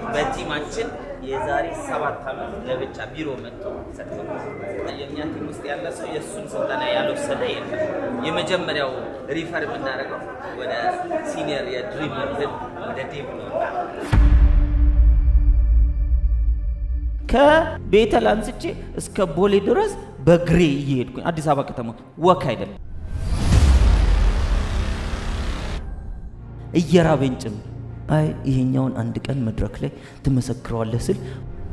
በቲማችን የዛሬ ሰባት ዓመት ለብቻ ቢሮ መጥቶ ሰጥቶ የእኛ ቲም ውስጥ ያለ ሰው የእሱን ስልጠና ያልወሰደ የለም። የመጀመሪያው ሪፈር የምናደርገው ወደ ሲኒየር የድሪም እንትን ወደ ዴቭ ነው። ከቤተል አንስቼ እስከ ቦሌ ድረስ በግሬ እየሄድኩኝ አዲስ አበባ ከተማ ወክ አይደለም እየራበኝ ጭምር አይ ይሄኛውን አንድ ቀን መድረክ ላይ ትመሰክረዋለህ ስል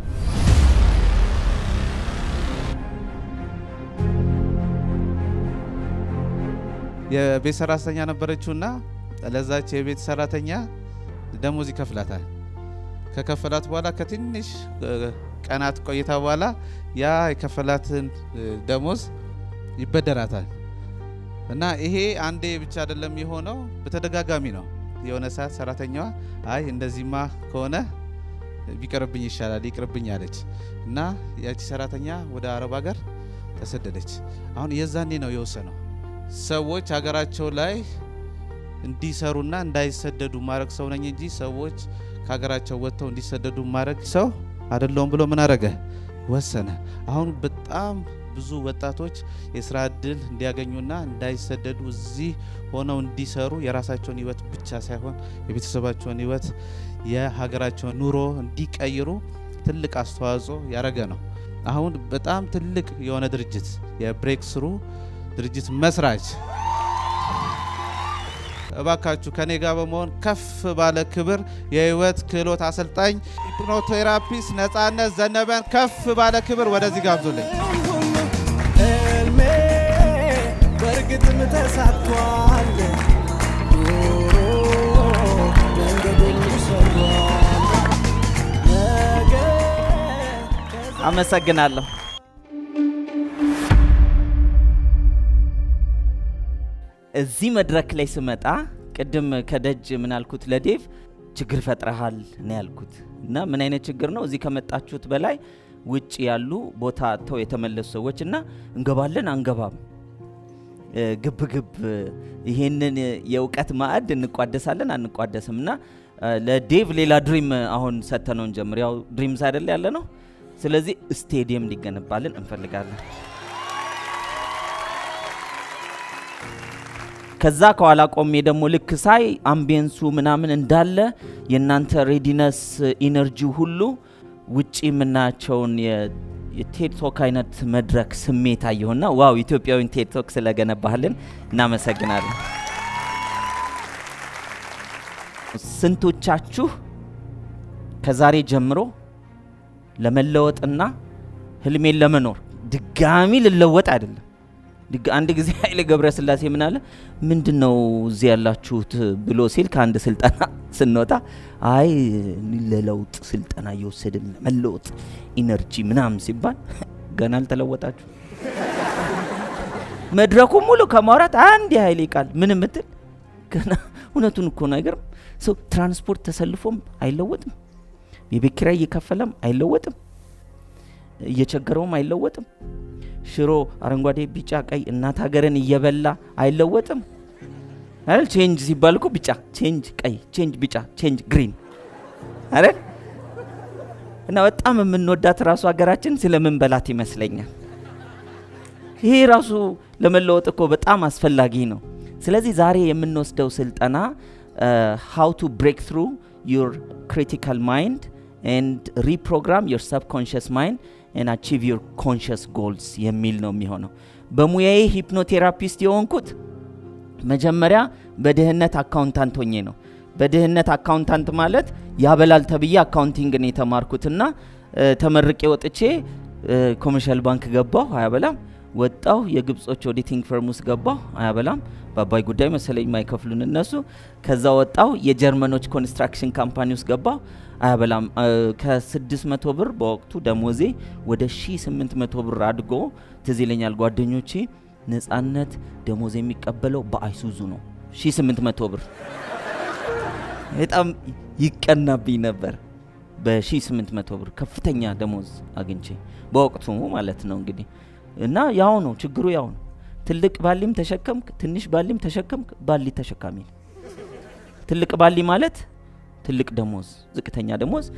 የቤት ሰራተኛ ነበረችውና ለዛች የቤት ሰራተኛ ደሞዝ ይከፍላታል። ከከፈላት በኋላ ከትንሽ ቀናት ቆይታ በኋላ ያ የከፈላትን ደሞዝ ይበደራታል። እና ይሄ አንዴ ብቻ አይደለም የሆነው፣ በተደጋጋሚ ነው። የሆነ ሰዓት ሰራተኛዋ አይ እንደዚህማ ከሆነ ቢቀርብኝ ይሻላል ይቅርብኝ አለች እና ያቺ ሰራተኛ ወደ አረብ ሀገር ተሰደደች። አሁን የዛኔ ነው የወሰነው ሰዎች ሀገራቸው ላይ እንዲሰሩና እንዳይሰደዱ ማድረግ ሰው ነኝ እንጂ ሰዎች ከሀገራቸው ወጥተው እንዲሰደዱ ማድረግ ሰው አይደለውም ብሎ ምን አረገ? ወሰነ። አሁን በጣም ብዙ ወጣቶች የስራ እድል እንዲያገኙና እንዳይሰደዱ እዚህ ሆነው እንዲሰሩ የራሳቸውን ህይወት ብቻ ሳይሆን የቤተሰባቸውን ህይወት የሀገራቸውን ኑሮ እንዲቀይሩ ትልቅ አስተዋጽኦ ያደረገ ነው። አሁን በጣም ትልቅ የሆነ ድርጅት የብሬክ ስሩ ድርጅት መስራች እባካችሁ ከኔ ጋር በመሆን ከፍ ባለ ክብር የህይወት ክህሎት አሰልጣኝ ሂፕኖቴራፒስት ነጻነት ዘነበን ከፍ ባለ ክብር ወደዚህ ጋብዙልኝ። ህልሜ በእርግጥም ተሳክቷል። ኑሮ መንገዱን ሰሯል። ነገ አመሰግናለሁ። እዚህ መድረክ ላይ ስመጣ ቅድም ከደጅ ምን አልኩት ለዴቭ ችግር ፈጥረሃል ነው ያልኩት። እና ምን አይነት ችግር ነው? እዚህ ከመጣችሁት በላይ ውጭ ያሉ ቦታ አጥተው የተመለሱ ሰዎች እና እንገባለን አንገባም ግብ ግብ ይሄንን የእውቀት ማዕድ እንቋደሳለን አንቋደስም እና ለዴቭ ሌላ ድሪም አሁን ሰጥተነው እንጀምር። ያው ድሪምስ አይደለ ያለ ነው። ስለዚህ ስቴዲየም እንዲገነባልን እንፈልጋለን። ከዛ ከኋላ ቆሜ ደግሞ ልክ ሳይ አምቢየንሱ ምናምን እንዳለ የእናንተ ሬዲነስ ኢነርጂ ሁሉ ውጪ የምናያቸውን የቴድቶክ አይነት መድረክ ስሜት አየሁና ዋው ኢትዮጵያዊን ቴድቶክ ስለገነባህልን እናመሰግናለን። ስንቶቻችሁ ከዛሬ ጀምሮ ለመለወጥና ህልሜን ለመኖር ድጋሚ ልለወጥ አይደለም ድጋ- አንድ ጊዜ ኃይሌ ገብረስላሴ ምን አለ ምንድን ነው እዚህ ያላችሁት ብሎ ሲል ከአንድ ስልጠና ስንወጣ አይ ለለውጥ ስልጠና እየወሰድን ለመለወጥ ኢነርጂ ምናምን ሲባል ገና አልተለወጣችሁ መድረኩ ሙሉ ከማውራት አንድ የኃይሌ ቃል ምን ምትል ገና እውነቱን እኮ ነው አይገርም ሰው ትራንስፖርት ተሰልፎም አይለወጥም የቤት ኪራይ እየከፈለም አይለወጥም እየቸገረውም አይለወጥም ሽሮ አረንጓዴ ቢጫ ቀይ እናት ሀገርን እየበላ አይለወጥም አይደል ቼንጅ ሲባል እኮ ቢጫ ቼንጅ ቀይ ቼንጅ ቢጫ ቼንጅ ግሪን አይደል እና በጣም የምንወዳት ራሱ ሀገራችን ስለምንበላት ይመስለኛል ይሄ ራሱ ለመለወጥ እኮ በጣም አስፈላጊ ነው ስለዚህ ዛሬ የምንወስደው ስልጠና ሃው ቱ ብሬክ ትሩ ዩር ክሪቲካል ማይንድ ኤንድ ሪፕሮግራም ዩር ሰብኮንሽስ ማይንድ ኤንድ አቺቭ ዩር ኮንሽስ ጎልስ የሚል ነው የሚሆነው በሙያዬ ሂፕኖቴራፒስት የሆንኩት መጀመሪያ በድህነት አካውንታንት ሆኜ ነው በድህነት አካውንታንት ማለት ያበላል ተብዬ አካውንቲንግን የተማርኩትና እ፣ ተመርቄ ወጥቼ ኮመርሻል ባንክ ገባሁ አያበላም ወጣሁ የግብጾች ኦዲቲንግ ፈርም ውስጥ ገባሁ አያበላም በአባይ ጉዳይ መሰለኝ ማይከፍሉን እነሱ ከዛ ወጣሁ የጀርመኖች ኮንስትራክሽን ካምፓኒ ውስጥ ገባሁ አያበላም እ፣ ከ600 ብር በወቅቱ ደሞዜ ወደ 1800 ብር አድጎ ትዝ ይለኛል ጓደኞቼ ነጻነት ደሞዝ የሚቀበለው በአይሱዙ ነው 1800 ብር በጣም ይቀናብኝ ነበር በ1800 ብር ከፍተኛ ደሞዝ አግኝቼ በወቅቱ ማለት ነው እንግዲህ እና ያው ነው ችግሩ ያው ነው ትልቅ ባሊም ተሸከምክ ትንሽ ባሊም ተሸከምክ ባሊ ተሸካሚ ነው ትልቅ ባሊ ማለት ትልቅ ደሞዝ ዝቅተኛ ደሞዝ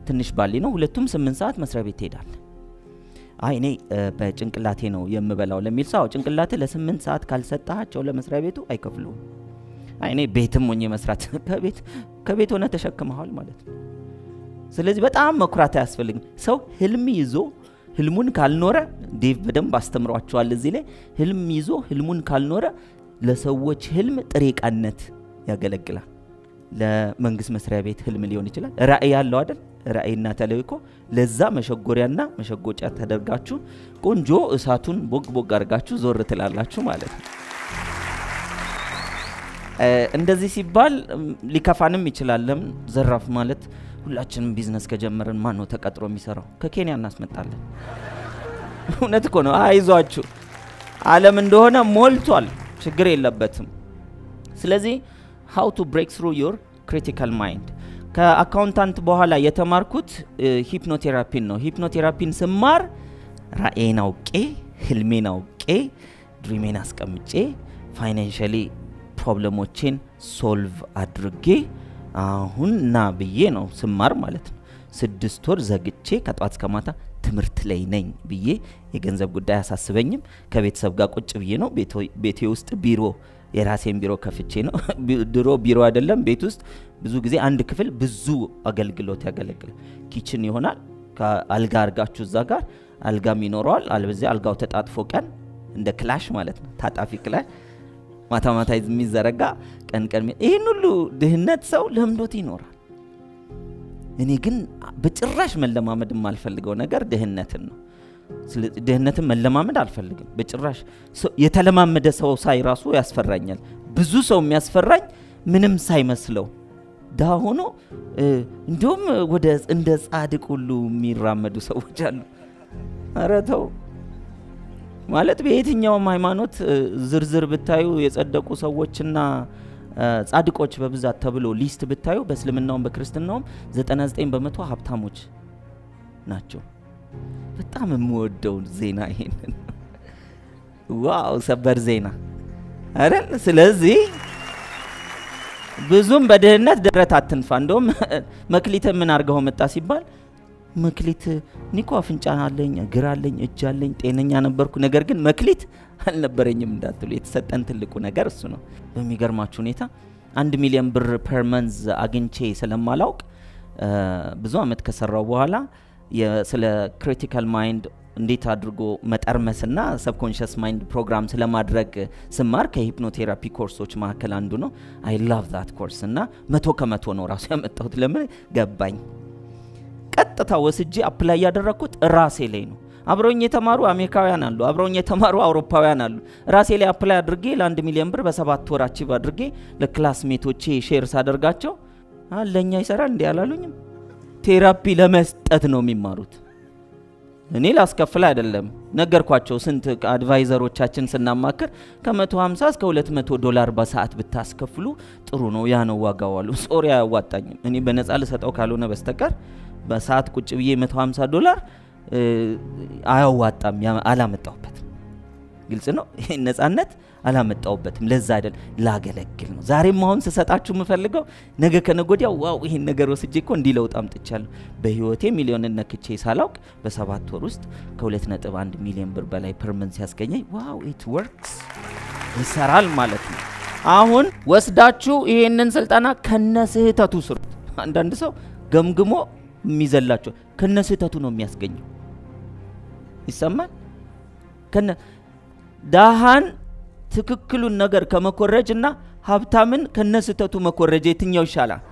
ትንሽ ባሊ ነው። ሁለቱም ስምንት ሰዓት መስሪያ ቤት ትሄዳለ። አይ እኔ እ፣ በጭንቅላቴ ነው የምበላው ለሚል ሰው አዎ፣ ጭንቅላቴ ለስምንት ሰዓት ካልሰጣቸው ለመስሪያ ቤቱ አይከፍሉም። አይ እኔ ቤትም ሆኜ መስራት ከቤት ከቤት ሆነ ተሸክመሃል ማለት ነው። ስለዚህ በጣም መኩራት አያስፈልግም። ሰው ህልም ይዞ ህልሙን ካልኖረ ዴቭ በደንብ አስተምሯቸዋል እዚህ ላይ ህልም ይዞ ህልሙን ካልኖረ ለሰዎች ህልም ጥሬ ዕቃነት ያገለግላል። ለመንግስት መስሪያ ቤት ህልም ሊሆን ይችላል። ራእይ ያለው አይደል? ራእይና ተልእኮ ለዛ መሸጎሪያና መሸጎጫ ተደርጋችሁ ቆንጆ እሳቱን ቦግ ቦግ አድርጋችሁ ዞር ትላላችሁ ማለት ነው። እ፣ እንደዚህ ሲባል እም፣ ሊከፋንም ይችላል። ለምን ዘራፍ ማለት ሁላችንም ቢዝነስ ከጀመርን ማን ነው ተቀጥሮ የሚሰራው? ከኬንያ እናስመጣለን። እውነት እኮ ነው። አይዟችሁ ዓለም እንደሆነ ሞልቷል፣ ችግር የለበትም። ስለዚህ ሃው ቱ ብሬክ ትሩ ዮር ክሪቲካል ማይንድ ከአካውንታንት በኋላ የተማርኩት ሂፕኖቴራፒን ነው። ሂፕኖቴራፒን ስማር ራእዬን አውቄ ህልሜን አውቄ ድሪሜን አስቀምጬ ፋይናንሻሊ ፕሮብለሞቼን ሶልቭ አድርጌ አሁን ና ብዬ ነው ስማር ማለት ነው። ስድስት ወር ዘግቼ ከጠዋት እስከ ማታ ትምህርት ላይ ነኝ ብዬ የገንዘብ ጉዳይ አያሳስበኝም። ከቤተሰብ ጋር ቁጭ ብዬ ነው ቤቶ- ቤቴ ውስጥ ቢሮ የራሴን ቢሮ ከፍቼ ነው። ቢ- ድሮ ቢሮ አይደለም ቤት ውስጥ ብዙ ጊዜ አንድ ክፍል ብዙ አገልግሎት ያገለግላል። ኪችን ይሆናል ከአልጋ አርጋችሁ እዛ ጋር አልጋም ይኖረዋል። አለበዚያ አልጋው ተጣጥፎ ቀን እንደ ክላሽ ማለት ነው ታጣፊ ክላሽ ማታ ማታ የሚዘረጋ ቀን ቀን የሚ- ይህን ሁሉ ድህነት ሰው ለምዶት ይኖራል። እኔ ግን በጭራሽ መለማመድ የማልፈልገው ነገር ድህነትን ነው። ስለ- ድህነትን መለማመድ አልፈልግም በጭራሽ። ሰው- የተለማመደ ሰው ሳይ ራሱ ያስፈራኛል። ብዙ ሰው የሚያስፈራኝ ምንም ሳይመስለው ድሃ ሆኖ እ፣ እንዲሁም ወደ እንደ ጻድቅ ሁሉ የሚራመዱ ሰዎች አሉ። ኧረ ተው ማለት በየትኛውም ሃይማኖት እ፣ ዝርዝር ብታዩ የጸደቁ ሰዎችና እ፣ ጻድቆች በብዛት ተብሎ ሊስት ብታዩ በእስልምናውም በክርስትናውም 99 በመቶ ሀብታሞች ናቸው። በጣም የምወደው ዜና ይሄንን ነው። ዋው ሰበር ዜና አይደል? ስለዚህ ብዙም በድህነት ደረት አትንፋ። እንደውም መክሊት ምን አድርገው መጣ ሲባል መክሊት ኒኮ አፍንጫ አለኝ፣ እግር አለኝ፣ እጅ አለኝ፣ ጤነኛ ነበርኩ፣ ነገር ግን መክሊት አልነበረኝም እንዳትሉ። የተሰጠን ትልቁ ነገር እሱ ነው። በሚገርማችሁ ሁኔታ አንድ ሚሊዮን ብር ፐር መንዝ አግኝቼ ስለማላውቅ እ፣ ብዙ አመት ከሰራው በኋላ የ- ስለ ክሪቲካል ማይንድ እንዴት አድርጎ መጠርመስና ሰብኮንሽስ ማይንድ ፕሮግራም ስለማድረግ ስማር ከሂፕኖቴራፒ ኮርሶች መካከል አንዱ ነው። አይ ላቭ ዛት ኮርስ እና መቶ ከመቶ ነው ራሱ ያመጣሁት። ለምን ገባኝ። ቀጥታ ወስጄ አፕላይ ያደረግኩት ራሴ ላይ ነው። አብረውኝ የተማሩ አሜሪካውያን አሉ፣ አብረውኝ የተማሩ አውሮፓውያን አሉ። ራሴ ላይ አፕላይ አድርጌ ለአንድ ሚሊዮን ብር በሰባት ወር አቺቭ አድርጌ ለክላስሜቶቼ ሼር ሳደርጋቸው "አ፣ ለእኛ ይሰራል እንዲህ አላሉኝም። ቴራፒ ለመስጠት ነው የሚማሩት። እኔ ላስከፍል አይደለም ነገርኳቸው። ስንት አድቫይዘሮቻችን ስናማክር ከ150 እስከ 200 ዶላር በሰዓት ብታስከፍሉ ጥሩ ነው፣ ያ ነው ዋጋው አሉ። ሶሪ አያዋጣኝም። እኔ በነፃ ልሰጠው ካልሆነ በስተቀር በሰዓት ቁጭ ብዬ 150 ዶላር እ፣ አያዋጣም። ያ- አላመጣሁበትም። ግልጽ ነው። ይህን ነፃነት አላመጣሁበትም። ለዛ አይደል ላገለግል ነው። ዛሬም አሁን ስሰጣችሁ የምፈልገው ነገ ከነገ ወዲያ ዋው ይህን ነገር ወስጄ እኮ እንዲህ ለውጥ አምጥቻለሁ። በህይወቴ ሚሊዮንን ነክቼ ሳላውቅ በሰባት ወር ውስጥ ከ2.1 ሚሊዮን ብር በላይ ፐርመንት ሲያስገኘኝ ዋው ኢት ወርክስ ይሰራል ማለት ነው። አሁን ወስዳችሁ ይሄንን ስልጠና ከነ ስህተቱ ስሩት። አንዳንድ ሰው ገምግሞ የሚዘላቸው ከነ ስህተቱ ነው የሚያስገኘው። ይሰማል ከነ ዳሃን ትክክሉን ነገር ከመኮረጅ እና ሀብታምን ከነስተቱ መኮረጅ የትኛው ይሻላል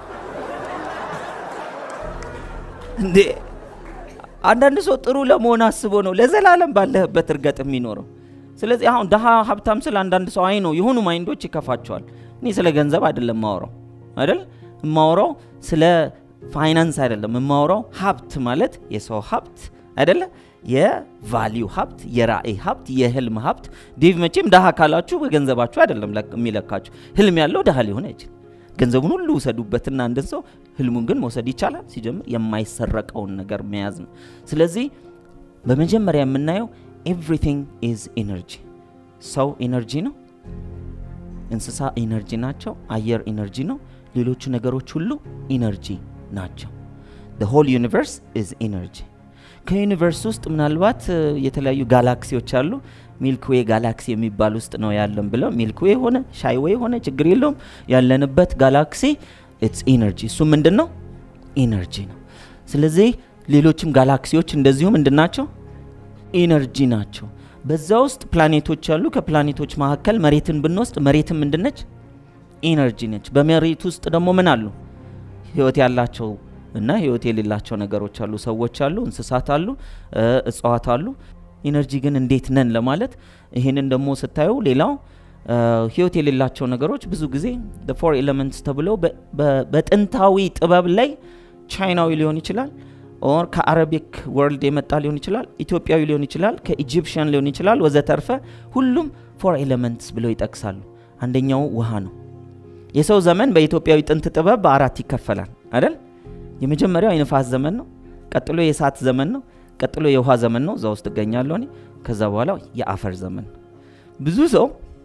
እንዴ? አንዳንድ ሰው ጥሩ ለመሆን አስቦ ነው ለዘላለም ባለህበት እርገጥ የሚኖረው። ስለዚህ አሁን ድሃ ሀብታም ስለ አንዳንድ ሰው አይ ነው የሆኑ ማይንዶች ይከፋቸዋል። እኔ ስለ ገንዘብ አይደለም የማወራው አይደል የማወራው ስለ ፋይናንስ አይደለም የማወራው ሀብት ማለት የሰው ሀብት አይደለ የቫሊዩ ሀብት፣ የራእይ ሀብት፣ የህልም ሀብት። ዴቭ መቼም ድሃ ካላችሁ በገንዘባችሁ አይደለም ለክ- የሚለካችሁ። ህልም ያለው ድሃ ሊሆን አይችልም። ገንዘቡን ሁሉ ውሰዱበትና አንድን ሰው ህልሙን ግን መውሰድ ይቻላል። ሲጀምር የማይሰረቀውን ነገር መያዝ ነው። ስለዚህ በመጀመሪያ የምናየው ኤቭሪቲንግ ኢዝ ኢነርጂ። ሰው ኢነርጂ ነው። እንስሳ ኢነርጂ ናቸው። አየር ኢነርጂ ነው። ሌሎቹ ነገሮች ሁሉ ኢነርጂ ናቸው። ሆል ዩኒቨርስ ኢዝ ኢነርጂ ከዩኒቨርስ ውስጥ ምናልባት እ፣ የተለያዩ ጋላክሲዎች አሉ ሚልክዌ ጋላክሲ የሚባል ውስጥ ነው ያለን ብለው ሚልክዌ ሆነ ሻይዌ ሆነ ችግር የለውም ያለንበት ጋላክሲ ኢትስ ኢነርጂ እሱ ምንድን ነው ኢነርጂ ነው ስለዚህ ሌሎችም ጋላክሲዎች እንደዚሁ ምንድን ናቸው ኢነርጂ ናቸው በዛ ውስጥ ፕላኔቶች አሉ ከፕላኔቶች መካከል መሬትን ብንወስድ መሬትን ምንድነች ኢነርጂ ነች በመሬት ውስጥ ደግሞ ምን አሉ ህይወት ያላቸው እና ህይወት የሌላቸው ነገሮች አሉ ሰዎች አሉ እንስሳት አሉ እ፣ እጽዋት አሉ ኢነርጂ ግን እንዴት ነን ለማለት ይህንን ደግሞ ስታዩ ሌላው እ፣ ህይወት የሌላቸው ነገሮች ብዙ ጊዜ ፎር ኤሌመንትስ ተብለው በ- በ- በጥንታዊ ጥበብ ላይ ቻይናዊ ሊሆን ይችላል ኦር ከአረቢክ ወርልድ የመጣ ሊሆን ይችላል ኢትዮጵያዊ ሊሆን ይችላል ከኢጂፕሽያን ሊሆን ይችላል ወዘተርፈ ሁሉም ፎር ኤሌመንትስ ብለው ይጠቅሳሉ አንደኛው ውሃ ነው የሰው ዘመን በኢትዮጵያዊ ጥንት ጥበብ በአራት ይከፈላል አይደል የመጀመሪያው የንፋስ ዘመን ነው ቀጥሎ የእሳት ዘመን ነው ቀጥሎ የውሃ ዘመን ነው እዛ ውስጥ እገኛለሁ እኔ ከዛ በኋላ የአፈር ዘመን ነው ብዙ ሰው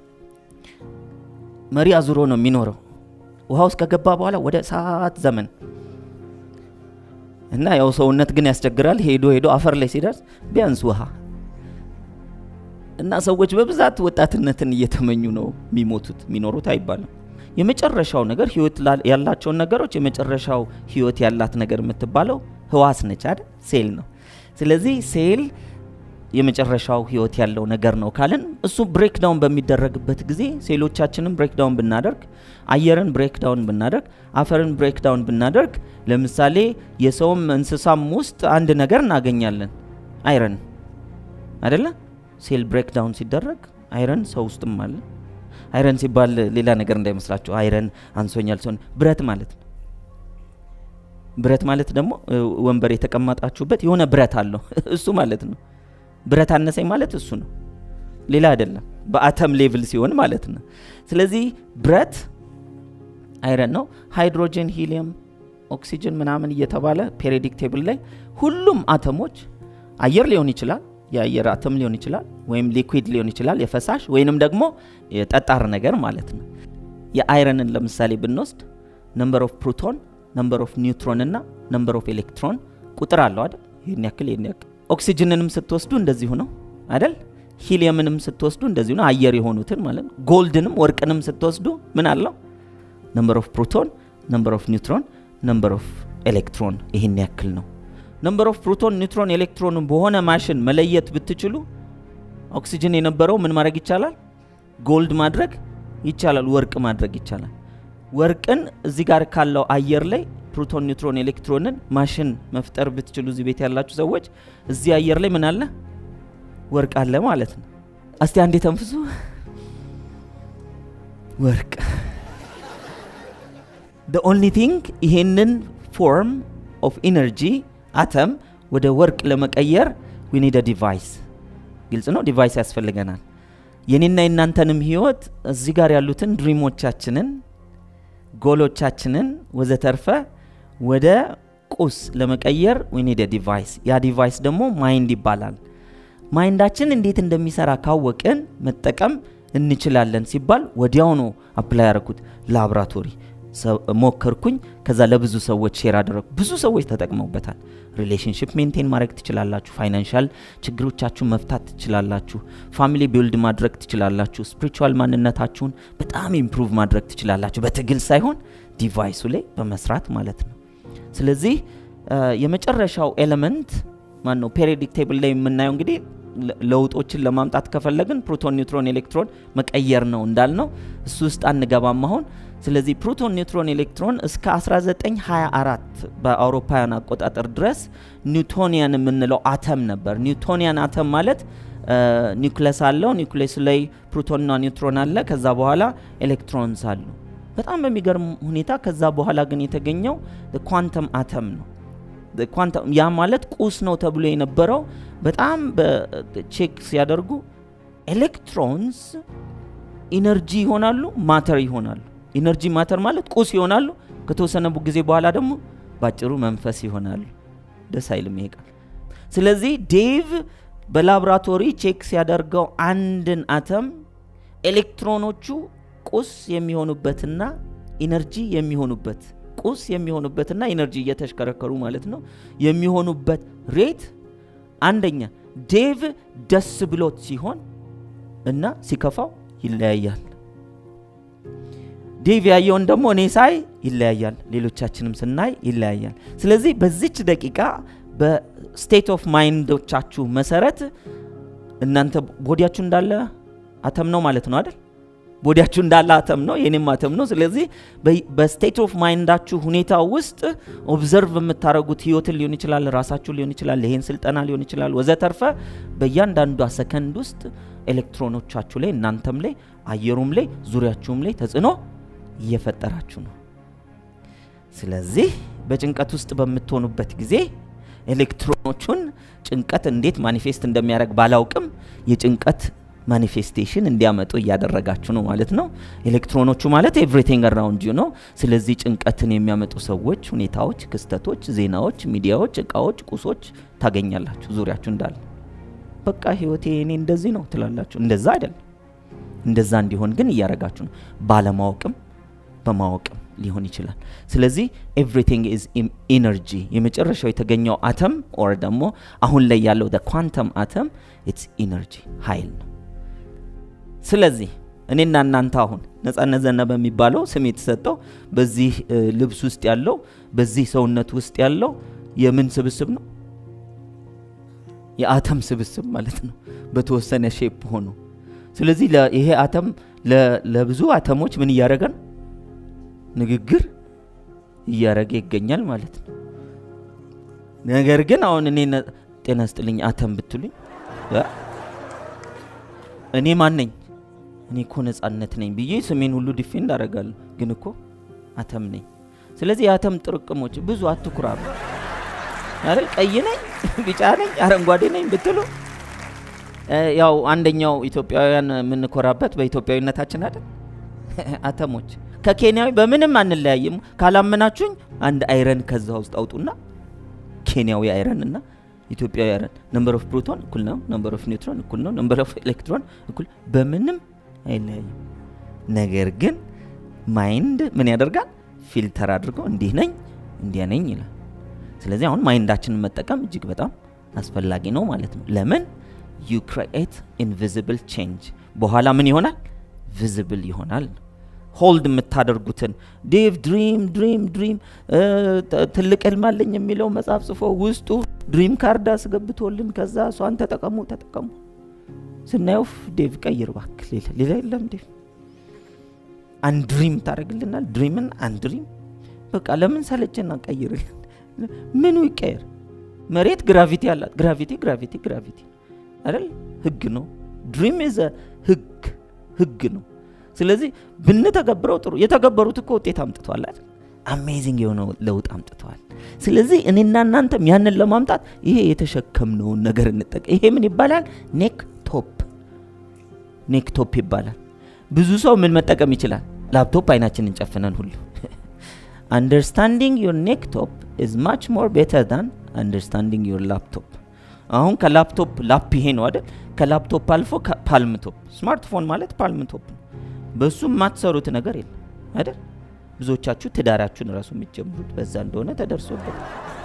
መሪ አዙሮ ነው የሚኖረው ውሃ ውስጥ ከገባ በኋላ ወደ እሳት ዘመን እና ያው ሰውነት ግን ያስቸግራል ሄዶ ሄዶ አፈር ላይ ሲደርስ ቢያንስ ውሃ እና ሰዎች በብዛት ወጣትነትን እየተመኙ ነው የሚሞቱት የሚኖሩት አይባልም የመጨረሻው ነገር ህይወት ላ- ያላቸውን ነገሮች የመጨረሻው ህይወት ያላት ነገር የምትባለው ህዋስ ነች አይደል ሴል ነው ስለዚህ ሴል የመጨረሻው ህይወት ያለው ነገር ነው ካልን እሱ ብሬክዳውን በሚደረግበት ጊዜ ሴሎቻችንን ብሬክዳውን ብናደርግ አየርን ብሬክዳውን ብናደርግ አፈርን ብሬክዳውን ብናደርግ ለምሳሌ የሰውም እንስሳም ውስጥ አንድ ነገር እናገኛለን አይረን አይደለ ሴል ብሬክዳውን ሲደረግ አይረን ሰው ውስጥም አለ አይረን ሲባል ሌላ ነገር እንዳይመስላችሁ አይረን አንሶኛል ሲሆን ብረት ማለት ነው ብረት ማለት ደግሞ እ፣ ወንበር የተቀመጣችሁበት የሆነ ብረት አለው እሱ ማለት ነው ብረት አነሰኝ ማለት እሱ ነው ሌላ አይደለም በአተም ሌቭል ሲሆን ማለት ነው ስለዚህ ብረት አይረን ነው ሃይድሮጅን ሂሊየም ኦክሲጅን ምናምን እየተባለ ፔሪዲክ ቴብል ላይ ሁሉም አተሞች አየር ሊሆን ይችላል የአየር አተም ሊሆን ይችላል ወይም ሊኩዊድ ሊሆን ይችላል የፈሳሽ ወይንም ደግሞ የጠጣር ነገር ማለት ነው የአይረንን ለምሳሌ ብንወስድ ነምበር ኦፍ ፕሮቶን ነምበር ኦፍ ኒውትሮን እና ነምበር ኦፍ ኤሌክትሮን ቁጥር አለው አይደል ይህን ያክል ይህን ያክል ኦክሲጅንንም ስትወስዱ እንደዚሁ ነው አይደል ሂሊየምንም ስትወስዱ እንደዚሁ ነው አየር የሆኑትን ማለት ነው ጎልድንም ወርቅንም ስትወስዱ ምን አለው ነምበር ኦፍ ፕሮቶን ነምበር ኦፍ ኒውትሮን ነምበር ኦፍ ኤሌክትሮን ይህን ያክል ነው ነምበር ኦፍ ፕሮቶን ኒውትሮን ኤሌክትሮን በሆነ ማሽን መለየት ብትችሉ ኦክሲጅን የነበረው ምን ማድረግ ይቻላል ጎልድ ማድረግ ይቻላል ወርቅ ማድረግ ይቻላል ወርቅን እዚህ ጋር ካለው አየር ላይ ፕሮቶን ኒውትሮን ኤሌክትሮንን ማሽን መፍጠር ብትችሉ እዚህ ቤት ያላችሁ ሰዎች እዚህ አየር ላይ ምን አለ ወርቅ አለ ማለት ነው እስቲ አንዴ ተንፍሱ ወርቅ the only thing ይሄንን ፎርም ኦፍ ኢነርጂ አተም ወደ ወርቅ ለመቀየር we need a device ግልጽ ነው ዲቫይስ ያስፈልገናል የኔና የናንተንም ህይወት እዚህ ጋር ያሉትን ድሪሞቻችንን ጎሎቻችንን ወዘተርፈ ወደ ቁስ ለመቀየር we need a ዲቫይስ ያ ዲቫይስ ደግሞ ማይንድ ይባላል ማይንዳችን እንዴት እንደሚሰራ ካወቅን መጠቀም እንችላለን ሲባል ወዲያው ነው አፕላይ ያደረኩት ላብራቶሪ ሰ- ሞከርኩኝ ከዛ ለብዙ ሰዎች ሼር አደረግኩ ብዙ ሰዎች ተጠቅመውበታል ሪሌሽንሽፕ ሜንቴን ማድረግ ትችላላችሁ ፋይናንሻል ችግሮቻችሁን መፍታት ትችላላችሁ ፋሚሊ ቢልድ ማድረግ ትችላላችሁ ስፒሪቹዋል ማንነታችሁን በጣም ኢምፕሩቭ ማድረግ ትችላላችሁ በትግል ሳይሆን ዲቫይሱ ላይ በመስራት ማለት ነው ስለዚህ አ፣ የመጨረሻው ኤሌመንት ማን ነው ፔሪዲክ ቴብል ላይ የምናየው እንግዲህ ለ- ለውጦችን ለማምጣት ከፈለግን ፕሮቶን ኒውትሮን ኤሌክትሮን መቀየር ነው እንዳልነው እሱ ውስጥ አንገባም አሁን ስለዚህ ፕሮቶን ኒውትሮን ኤሌክትሮን እስከ 1924 በአውሮፓውያን አቆጣጠር ድረስ ኒውቶኒያን የምንለው አተም ነበር ኒውቶኒያን አተም ማለት ኒውክለስ አለው ኒውክሌሱ ላይ ፕሮቶንና ኒውትሮን አለ ከዛ በኋላ ኤሌክትሮንስ አሉ በጣም በሚገርም ሁኔታ ከዛ በኋላ ግን የተገኘው ኳንተም አተም ነው ኳንተም ያ ማለት ቁስ ነው ተብሎ የነበረው በጣም በቼክ ሲያደርጉ ኤሌክትሮንስ ኢነርጂ ይሆናሉ ማተር ይሆናሉ ኢነርጂ ማተር ማለት ቁስ ይሆናሉ ከተወሰነ ቡ- ጊዜ በኋላ ደግሞ ባጭሩ መንፈስ ይሆናሉ ደስ አይልም ይሄ ቃል ስለዚህ ዴቭ በላብራቶሪ ቼክ ሲያደርገው አንድን አተም ኤሌክትሮኖቹ ቁስ የሚሆኑበትና ኢነርጂ የሚሆኑበት ቁስ የሚሆኑበትና ኢነርጂ እየተሽከረከሩ ማለት ነው የሚሆኑበት ሬት አንደኛ ዴቭ ደስ ብሎት ሲሆን እና ሲከፋው ይለያያል። ዴቭ ያየውን ደግሞ እኔ ሳይ ይለያያል፣ ሌሎቻችንም ስናይ ይለያያል። ስለዚህ በዚች ደቂቃ በስቴት ኦፍ ማይንዶቻችሁ መሰረት እናንተ ቦዲያችሁ እንዳለ አተም ነው ማለት ነው አይደል? ቦዲያችሁ እንዳለ አተም ነው፣ የኔም አተም ነው። ስለዚህ በስቴት ኦፍ ማይንዳችሁ ሁኔታ ውስጥ ኦብዘርቭ የምታደርጉት ህይወትን ሊሆን ይችላል፣ ራሳችሁ ሊሆን ይችላል፣ ይሄን ስልጠና ሊሆን ይችላል፣ ወዘተርፈ በእያንዳንዷ ሰከንድ ውስጥ ኤሌክትሮኖቻችሁ ላይ እናንተም ላይ አየሩም ላይ ዙሪያችሁም ላይ ተጽዕኖ እየፈጠራችሁ ነው። ስለዚህ በጭንቀት ውስጥ በምትሆኑበት ጊዜ ኤሌክትሮኖቹን ጭንቀት እንዴት ማኒፌስት እንደሚያደርግ ባላውቅም የጭንቀት ማኒፌስቴሽን እንዲያመጡ እያደረጋችሁ ነው ማለት ነው። ኤሌክትሮኖቹ ማለት ኤቭሪቲንግ አራውንድ ዩ ነው። ስለዚህ ጭንቀትን የሚያመጡ ሰዎች፣ ሁኔታዎች፣ ክስተቶች፣ ዜናዎች፣ ሚዲያዎች፣ እቃዎች፣ ቁሶች ታገኛላችሁ ዙሪያችሁ እንዳለ። በቃ ህይወቴ እኔ እንደዚህ ነው ትላላችሁ። እንደዛ አይደለም። እንደዛ እንዲሆን ግን እያደረጋችሁ ነው። ባለማወቅም በማወቅም ሊሆን ይችላል። ስለዚህ ኤቭሪቲንግ ኢዝ ኢነርጂ። የመጨረሻው የተገኘው አተም ኦር ደግሞ አሁን ላይ ያለው ኳንተም አተም ኢትስ ኢነርጂ ኃይል ነው። ስለዚህ እኔና እናንተ አሁን ነጻነት ዘነበ የሚባለው ስም የተሰጠው በዚህ ልብስ ውስጥ ያለው በዚህ ሰውነት ውስጥ ያለው የምን ስብስብ ነው? የአተም ስብስብ ማለት ነው፣ በተወሰነ ሼፕ ሆኖ። ስለዚህ ይሄ አተም ለብዙ አተሞች ምን እያደረገ ነው? ንግግር እያደረገ ይገኛል ማለት ነው። ነገር ግን አሁን እኔ ጤና ስጥልኝ አተም ብትሉኝ እኔ ማን ነኝ? እኔ እኮ ነጻነት ነኝ ብዬ ስሜን ሁሉ ዲፌንድ አደርጋለሁ። ግን እኮ አተም ነኝ። ስለዚህ የአተም ጥርቅሞች ብዙ አትኩራሩ አይደል? ቀይ ነኝ፣ ቢጫ ነኝ፣ አረንጓዴ ነኝ ብትሉ ያው አንደኛው ኢትዮጵያውያን የምንኮራበት በኢትዮጵያዊነታችን አይደል? አተሞች ከኬንያዊ በምንም አንለያይም። ካላመናችሁኝ አንድ አይረን ከዛ ውስጥ አውጡና ኬንያዊ አይረን እና ኢትዮጵያዊ አይረን ነምበር ኦፍ ፕሮቶን እኩል ነው፣ ነምበር ኦፍ ኒውትሮን እኩል ነው፣ ነምበር ኦፍ ኤሌክትሮን እኩል፣ በምንም አይለያይም። ነገር ግን ማይንድ ምን ያደርጋል? ፊልተር አድርጎ እንዲህ ነኝ እንዲያ ነኝ ይላል። ስለዚህ አሁን ማይንዳችንን መጠቀም እጅግ በጣም አስፈላጊ ነው ማለት ነው። ለምን ዩ ክሪኤት ኢንቪዚብል ቼንጅ በኋላ ምን ይሆናል? ቪዚብል ይሆናል። ሆልድ የምታደርጉትን ዴቭ ድሪም ድሪም ድሪም ትልቅ ህልም አለኝ የሚለው መጽሐፍ ጽፎ ውስጡ ድሪም ካርድ አስገብቶልን ከዛ እሷን ተጠቀሙ ተጠቀሙ ስናየው ዴቭ ቀይር እባክህ ሌላ ሌላ የለም ዴቭ አንድሪም ታደርግልናል ድሪምን አንድሪም በቃ ለምን ሰለቸና ቀይርልን ምኑ ይቀየር መሬት ግራቪቲ አላት ግራቪቲ ግራቪቲ ግራቪቲ አይደል ህግ ነው ድሪም ዘ ህግ ህግ ነው ስለዚህ ብንተገብረው ጥሩ የተገበሩት እኮ ውጤት አምጥተዋል አይደል አሜዚንግ የሆነ ለውጥ አምጥተዋል ስለዚህ እኔና እናንተም ያንን ለማምጣት ይሄ የተሸከምነውን ነገር እንጠቀ ይሄ ምን ይባላል ኔክ ቶፕ ኔክ ቶፕ ይባላል ብዙ ሰው ምን መጠቀም ይችላል ላፕቶፕ አይናችንን ጨፍነን ሁሉ አንደርስታንዲንግ ዮር ኔክ ቶፕ ኢዝ ማች ሞር ቤተር ዳን አንደርስታንዲንግ ዮር ላፕቶፕ አሁን ከላፕቶፕ ላፕ ይሄ ነው አይደል ከላፕቶፕ አልፎ ፓልምቶፕ ስማርትፎን ማለት ፓልምቶፕ ነው በሱ የማትሰሩት ነገር የለም አይደል ብዙዎቻችሁ ትዳራችሁን ራሱ የሚጀምሩት በዛ እንደሆነ ተደርሶበት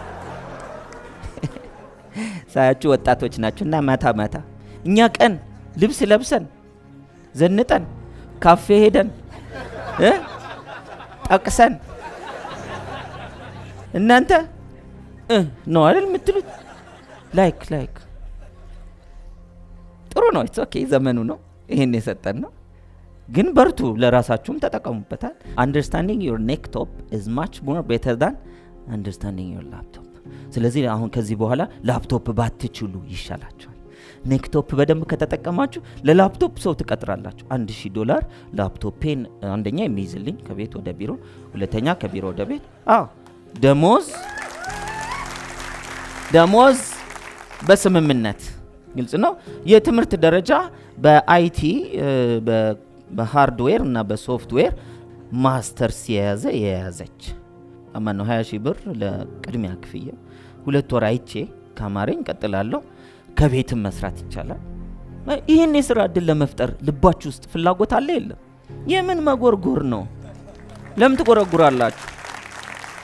ሳያችሁ ወጣቶች ናችሁ እና ማታ ማታ እኛ ቀን ልብስ ለብሰን ዘንጠን ካፌ ሄደን እ ጠቅሰን እናንተ እ ነው አይደል የምትሉት ላይክ ላይክ ጥሩ ነው ኢትስ ኦኬ ዘመኑ ነው ይሄን የሰጠን ነው ግን በርቱ ለራሳችሁም ተጠቀሙበታል አንደርስታንዲንግ ዮር ኔክ ቶፕ ኢዝ ማች ሞር ቤተር ዳን አንደርስታንዲንግ ዮር ላፕቶፕ ስለዚህ አሁን ከዚህ በኋላ ላፕቶፕ ባትችሉ ይሻላችኋል ኔክቶፕ በደንብ ከተጠቀማችሁ ለላፕቶፕ ሰው ትቀጥራላችሁ አንድ ሺህ ዶላር ላፕቶፔን አንደኛ የሚይዝልኝ ከቤት ወደ ቢሮ ሁለተኛ ከቢሮ ወደ ቤት አዎ ደሞዝ ደሞዝ በስምምነት ግልጽ ነው የትምህርት ደረጃ በአይቲ በሃርድዌር እና በሶፍትዌር ማስተርስ የያዘ የያዘች አማ ነው 20 ሺህ ብር ለቅድሚያ ክፍያ ሁለት ወር አይቼ ካማረኝ ቀጥላለሁ ከቤትም መስራት ይቻላል ይህን የስራ እድል ለመፍጠር ልባችሁ ውስጥ ፍላጎት አለ የለም የምን መጎርጎር ነው ለምን ትጎረጉራላችሁ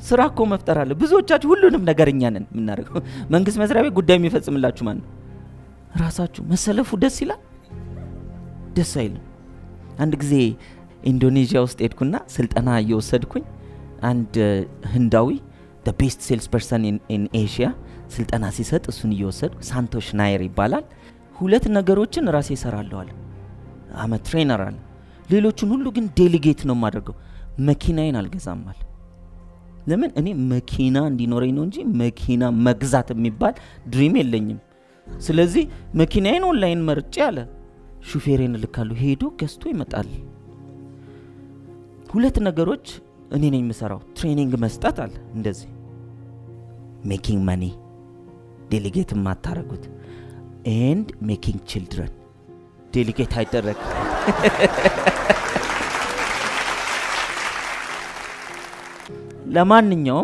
ስራ እኮ መፍጠር አለ። ብዙዎቻችሁ ሁሉንም ነገር እኛ ነን የምናደርገው። መንግስት መስሪያ ቤት ጉዳይ የሚፈጽምላችሁ ማን ነው? ራሳችሁ። መሰለፉ ደስ ይላል? ደስ አይልም። አንድ ጊዜ ኢንዶኔዥያ ውስጥ ሄድኩና ስልጠና እየወሰድኩኝ አንድ ህንዳዊ ቤስት ሴልስ ፐርሰን ኢን ኤሽያ ስልጠና ሲሰጥ እሱን እየወሰድኩ ሳንቶሽ ናየር ይባላል። ሁለት ነገሮችን ራሴ እሰራለዋል። አመ ትሬነር አለ። ሌሎቹን ሁሉ ግን ዴሊጌት ነው የማደርገው። መኪናዬን አልገዛም አለ። ለምን እኔ መኪና እንዲኖረኝ ነው እንጂ መኪና መግዛት የሚባል ድሪም የለኝም። ስለዚህ መኪናዬን ኦንላይን መርጬ አለ ሹፌሬን እልካለሁ፣ ሄዶ ገዝቶ ይመጣል። ሁለት ነገሮች እኔ ነኝ የምሰራው፣ ትሬኒንግ መስጠት አለ እንደዚህ ሜኪንግ መኒ ዴሊጌት የማታረጉት ኤንድ ሜኪንግ ችልድረን ዴሊጌት አይደረግ ለማንኛውም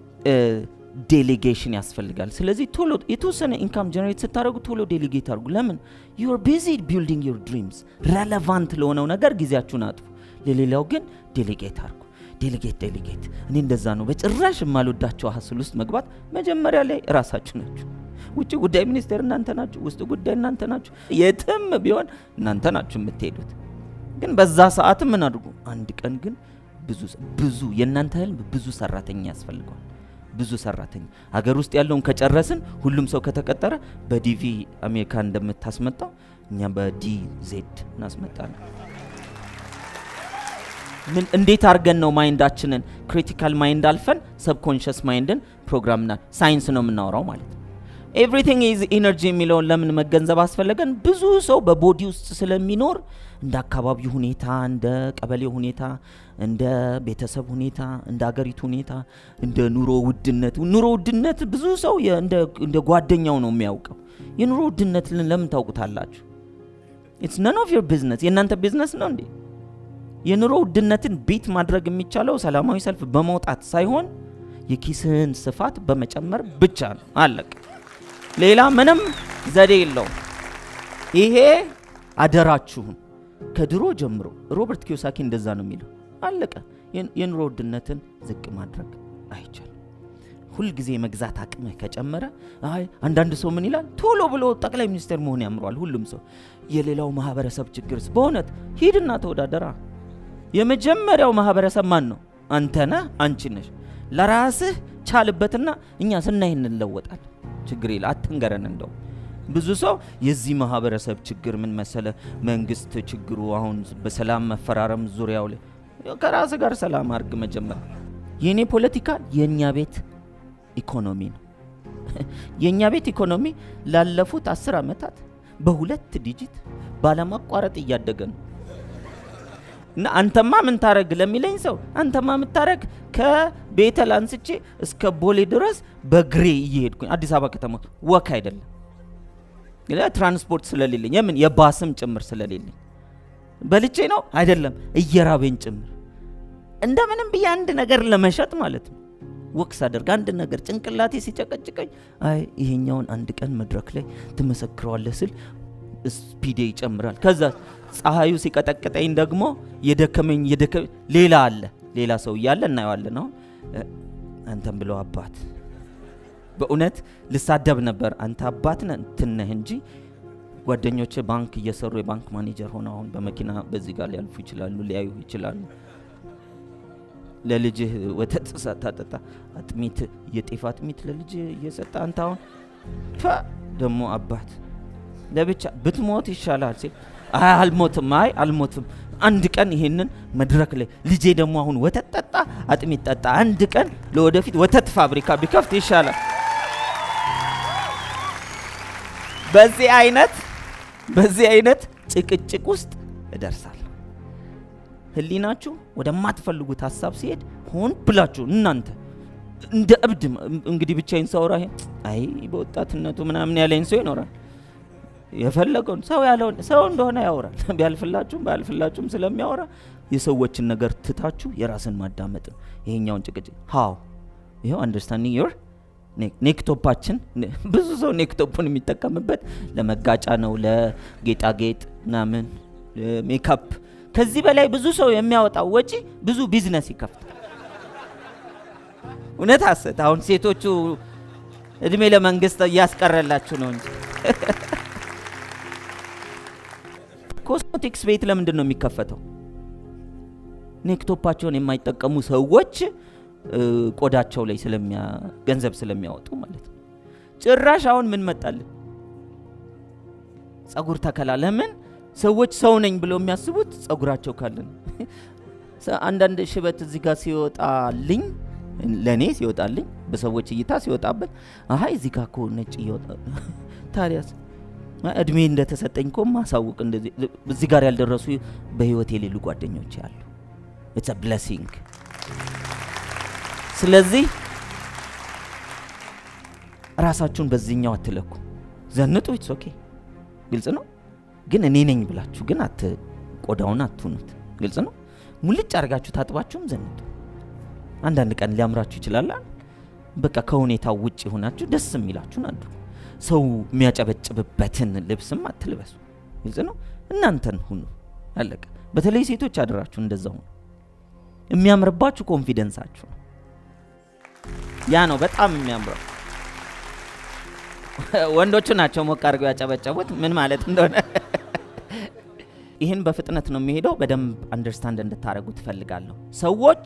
ዴሌጌሽን ያስፈልጋል። ስለዚህ ቶሎ የተወሰነ ኢንካም ጀነሬት ስታደርጉ ቶሎ ዴሊጌት አድርጉ። ለምን ዩር ቢዚ ቢልዲንግ ዩር ድሪምስ ረለቫንት ለሆነው ነገር ጊዜያችሁን አጥፉ። ለሌላው ግን ዴሊጌት አድርጉ። ዴሊጌት ዴሊጌት። እኔ እንደዛ ነው በጭራሽ የማልወዳቸው ሀስል ውስጥ መግባት። መጀመሪያ ላይ ራሳችሁ ናችሁ። ውጭ ጉዳይ ሚኒስቴር እናንተ ናችሁ። ውስጥ ጉዳይ እናንተ ናችሁ። የትም ቢሆን እናንተ ናችሁ የምትሄዱት። ግን በዛ ሰዓት ምን አድርጉ። አንድ ቀን ግን ብዙ ብዙ የእናንተ ህልም ብዙ ሰራተኛ ያስፈልገዋል። ብዙ ሰራተኛ ሀገር ውስጥ ያለውን ከጨረስን ሁሉም ሰው ከተቀጠረ በዲቪ አሜሪካ እንደምታስመጣው እኛ በዲ ዜድ እናስመጣለን። ምን እንዴት አድርገን ነው ማይንዳችንን ክሪቲካል ማይንድ አልፈን ሰብኮንሽስ ማይንድን ፕሮግራምና ሳይንስ ነው የምናወራው ማለት ነው። ኤቭሪቲንግ ኢዝ ኢነርጂ የሚለውን ለምን መገንዘብ አስፈለገን? ብዙ ሰው በቦዲ ውስጥ ስለሚኖር እንደ አካባቢው ሁኔታ፣ እንደ ቀበሌው ሁኔታ፣ እንደ ቤተሰብ ሁኔታ፣ እንደ አገሪቱ ሁኔታ፣ እንደ ኑሮ ውድነት ኑሮ ውድነት ብዙ ሰው እንደ ጓደኛው ነው የሚያውቀው። የኑሮ ውድነት ለምን ታውቁታላችሁ? ኢትስ ነን ኦፍ ዮር ቢዝነስ። የእናንተ ቢዝነስ ነው እንዴ? የኑሮ ውድነትን ቤት ማድረግ የሚቻለው ሰላማዊ ሰልፍ በመውጣት ሳይሆን የኪስህን ስፋት በመጨመር ብቻ ነው። አለቅ ሌላ ምንም ዘዴ የለውም። ይሄ አደራችሁን ከድሮ ጀምሮ ሮበርት ኪዮሳኪ እንደዛ ነው የሚለው። አለቀ። የኑሮ ውድነትን ዝቅ ማድረግ አይቻልም። ሁልጊዜ የመግዛት አቅምህ ከጨመረ አይ አንዳንድ ሰው ምን ይላል ቶሎ ብሎ ጠቅላይ ሚኒስትር መሆን ያምረዋል ሁሉም ሰው። የሌላው ማህበረሰብ ችግርስ? በእውነት ሂድና ተወዳደራ። የመጀመሪያው ማህበረሰብ ማን ነው? አንተ ነህ፣ አንቺ ነሽ። ለራስህ ቻልበትና እኛ ስናይ እንለወጣል። ችግር የለ አትንገረን። እንደው ብዙ ሰው የዚህ ማህበረሰብ ችግር ምን መሰለ፣ መንግስት ችግሩ አሁን በሰላም መፈራረም ዙሪያው ላይ ከራስ ጋር ሰላም አርግ መጀመር። የእኔ ፖለቲካ የእኛ ቤት ኢኮኖሚ ነው። የእኛ ቤት ኢኮኖሚ ላለፉት አስር ዓመታት በሁለት ዲጂት ባለማቋረጥ እያደገ ነው። እና አንተማ ምን ታረግ ለሚለኝ ሰው አንተማ የምታረግ ከቤተል አንስቼ እስከ ቦሌ ድረስ በግሬ እየሄድኩኝ አዲስ አበባ ከተማ ወክ አይደለም ትራንስፖርት ስለሌለኝ የምን የባስም ጭምር ስለሌለኝ በልቼ ነው አይደለም እየራበኝ ጭምር እንደምንም ብዬ አንድ ነገር ለመሸጥ ማለት ነው ወክስ አደርግ አንድ ነገር ጭንቅላቴ ሲጨቀጭቀኝ አይ ይሄኛውን አንድ ቀን መድረክ ላይ ትመሰክረዋለህ ስል ስፒዴ ይጨምራል። ከዛ ፀሐዩ ሲቀጠቅጠኝ ደግሞ የደከመኝ የደከመኝ ሌላ አለ ሌላ ሰው እያለ እናየዋለን። አሁን አንተም ብለው አባት በእውነት ልሳደብ ነበር። አንተ አባት ነህ እንትን ነህ እንጂ ጓደኞቼ ባንክ እየሰሩ የባንክ ማኔጀር ሆነ አሁን በመኪና በዚህ ጋር ሊያልፉ ይችላሉ፣ ሊያዩ ይችላሉ። ለልጅህ ወተት ሳታጠጣ አጥሚት የጤፍ አጥሚት ለልጅ እየሰጠ አንተ አሁን ፋ ደግሞ አባት ለብቻ ብትሞት ይሻላል ሲል አይ አልሞትም፣ አይ አልሞትም። አንድ ቀን ይሄንን መድረክ ላይ ልጄ ደግሞ አሁን ወተት ጠጣ፣ አጥሚት ጠጣ፣ አንድ ቀን ለወደፊት ወተት ፋብሪካ ቢከፍት ይሻላል። በዚህ አይነት በዚህ አይነት ጭቅጭቅ ውስጥ እደርሳለሁ። ህሊናችሁ ወደማትፈልጉት ሀሳብ ሲሄድ ሆን ብላችሁ እናንተ እንደ እብድ እንግዲህ ብቻዬን ሳወራ አይ በወጣትነቱ ምናምን ያለኝ ሰው ይኖራል። የፈለገውን ሰው ያለውን ሰው እንደሆነ ያወራል። ቢያልፍላችሁም ባያልፍላችሁም ስለሚያወራ የሰዎችን ነገር ትታችሁ የራስን ማዳመጥ ነው። ይሄኛውን ጭቅጭቅ ሃው ይኸው አንደርስታንዲንግ ዮር ኔክቶፓችን ብዙ ሰው ኔክቶፑን የሚጠቀምበት ለመጋጫ ነው፣ ለጌጣጌጥ ምናምን ሜካፕ። ከዚህ በላይ ብዙ ሰው የሚያወጣው ወጪ ብዙ ቢዝነስ ይከፍታል። እውነት ሐሰት። አሁን ሴቶቹ እድሜ ለመንግስት እያስቀረላችሁ ነው እንጂ ኮስሞቲክስ ቤት ለምንድን ነው የሚከፈተው? ኔክቶፓቸውን የማይጠቀሙ ሰዎች እ፣ ቆዳቸው ላይ ስለሚያ ገንዘብ ስለሚያወጡ ማለት ነው። ጭራሽ አሁን ምን መጣልን? ጸጉር ተከላ። ለምን ሰዎች ሰው ነኝ ብለው የሚያስቡት ጸጉራቸው ካለ ነው። ሰ- አንዳንድ ሽበት እዚህ ጋር ሲወጣልኝ ለእኔ ሲወጣልኝ በሰዎች እይታ ሲወጣበት አሀ እዚህ ጋር እኮ ነጭ እየወጣ ታዲያስ አ- እድሜ እንደተሰጠኝ እኮ ማሳውቅ እንደዚህ እዚህ ጋር ያልደረሱ በህይወት የሌሉ ጓደኞች አሉ። ኢትስ ብለሲንግ። ስለዚህ ራሳችሁን በዚህኛው አትለኩ። ዘንጡ፣ ኢትስ ኦኬ፣ ግልጽ ነው። ግን እኔ ነኝ ብላችሁ ግን አት ቆዳውን አትሁኑት። ግልጽ ነው። ሙልጭ አድርጋችሁ ታጥባችሁም ዘንጡ። አንዳንድ ቀን ሊያምራችሁ ይችላል። በቃ ከሁኔታው ውጭ ሆናችሁ ደስ የሚላችሁን አድርጉ። ሰው የሚያጨበጭብበትን ልብስም አትልበሱ። ግልጽ ነው። እናንተን ሁኑ። አለቀ። በተለይ ሴቶች አደራችሁ እንደዛ ሁኑ። የሚያምርባችሁ ኮንፊደንሳችሁ ነው። ያ ነው በጣም የሚያምረው። ወንዶቹ ናቸው ሞቅ አድርገው ያጨበጨቡት ምን ማለት እንደሆነ ይህን በፍጥነት ነው የሚሄደው። በደንብ አንደርስታንድ እንድታደርጉ ትፈልጋለሁ። ሰዎች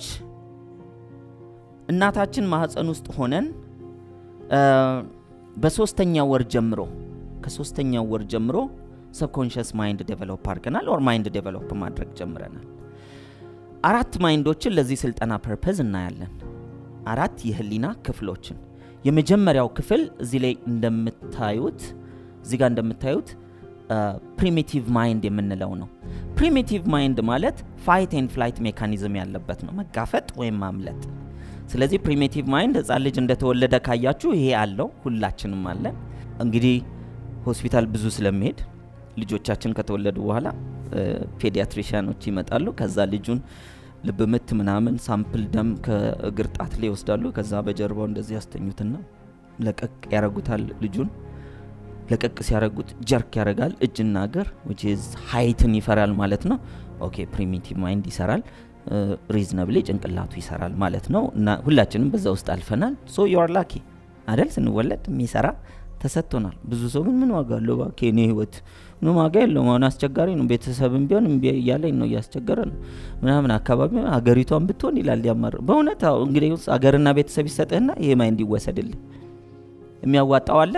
እናታችን ማህፀን ውስጥ ሆነን እ፣ በሶስተኛው ወር ጀምሮ ከሶስተኛው ወር ጀምሮ ሰብኮንሽስ ማይንድ ዴቨሎፕ አድርገናል፣ ኦር ማይንድ ዴቨሎፕ ማድረግ ጀምረናል። አራት ማይንዶችን ለዚህ ስልጠና ፐርፐዝ እናያለን። አራት የህሊና ክፍሎችን የመጀመሪያው ክፍል እዚህ ላይ እንደምታዩት እዚህ ጋር እንደምታዩት ፕሪሚቲቭ ማይንድ የምንለው ነው። ፕሪሚቲቭ ማይንድ ማለት ፋይት ኤንድ ፍላይት ሜካኒዝም ያለበት ነው፣ መጋፈጥ ወይም ማምለጥ። ስለዚህ ፕሪሚቲቭ ማይንድ ህፃን ልጅ እንደተወለደ ካያችሁ ይሄ አለው፣ ሁላችንም አለን። እንግዲህ ሆስፒታል ብዙ ስለሚሄድ ልጆቻችን ከተወለዱ በኋላ ፔዲያትሪሽያኖች ይመጣሉ። ከዛ ልጁን ልብ ምት ምናምን ሳምፕል ደም ከእግር ጣት ላይ ይወስዳሉ። ከዛ በጀርባው እንደዚህ ያስተኙትና ለቀቅ ያረጉታል ልጁን ለቀቅ ሲያረጉት ጀርክ ያደርጋል እጅና እግር which is ሀይትን ይፈራል ማለት ነው። ኦኬ ፕሪሚቲቭ ማይንድ ይሰራል፣ ሪዝነብሊ ጭንቅላቱ ይሰራል ማለት ነው። እና ሁላችንም በዛ ውስጥ አልፈናል። ሶ ዩ አር ላኪ አደል ስንወለድ የሚሰራ ተሰጥቶናል። ብዙ ሰው ግን ምን ዋጋ አለው እባክህ የኔ ህይወት ምንም ዋጋ የለውም፣ አሁን አስቸጋሪ ነው፣ ቤተሰብም ቢሆን እምቢ እያለኝ ነው እያስቸገረ ነው ምናምን አካባቢ ሀገሪቷን ብትሆን ይላል ያማር። በእውነት አዎ፣ እንግዲህ ውስጥ ሀገርና ቤተሰብ ይሰጥህና ይሄ ማይንድ ይወሰድልህ። የሚያዋጣው አለ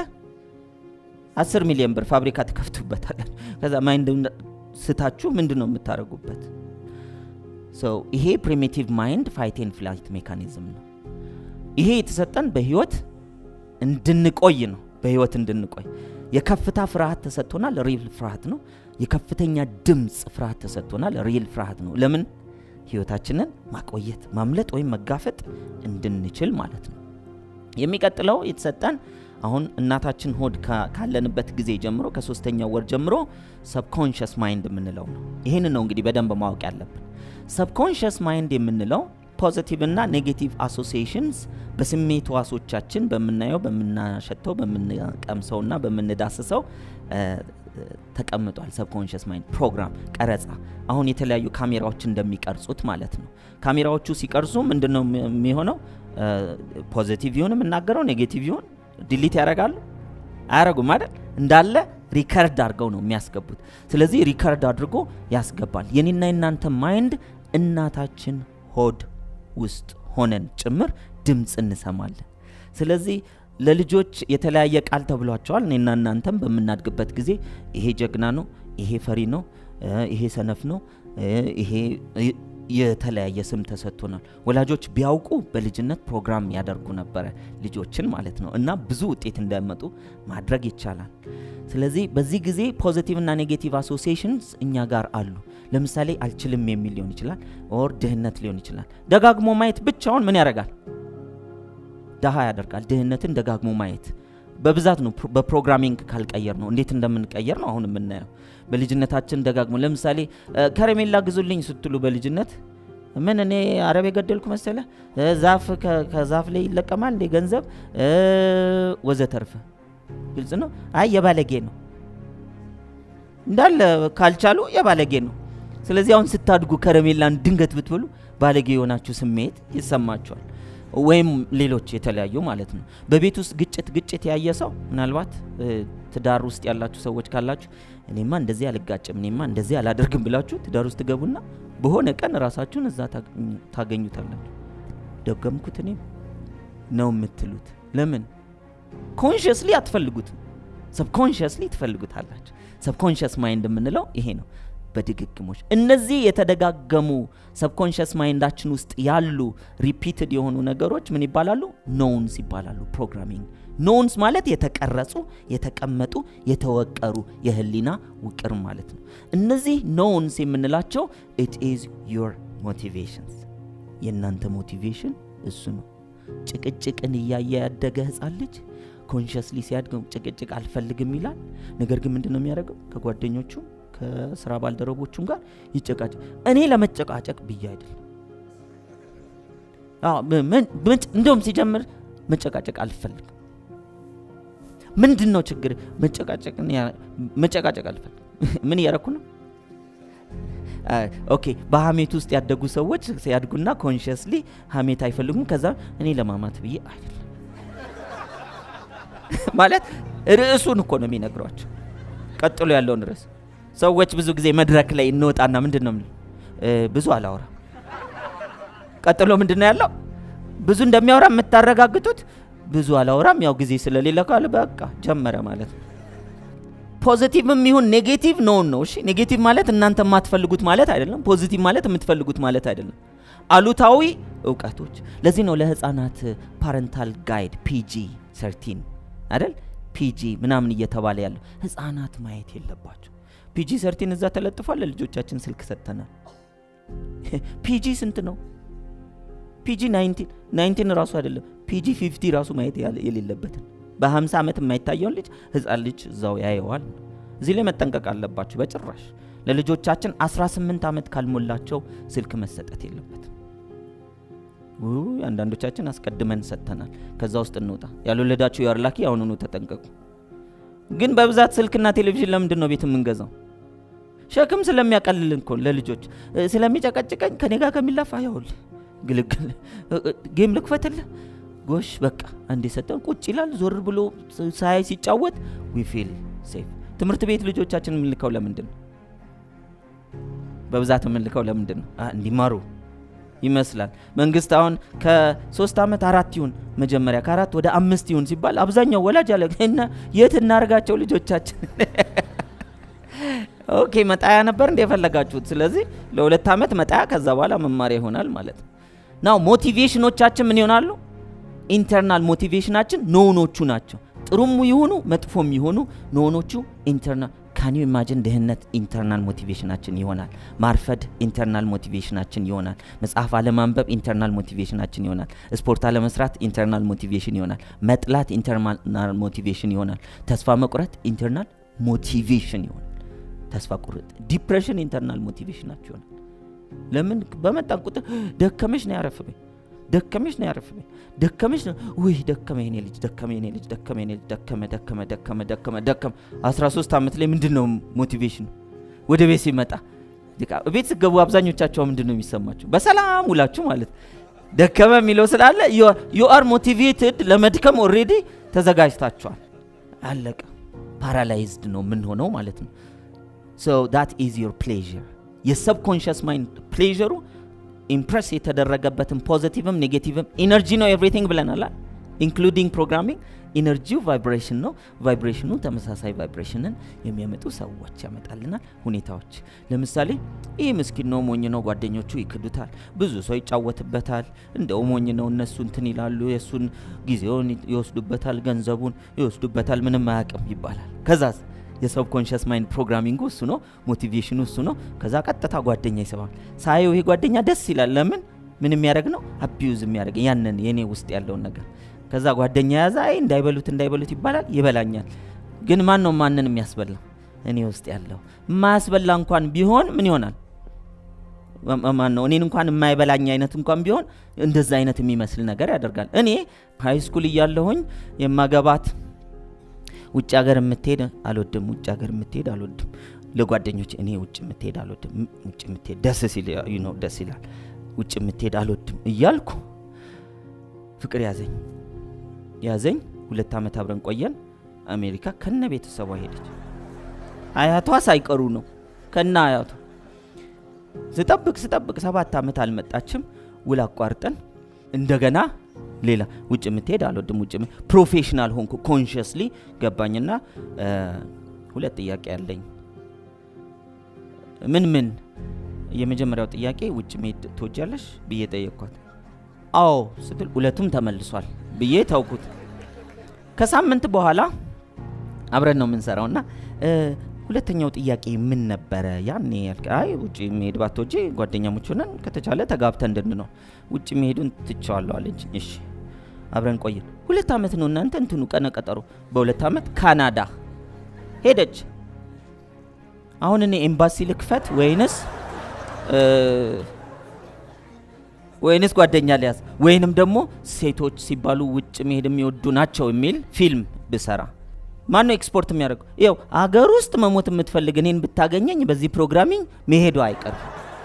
አስር ሚሊዮን ብር ፋብሪካ ትከፍቱበታለን። ከዛ ማይንድ ስታችሁ ምንድን ነው የምታደርጉበት? ሰው ይሄ ፕሪሚቲቭ ማይንድ ፋይት ኤንድ ፍላይት ሜካኒዝም ነው። ይሄ የተሰጠን በህይወት እንድንቆይ ነው። በህይወት እንድንቆይ የከፍታ ፍርሃት ተሰጥቶናል። ሪል ፍርሃት ነው። የከፍተኛ ድምፅ ፍርሃት ተሰጥቶናል። ሪል ፍርሃት ነው። ለምን ህይወታችንን ማቆየት ማምለጥ ወይም መጋፈጥ እንድንችል ማለት ነው። የሚቀጥለው የተሰጠን አሁን እናታችን ሆድ ካ- ካለንበት ጊዜ ጀምሮ ከሶስተኛው ወር ጀምሮ ሰብኮንሽስ ማይንድ የምንለው ነው። ይህን ነው እንግዲህ በደንብ ማወቅ ያለብን። ሰብኮንሽስ ማይንድ የምንለው ፖዚቲቭ እና ኔጌቲቭ አሶሲዬሽንስ በስሜት ዋሶቻችን በምናየው፣ በምናሸተው፣ በምንቀምሰው እና በምንዳስሰው እ፣ ተቀምጧል። ሰብኮንሽስ ማይንድ ፕሮግራም ቀረጻ። አሁን የተለያዩ ካሜራዎች እንደሚቀርጹት ማለት ነው። ካሜራዎቹ ሲቀርጹ ምንድን ነው የሚ- የሚሆነው? ፖዚቲቭ ይሁን የምናገረው ኔጌቲቭ ይሁን ዲሊት ያደርጋሉ አያረጉም አይደል? እንዳለ ሪከርድ አድርገው ነው የሚያስገቡት። ስለዚህ ሪከርድ አድርጎ ያስገባል። የኔና የናንተ ማይንድ እናታችን ሆድ ውስጥ ሆነን ጭምር ድምፅ እንሰማለን። ስለዚህ ለልጆች የተለያየ ቃል ተብሏቸዋል። እኔና እናንተም በምናድግበት ጊዜ ይሄ ጀግና ነው፣ ይሄ ፈሪ ነው፣ እ፣ ይሄ ሰነፍ ነው፣ እ፣ ይሄ እ፣ የተለያየ ስም ተሰጥቶናል። ወላጆች ቢያውቁ በልጅነት ፕሮግራም ያደርጉ ነበረ ልጆችን ማለት ነው እና ብዙ ውጤት እንዳያመጡ ማድረግ ይቻላል። ስለዚህ በዚህ ጊዜ ፖዚቲቭ እና ኔጌቲቭ አሶሲዬሽንስ እኛ ጋር አሉ። ለምሳሌ አልችልም የሚል ሊሆን ይችላል፣ ኦር ድህነት ሊሆን ይችላል። ደጋግሞ ማየት ብቻውን ምን ያደርጋል? ደሃ ያደርጋል። ድህነትን ደጋግሞ ማየት በብዛት ነው። ፕሮ- በፕሮግራሚንግ ካልቀየር ነው እንዴት እንደምንቀየር ነው አሁን የምናየው። በልጅነታችን ደጋግሞ ለምሳሌ እ፣ ከረሜላ ግዙልኝ ስትሉ በልጅነት ምን እኔ አረብ የገደልኩ መሰለ እ፣ ዛፍ ከ- ከዛፍ ላይ ይለቀማል እንዴ ገንዘብ እ፣ ወዘተርፈ ግልጽ ነው። አይ የባለጌ ነው እንዳለ ካልቻሉ የባለጌ ነው። ስለዚህ አሁን ስታድጉ ከረሜላን ድንገት ብትበሉ ባለጌ የሆናችሁ ስሜት ይሰማችኋል። ወይም ሌሎች የተለያዩ ማለት ነው። በቤት ውስጥ ግጭት ግጭት ያየ ሰው ምናልባት እ፣ ትዳር ውስጥ ያላችሁ ሰዎች ካላችሁ እኔማ እንደዚህ አልጋጭም፣ እኔማ እንደዚህ አላደርግም ብላችሁ ትዳር ውስጥ ትገቡና በሆነ ቀን ራሳችሁን እዛ ታገኙ- ታገኙታላችሁ። ደገምኩት እኔም ነው የምትሉት። ለምን ኮንሽስሊ አትፈልጉትም፣ ሰብኮንሽስሊ ትፈልጉታላችሁ። ሰብኮንሽስ ማይንድ የምንለው ይሄ ነው። በድግግሞች እነዚህ የተደጋገሙ ሰብኮንሽስ ማይንዳችን ውስጥ ያሉ ሪፒትድ የሆኑ ነገሮች ምን ይባላሉ? ኖውንስ ይባላሉ። ፕሮግራሚንግ ኖውንስ ማለት የተቀረጹ፣ የተቀመጡ፣ የተወቀሩ የህሊና ውቅር ማለት ነው። እነዚህ ኖውንስ የምንላቸው ኢት ኢዝ ዮር ሞቲቬሽንስ የእናንተ ሞቲቬሽን እሱ ነው። ጭቅጭቅን እያየ ያደገ ህፃን ልጅ ኮንሽስሊ ሲያድግ ጭቅጭቅ አልፈልግም ይላል። ነገር ግን ምንድን ነው የሚያደርገው? ከጓደኞቹ ከስራ ባልደረቦቹም ጋር ይጨቃጭቅ። እኔ ለመጨቃጨቅ ብዬ አይደለም። አዎ፣ ም- ምን- ምን- እንደውም ሲጀምር መጨቃጨቅ አልፈልግም። ምንድን ነው ችግር? መጨቃጨቅን ያ- መጨቃጨቅ አልፈልግም። ምን እያረኩ ነው? አ፣ ኦኬ በሀሜት ውስጥ ያደጉ ሰዎች ሲያድጉና ኮንሽስሊ ሀሜት አይፈልጉም። ከዛ እኔ ለማማት ብዬ አይደለም ማለት ርዕሱን እኮ ነው የሚነግሯቸው። ቀጥሎ ያለውን ርዕስ ሰዎች ብዙ ጊዜ መድረክ ላይ እንወጣና ምንድን ነው የምንለው? እ፣ ብዙ አላወራም። ቀጥሎ ምንድን ነው ያለው? ብዙ እንደሚያወራ የምታረጋግጡት ብዙ አላወራም፣ ያው ጊዜ ስለሌለ ካለ በቃ ጀመረ ማለት ነው። ፖዚቲቭም ይሁን ኔጌቲቭ ነውን ነው። እሺ ኔጌቲቭ ማለት እናንተ የማትፈልጉት ማለት አይደለም። ፖዚቲቭ ማለት የምትፈልጉት ማለት አይደለም። አሉታዊ እውቀቶች። ለዚህ ነው ለህፃናት ፓረንታል ጋይድ ፒጂ ሰርቲን አይደል ፒጂ ምናምን እየተባለ ያለው ህፃናት ማየት የለባቸው። ፒጂ ሰርቲን እዛ ተለጥፏል። ለልጆቻችን ስልክ ሰጥተናል። ፒጂ ስንት ነው? ፒጂ ናይንቲን ናይንቲን ራሱ አይደለም ፒጂ ፊፍቲ ራሱ ማየት ያለ- የሌለበትን በ50 ዓመት የማይታየውን ልጅ ህፃን ልጅ እዛው ያየዋል። እዚህ ላይ መጠንቀቅ አለባችሁ። በጭራሽ ለልጆቻችን 18 ዓመት ካልሞላቸው ስልክ መሰጠት የለበትም። ውይ አንዳንዶቻችን አስቀድመን ሰጥተናል። ከዛ ውስጥ እንውጣ። ያልወለዳችሁ ያርላኪ አሁኑኑ ተጠንቀቁ። ግን በብዛት ስልክና ቴሌቪዥን ለምንድን ነው ቤት የምንገዛው? ሸክም ስለሚያቀልልን እኮ ለልጆች እ፣ ስለሚጨቀጭቀኝ ከኔ ጋር ከሚላፋ ያውል ግልግል እ፣ እ፣ ጌም ልክፈትልህ ጎሽ በቃ አንዴ ሰጠን ቁጭ ይላል። ዞር ብሎ ሳያይ ሲጫወት ዊ ፊል ሴፍ። ትምህርት ቤት ልጆቻችን የምንልከው ለምንድን ነው? በብዛት የምንልከው ለምንድን ነው? አ፣ እንዲማሩ ይመስላል። መንግስት አሁን ከሶስት ዓመት አራት ይሁን መጀመሪያ ከአራት ወደ አምስት ይሁን ሲባል አብዛኛው ወላጅ አለ እና የት እናርጋቸው ልጆቻችን ኦኬ መጣያ ነበር እንደ የፈለጋችሁት። ስለዚህ ለሁለት ዓመት መጣያ፣ ከዛ በኋላ መማሪያ ይሆናል ማለት ነው። ናው ሞቲቬሽኖቻችን ምን ይሆናሉ? ኢንተርናል ሞቲቬሽናችን ኖኖቹ ናቸው። ጥሩም ይሁኑ መጥፎም ይሁኑ ኖኖቹ ኢንተርናል ካን ዩ ኢማጂን ድህነት ኢንተርናል ሞቲቬሽናችን ይሆናል። ማርፈድ ኢንተርናል ሞቲቬሽናችን ይሆናል። መጽሐፍ አለማንበብ ኢንተርናል ሞቲቬሽናችን ይሆናል። ስፖርት አለመስራት ኢንተርናል ሞቲቬሽን ይሆናል። መጥላት ኢንተርናል ሞቲቬሽን ይሆናል። ተስፋ መቁረጥ ኢንተርናል ሞቲቬሽን ይሆናል። ተስፋ ቁርጥ ዲፕሬሽን ኢንተርናል ሞቲቬሽናችሁ ይሆናል። ለምን በመጣን ቁጥር ደከመሽ ነው ያረፍበኝ ደከመሽ ነው ያረፍበኝ ደከመሽ ነው ውይ ደከመ የኔ ልጅ ደከመ የኔ ልጅ ደከመ የኔ ልጅ ደከመ ደከመ ደከመ ደከመ ደከመ 13 ዓመት ላይ ምንድን ነው ሞቲቬሽኑ ወደ ቤት ሲመጣ በቃ ቤት ስገቡ አብዛኞቻቸው ምንድን ነው የሚሰማቸው በሰላም ውላችሁ ማለት ደከመ የሚለው ስላለ ዩ አር ሞቲቬትድ ለመድከም ኦሬዲ ተዘጋጅታችኋል አለቀ ፓራላይዝድ ነው የምንሆነው ማለት ነው ሶ ዳት ኢዝ ዮር ፕሌዥር የሰብኮንሽስ ማይንድ ፕሌዥሩ ኢምፕረስ የተደረገበትን ፖዚቲቭም ኔጌቲቭም ኢነርጂ ነው ኤቭሪቲንግ ብለናል ኢንክሉዲንግ ፕሮግራሚንግ ኢነርጂው ቫይብሬሽን ነው ቫይብሬሽኑ ተመሳሳይ ቫይብሬሽንን የሚያመጡ ሰዎች ያመጣልናል ሁኔታዎች ለምሳሌ ይህ ምስኪን ነው ሞኝ ነው ጓደኞቹ ይክዱታል ብዙ ሰው ይጫወትበታል እንደው ሞኝ ነው እነሱ እንትን ይላሉ የእሱን ጊዜውን ይወስዱበታል ገንዘቡን ይወስዱበታል ምንም አያውቅም ይባላል ከዛስ የሰብኮንሽስ ማይንድ ፕሮግራሚንጉ እሱ ነው ሞቲቬሽኑ እሱ ነው ከዛ ቀጥታ ጓደኛ ይስባል ሳየው ይሄ ጓደኛ ደስ ይላል ለምን ምን የሚያደርግ ነው አቢዩዝ የሚያደርግ ያንን የኔ ውስጥ ያለውን ነገር ከዛ ጓደኛ ያዛ አይ እንዳይበሉት እንዳይበሉት ይባላል ይበላኛል ግን ማን ነው ማንን የሚያስበላ እኔ ውስጥ ያለው የማያስበላ እንኳን ቢሆን ምን ይሆናል ማን ነው እኔን እንኳን የማይበላኝ አይነት እንኳን ቢሆን እንደዛ አይነት የሚመስል ነገር ያደርጋል እኔ ሃይ ስኩል እያለሁኝ የማገባት ውጭ ሀገር የምትሄድ አልወድም ውጭ ሀገር የምትሄድ አልወድም ለጓደኞች እኔ ውጭ የምትሄድ አልወድም ውጭ የምትሄድ ደስ ሲል ነው ደስ ይላል ውጭ የምትሄድ አልወድም እያልኩ ፍቅር ያዘኝ ያዘኝ። ሁለት ዓመት አብረን ቆየን። አሜሪካ ከነ ቤተሰቧ ሄደች። አያቷ ሳይቀሩ ነው ከነ አያቷ። ስጠብቅ ስጠብቅ ሰባት ዓመት አልመጣችም። ውል አቋርጠን እንደገና ሌላ ውጭ የምትሄድ አልወድም። ውጭ የም- ፕሮፌሽናል ሆንኩ። ኮንሽስሊ ገባኝና እ፣ ሁለት ጥያቄ ያለኝ ምን ምን የመጀመሪያው ጥያቄ ውጭ መሄድ ትወጃለሽ ብዬ ጠየቅኳት። አዎ ስትል ሁለቱም ተመልሷል ብዬ ተውኩት። ከሳምንት በኋላ አብረን ነው የምንሰራው እና እ፣ ሁለተኛው ጥያቄ ምን ነበረ? ያኔ ያልከ አይ ውጭ መሄድ ባትወጂ ጓደኛሞች ሆነን ከተቻለ ተጋብተን እንድንኖር ውጭ መሄዱን ትቸዋለሁ አለች። እሺ አብረን ቆየን። ሁለት ዓመት ነው እናንተ እንትኑ ቀነ ቀጠሮ። በሁለት ዓመት ካናዳ ሄደች። አሁን እኔ ኤምባሲ ልክፈት ወይንስ እ፣ ወይንስ ጓደኛ ሊያዝ ወይንም ደግሞ ሴቶች ሲባሉ ውጭ መሄድ የሚወዱ ናቸው የሚል ፊልም ብሰራ ማን ነው ኤክስፖርት የሚያደርገው? ይኸው አገር ውስጥ መሞት የምትፈልግ እኔን ብታገኘኝ በዚህ ፕሮግራሚንግ መሄዱ አይቀርም።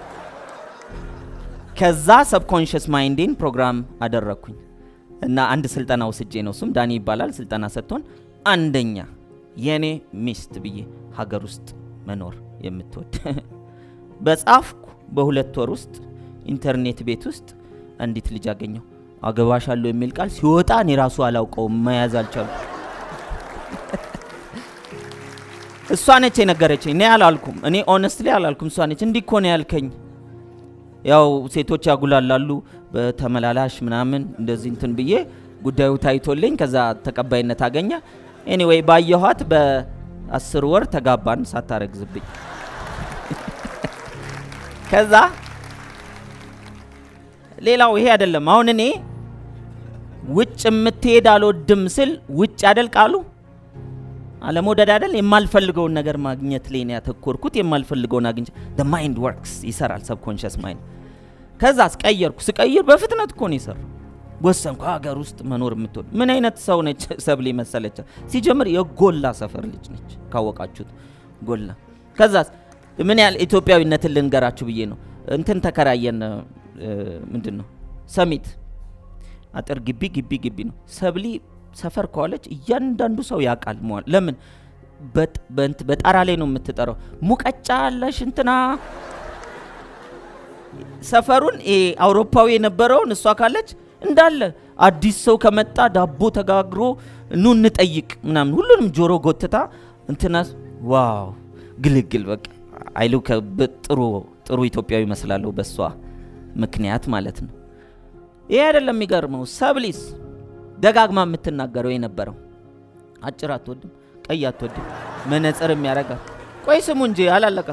ከዛ ሰብኮንሽስ ማይንዴን ፕሮግራም አደረግኩኝ እና አንድ ስልጠና ወስጄ ነው እሱም ዳኒ ይባላል ስልጠና ሰጥቶን አንደኛ የኔ ሚስት ብዬ ሀገር ውስጥ መኖር የምትወድ በጻፍኩ በሁለት ወር ውስጥ ኢንተርኔት ቤት ውስጥ አንዲት ልጅ አገኘው አገባሻለሁ የሚል ቃል ሲወጣ እኔ ራሱ አላውቀውም መያዝ አልቻሉ እሷ ነች የነገረችኝ እኔ አላልኩም እኔ ኦነስትሊ አላልኩም እሷ ነች እንዲህ እኮ ነው ያልከኝ ያው ሴቶች ያጉላላሉ በተመላላሽ ምናምን እንደዚህ እንትን ብዬ ጉዳዩ ታይቶልኝ ከዛ ተቀባይነት አገኘ ኤኒዌይ ባየኋት በአስር ወር ተጋባን ሳታረግዝብኝ ከዛ ሌላው ይሄ አይደለም አሁን እኔ ውጭ የምትሄድ አልወድም ስል ውጭ አይደል ቃሉ አለመውደድ አይደል የማልፈልገውን ነገር ማግኘት ላይ ነው ያተኮርኩት የማልፈልገውን አግኝቼ the mind works ይሰራል ሰብኮንሽስ ማይንድ ከዛ ስቀየርኩ ስቀይር በፍጥነት እኮ ነው የሰራው ወሰንኩ ሀገር ውስጥ መኖር የምትወድ ምን አይነት ሰው ነች ሰብሌ መሰለች ሲጀምር የጎላ ሰፈር ልጅ ነች ካወቃችሁት ጎላ ከዛስ ምን ያህል ኢትዮጵያዊነትን ልንገራችሁ ብዬ ነው እንትን ተከራየን ምንድን ነው ሰሚት አጥር ግቢ ግቢ ግቢ ነው ሰብሊ ሰፈር ከዋለች እያንዳንዱ ሰው ያውቃል መዋል ለምን በጥ- በእንት- በጣራ ላይ ነው የምትጠራው ሙቀጫ አለሽ እንትና ሰፈሩን ይሄ አውሮፓዊ የነበረውን እሷ ካለች እንዳለ አዲስ ሰው ከመጣ ዳቦ ተጋግሮ ኑ እንጠይቅ ምናምን ሁሉንም ጆሮ ጎትታ እንትና ዋው ግልግል በቃ አይሉ ጥሩ ጥሩ ኢትዮጵያዊ ይመስላለሁ በእሷ ምክንያት ማለት ነው። ይሄ አይደለም የሚገርመው። ሰብሊስ ደጋግማ የምትናገረው የነበረው አጭር አትወድም፣ ቀይ አትወድም፣ መነጽር የሚያረጋት ቆይ ስሙ እንጂ አላለቀም።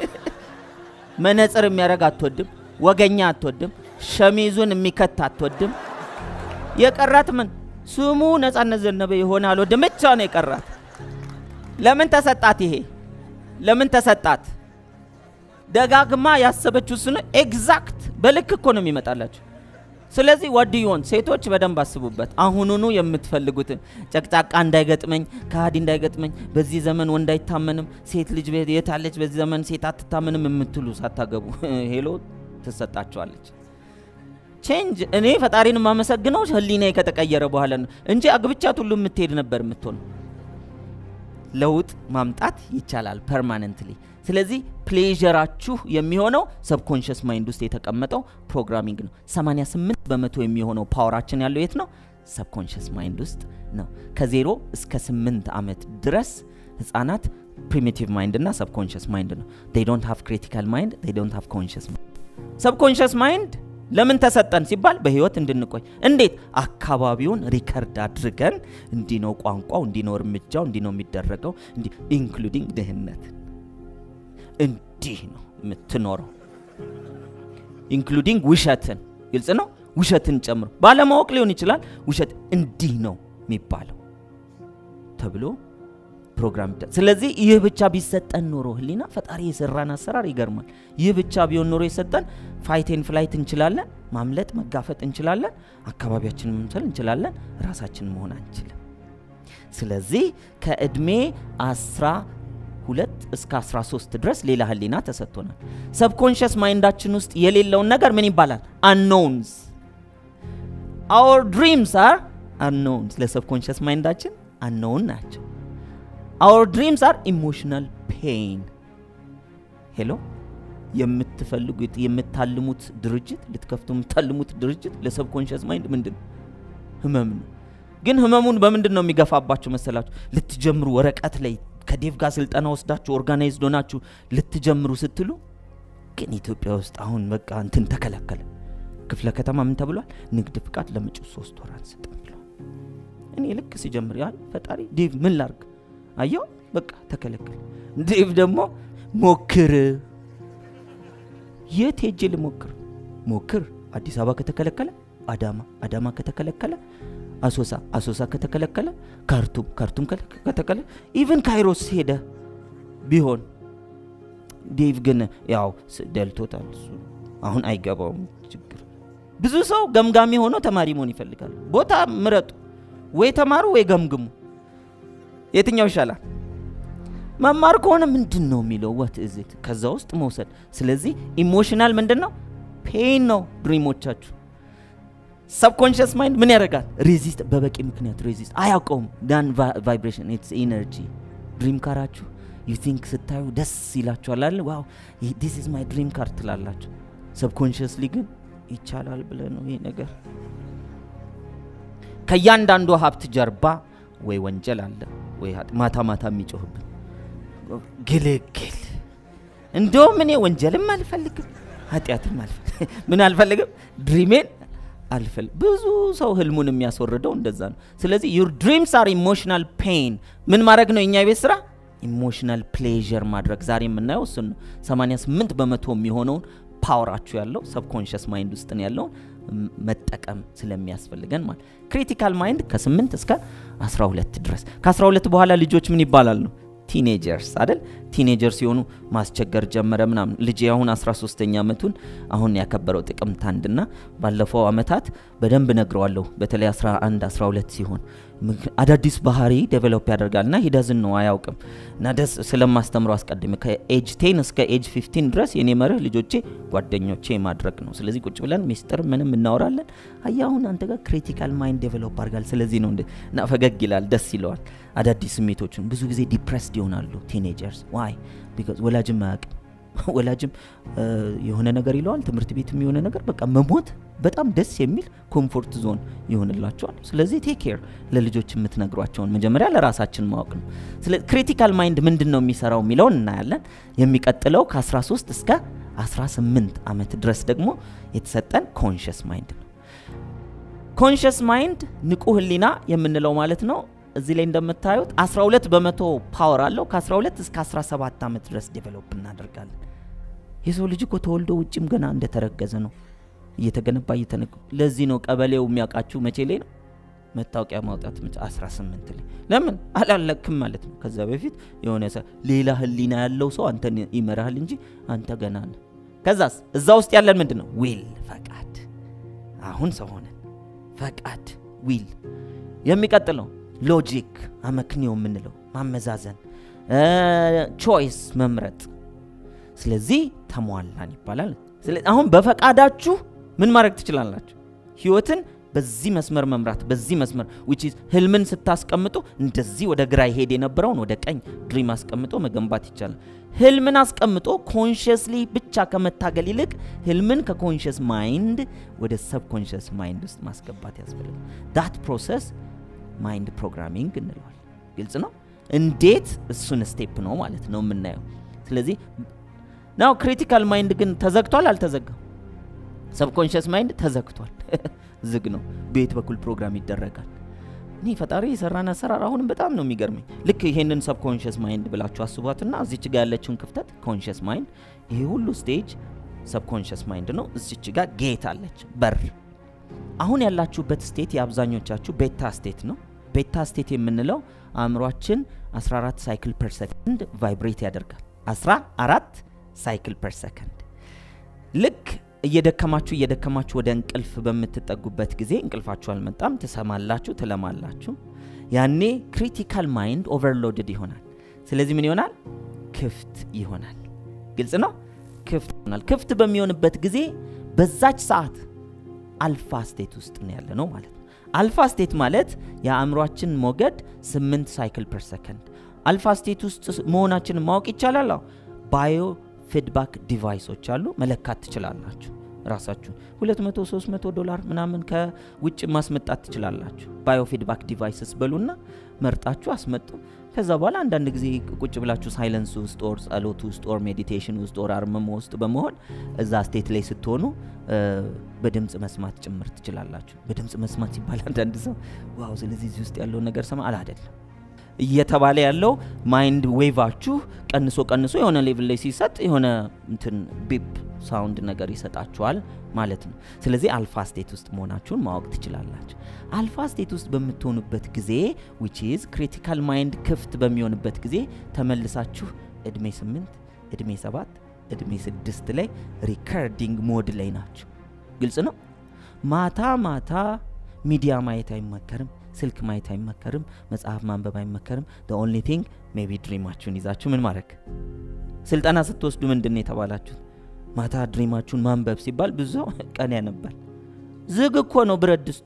መነጽር የሚያረግ አትወድም፣ ወገኛ አትወድም፣ ሸሚዙን የሚከት አትወድም። የቀራት ምን ስሙ ነጻነት ዘነበ የሆነ አልወድም ብቻ ነው የቀራት። ለምን ተሰጣት? ይሄ ለምን ተሰጣት? ደጋግማ ያሰበችው ስነ ኤግዛክት በልክ እኮ ነው የሚመጣላችሁ። ስለዚህ ወድዮን ሴቶች በደንብ አስቡበት። አሁኑኑ የምትፈልጉትን ጨቅጫቃ እንዳይገጥመኝ፣ ከሃዲ እንዳይገጥመኝ፣ በዚህ ዘመን ወንድ አይታመንም፣ ሴት ልጅ የታለች፣ በዚህ ዘመን ሴት አትታመንም የምትሉ ሳታገቡ ሄሎ ትሰጣቸዋለች። ቼንጅ እኔ ፈጣሪን የማመሰግነው ህሊናዬ ከተቀየረ በኋላ ነው እንጂ አግብቻት ሁሉ የምትሄድ ነበር የምትሆነው። ለውጥ ማምጣት ይቻላል ፐርማነንትሊ። ስለዚህ ፕሌዥራችሁ የሚሆነው ሰብኮንሽስ ማይንድ ውስጥ የተቀመጠው ፕሮግራሚንግ ነው። 88 በመቶ የሚሆነው ፓወራችን ያለው የት ነው? ሰብኮንሽስ ማይንድ ውስጥ ነው። ከዜሮ እስከ 8 ዓመት ድረስ ህጻናት ፕሪሚቲቭ ማይንድ እና ሰብኮንሽስ ማይንድ ነው። ዴይ ዶንት ሃቭ ክሪቲካል ማይንድ፣ ዴይ ዶንት ሃቭ ኮንሽስ ማይንድ። ሰብኮንሽስ ማይንድ ለምን ተሰጠን ሲባል በህይወት እንድንቆይ። እንዴት? አካባቢውን ሪከርድ አድርገን እንዲህ ነው ቋንቋው፣ እንዲህ ነው እርምጃው፣ እንዲህ ነው የሚደረገው፣ ኢንክሉዲንግ ድህነት እንዲህ ነው የምትኖረው፣ ኢንክሉዲንግ ውሸትን። ግልጽ ነው። ውሸትን ጨምሮ ባለማወቅ ሊሆን ይችላል። ውሸት እንዲህ ነው የሚባለው ተብሎ ፕሮግራም ይደ ስለዚህ ይህ ብቻ ቢሰጠን ኖሮ ህሊና ፈጣሪ የሰራን አሰራር ይገርማል። ይህ ብቻ ቢሆን ኖሮ የሰጠን ፋይቴን ፍላይት እንችላለን፣ ማምለጥ መጋፈጥ እንችላለን፣ አካባቢያችንን መምሰል እንችላለን፣ ራሳችን መሆን አንችልም። ስለዚህ ከእድሜ አስራ ሁለት እስከ 13 ድረስ ሌላ ህሊና ተሰጥቶናል። ሰብኮንሽስ ማይንዳችን ውስጥ የሌለውን ነገር ምን ይባላል? አንኖውንስ አወር ድሪምስ አር አንኖውን ስለ ሰብኮንሽስ ማይንዳችን አንኖውን ናቸው አወር ድሪምስ አር ኢሞሽናል ፔን ሄሎ የምትፈልጉት የምታልሙት ድርጅት ልትከፍቱ የምታልሙት ድርጅት ለሰብኮንሽስ ማይንድ ምንድን ነው ህመም ነው ግን ህመሙን በምንድን ነው የሚገፋባችሁ መሰላችሁ ልትጀምሩ ወረቀት ላይ ከዴቭ ጋር ስልጠና ወስዳችሁ ኦርጋናይዝድ ሆናችሁ ልትጀምሩ ስትሉ ግን ኢትዮጵያ ውስጥ አሁን በቃ እንትን ተከለከለ ክፍለ ከተማ ምን ተብሏል ንግድ ፍቃድ ለመጪው ሶስት ወር አንሰጥም ብሏል እኔ ልክ ሲጀምር ያል ፈጣሪ ዴቭ ምን ላርግ አየው በቃ ተከለከለ ዴቭ ደግሞ ሞክር የት ሄጄ ልሞክር ሞክር አዲስ አበባ ከተከለከለ አዳማ አዳማ ከተከለከለ አሶሳ አሶሳ ከተከለከለ ካርቱም ካርቱም ከተከለ ኢቨን ካይሮስ ሄደ ቢሆን ዴቭ ግን ያው ስ- ደልቶታል እሱ አሁን አይገባውም ችግር ብዙ ሰው ገምጋሚ ሆኖ ተማሪ መሆን ይፈልጋል ቦታ ምረጡ ወይ ተማሩ ወይ ገምግሙ የትኛው ይሻላል መማር ከሆነ ምንድን ነው የሚለው ወት እዝት ከዛ ውስጥ መውሰድ ስለዚህ ኢሞሽናል ምንድን ነው ፔን ነው ድሪሞቻችሁ ሰብኮንሽስ ማይንድ ምን ያደርጋል ሬዚስት በበቂ ምክንያት ሬዚስት አያውቀውም ዳን ቫይብሬሽን ኢትስ ኢነርጂ ድሪም ካራችሁ ዩ ቲንክ ስታዩ ደስ ይላችኋል አለ ዋው ዲስ ኢዝ ማይ ድሪም ካር ትላላችሁ ሰብኮንሽስሊ ግን ይቻላል ብለ ነው ይሄ ነገር ከእያንዳንዱ ሀብት ጀርባ ወይ ወንጀል አለ ወይ ኃጢ- ማታ ማታ የሚጮህብን ግልግል እንደውም እኔ ወንጀልም አልፈልግም ኃጢአትም አልፈልግም ምን አልፈልግም ድሪሜን አልፈል ብዙ ሰው ህልሙን የሚያስወርደው እንደዛ ነው ስለዚህ ዩር ድሪምስ አር ኢሞሽናል ፔን ምን ማድረግ ነው የኛ ቤት ስራ ኢሞሽናል ፕሌዥር ማድረግ ዛሬ የምናየው እሱን ነው 88 በመቶ የሚሆነውን ፓወራችሁ ያለው ሰብኮንሽስ ማይንድ ውስጥ ነው ያለውን ም- መጠቀም ስለሚያስፈልገን ማለት ክሪቲካል ማይንድ ከ8 እስከ 12 ድረስ ከ12 በኋላ ልጆች ምን ይባላል ነው ቲኔጀርስ አይደል ቲኔጀር ሲሆኑ ማስቸገር ጀመረ ምናምን ልጄ አሁን 13ኛ ዓመቱን አሁን ያከበረው ጥቅምት አንድና ባለፈው አመታት በደንብ ነግረዋለሁ በተለይ 11 12 ሲሆን ምክ- አዳዲስ ባህሪ ዴቨሎፕ ያደርጋል እና ሂደዝን ነው አያውቅም እና ደስ ስለማስተምረው አስቀድሜ ከኤጅ 10 እስከ ኤጅ 15 ድረስ የኔ መርህ ልጆቼ ጓደኞቼ ማድረግ ነው ስለዚህ ቁጭ ብለን ሚስጥር ምንም እናወራለን አያ አሁን አንተ ጋር ክሪቲካል ማይንድ ዴቨሎፕ አድርጋል ስለዚህ ነው እንደ እና ፈገግ ይላል ደስ ይለዋል አዳዲስ ስሜቶችን ብዙ ጊዜ ዲፕሬስድ ይሆናሉ ቲኔጀርስ ዋይ ቢካዝ ወላጅም አያውቅም ወላጅም እ፣ የሆነ ነገር ይለዋል ትምህርት ቤትም የሆነ ነገር በቃ መሞት በጣም ደስ የሚል ኮምፎርት ዞን ይሆንላቸዋል ስለዚህ ቴክ ኬር ለልጆች የምትነግሯቸውን መጀመሪያ ለራሳችን ማወቅ ነው ስለ ክሪቲካል ማይንድ ምንድን ነው የሚሰራው የሚለውን እናያለን የሚቀጥለው ከ13 እስከ 18 ዓመት ድረስ ደግሞ የተሰጠን ኮንሽስ ማይንድ ነው ኮንሽስ ማይንድ ንቁ ህሊና የምንለው ማለት ነው እዚህ ላይ እንደምታዩት 12 በመቶ ፓወር አለው ከ12 እስከ 17 ዓመት ድረስ ዴቨሎፕ እናደርጋለን የሰው ልጅ እኮ ተወልዶ ውጭም ገና እንደተረገዘ ነው እየተገነባ እየተነ ለዚህ ነው ቀበሌው የሚያውቃችሁ መቼ ላይ ነው መታወቂያ ማውጣት መቼ 18 ላይ ለምን አላለክም ማለት ነው ከዛ በፊት የሆነ ሰ ሌላ ህሊና ያለው ሰው አንተን ይመራሃል እንጂ አንተ ገና ነህ ከዛስ እዛ ውስጥ ያለን ምንድን ነው ዊል ፈቃድ አሁን ሰው ሆነን ፈቃድ ዊል የሚቀጥለው ሎጂክ አመክንዮ የምንለው ማመዛዘን ቾይስ መምረጥ ስለዚህ ተሟላን ይባላል ስለ- አሁን በፈቃዳችሁ ምን ማድረግ ትችላላችሁ ህይወትን በዚህ መስመር መምራት በዚህ መስመር which is ህልምን ስታስቀምጡ እንደዚህ ወደ ግራ ይሄድ የነበረውን ወደ ቀኝ ድሪም አስቀምጦ መገንባት ይቻላል ህልምን አስቀምጦ ኮንሽስሊ ብቻ ከመታገል ይልቅ ህልምን ከኮንሽስ ማይንድ ወደ ሰብኮንሽስ ማይንድ ውስጥ ማስገባት ያስፈልጋል ዳት ፕሮሰስ ማይንድ ፕሮግራሚንግ እንለዋል ግልጽ ነው እንዴት እሱን ስቴፕ ነው ማለት ነው የምናየው ስለዚህ ናው ክሪቲካል ማይንድ ግን ተዘግቷል አልተዘጋም ሰብኮንሽስ ማይንድ ተዘግቷል ዝግ ነው በየት በኩል ፕሮግራም ይደረጋል እኔ ፈጣሪ የሰራን አሰራር አሁንም በጣም ነው የሚገርመኝ ልክ ይሄንን ሰብኮንሽስ ማይንድ ብላችሁ አስቧትና እዚች ጋር ያለችውን ክፍተት ኮንሽስ ማይንድ ይሄ ሁሉ ስቴጅ ሰብኮንሽስ ማይንድ ነው እዚች ጋር ጌት አለች በር አሁን ያላችሁበት ስቴት የአብዛኞቻችሁ ቤታ ስቴት ነው ቤታ ስቴት የምንለው አእምሯችን 14 ሳይክል ፐር ሰከንድ ቫይብሬት ያደርጋል 14 ሳይክል ፐር ሰከንድ ልክ እየደከማችሁ እየደከማችሁ ወደ እንቅልፍ በምትጠጉበት ጊዜ እንቅልፋችሁ አልመጣም ትሰማላችሁ ትለማላችሁ ያኔ ክሪቲካል ማይንድ ኦቨርሎድድ ይሆናል ስለዚህ ምን ይሆናል ክፍት ይሆናል ግልጽ ነው ክፍት ይሆናል ክፍት በሚሆንበት ጊዜ በዛች ሰዓት አልፋ ስቴት ውስጥ ነው ያለ ነው ማለት ነው። አልፋ ስቴት ማለት የአእምሯችን ሞገድ 8 ሳይክል ፐር ሰከንድ። አልፋ ስቴት ውስጥ መሆናችንን ማወቅ ይቻላል። አዎ ባዮ ፊድባክ ዲቫይሶች አሉ፣ መለካት ትችላላችሁ። ራሳችሁን 200 300 ዶላር ምናምን ከውጭ ማስመጣት ትችላላችሁ። ባዮ ፊድባክ ዲቫይስስ በሉና መርጣችሁ አስመጡ። ከዛ በኋላ አንዳንድ ጊዜ ቁጭ ብላችሁ ሳይለንስ ውስጥ ኦር ጸሎት ውስጥ ኦር ሜዲቴሽን ውስጥ ኦር አርምሞ ውስጥ በመሆን እዛ ስቴት ላይ ስትሆኑ በድምፅ መስማት ጭምር ትችላላችሁ። በድምፅ መስማት ሲባል አንዳንድ ሰው ዋው፣ ስለዚህ እዚህ ውስጥ ያለውን ነገር ሰማ አላ አይደለም እየተባለ ያለው ማይንድ ዌቫችሁ ቀንሶ ቀንሶ የሆነ ሌቭል ላይ ሲሰጥ የሆነ እንትን ቢፕ ሳውንድ ነገር ይሰጣችኋል ማለት ነው። ስለዚህ አልፋ ስቴት ውስጥ መሆናችሁን ማወቅ ትችላላችሁ። አልፋ ስቴት ውስጥ በምትሆኑበት ጊዜ ዊች ኢዝ ክሪቲካል ማይንድ ክፍት በሚሆንበት ጊዜ ተመልሳችሁ እድሜ ስምንት እድሜ ሰባት እድሜ ስድስት ላይ ሪከርዲንግ ሞድ ላይ ናቸው። ግልጽ ነው። ማታ ማታ ሚዲያ ማየት አይመከርም። ስልክ ማየት አይመከርም። መጽሐፍ ማንበብ አይመከርም። ኦንሊ ቲንግ ሜቢ ድሪማችሁን ይዛችሁ ምን ማድረግ ስልጠና ስትወስዱ ምንድን ነው የተባላችሁት? ማታ ድሪማችሁን ማንበብ ሲባል ብዙ ሰው ቀን ያነባል። ዝግ እኮ ነው ብረት ድስቱ።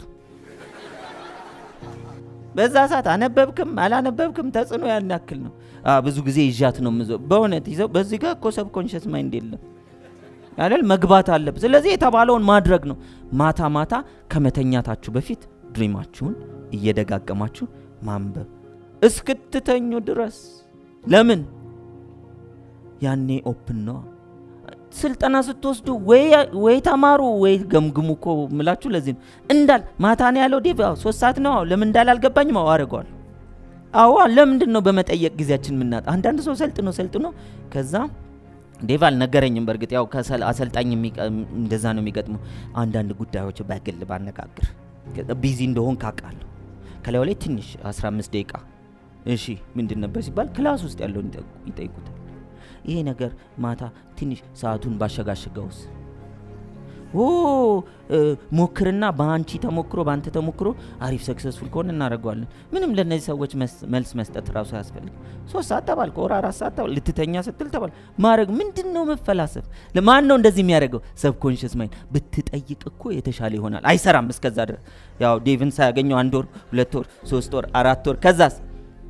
በዛ ሰዓት አነበብክም አላነበብክም ተጽዕኖ ያን ያክል ነው። ብዙ ጊዜ ይዣት ነው ምዞ በእውነት ይዘው በዚህ ጋር እኮ ሰብኮንሽስ ማይንድ የለም አይደል? መግባት አለብ። ስለዚህ የተባለውን ማድረግ ነው። ማታ ማታ ከመተኛታችሁ በፊት ድሪማችሁን እየደጋገማችሁ ማንበብ እስክትተኙ ድረስ። ለምን ያኔ ኦፕን ነው። ስልጠና ስትወስዱ ወይ ተማሩ ወይ ገምግሙ እኮ ምላችሁ። ለዚህ ነው እንዳል ማታ ነው ያለው ዴቭ ሶስት ሰዓት ነው። ለምን እንዳል አልገባኝም። አዎ አድርገዋል። አዎ ለምንድን ነው በመጠየቅ ጊዜያችን የምናጣ? አንዳንድ ሰው ሰልጥኖ ሰልጥኖ ከዛ ዴቭ አልነገረኝም። በእርግጥ ያው አሰልጣኝ እንደዛ ነው የሚገጥመው። አንዳንድ ጉዳዮች በግል ባነጋግር ቢዚ እንደሆን ካውቃለሁ። ከላዩ ላይ ትንሽ 15 ደቂቃ እሺ ምንድን ነበር ሲባል ክላስ ውስጥ ያለውን ይጠይቁታል። ይሄ ነገር ማታ ትንሽ ሰዓቱን ባሸጋሸገውስ ኦ ሞክርና በአንቺ ተሞክሮ በአንተ ተሞክሮ አሪፍ ሰክሰስፉል ከሆነ እናደርገዋለን። ምንም ለእነዚህ ሰዎች መልስ መስጠት ራሱ አያስፈልግ። ሶስት ሰዓት ተባል ከወር አራት ሰዓት ተባል ልትተኛ ስትል ተባል ማድረግ ምንድን ነው መፈላሰፍ? ማን ነው እንደዚህ የሚያደርገው? ሰብኮንሽስ ማይንድ ብትጠይቅ እኮ የተሻለ ይሆናል። አይሰራም። እስከዛ ድረስ ያው ዴቭን ሳያገኘው አንድ ወር ሁለት ወር ሶስት ወር አራት ወር ከዛስ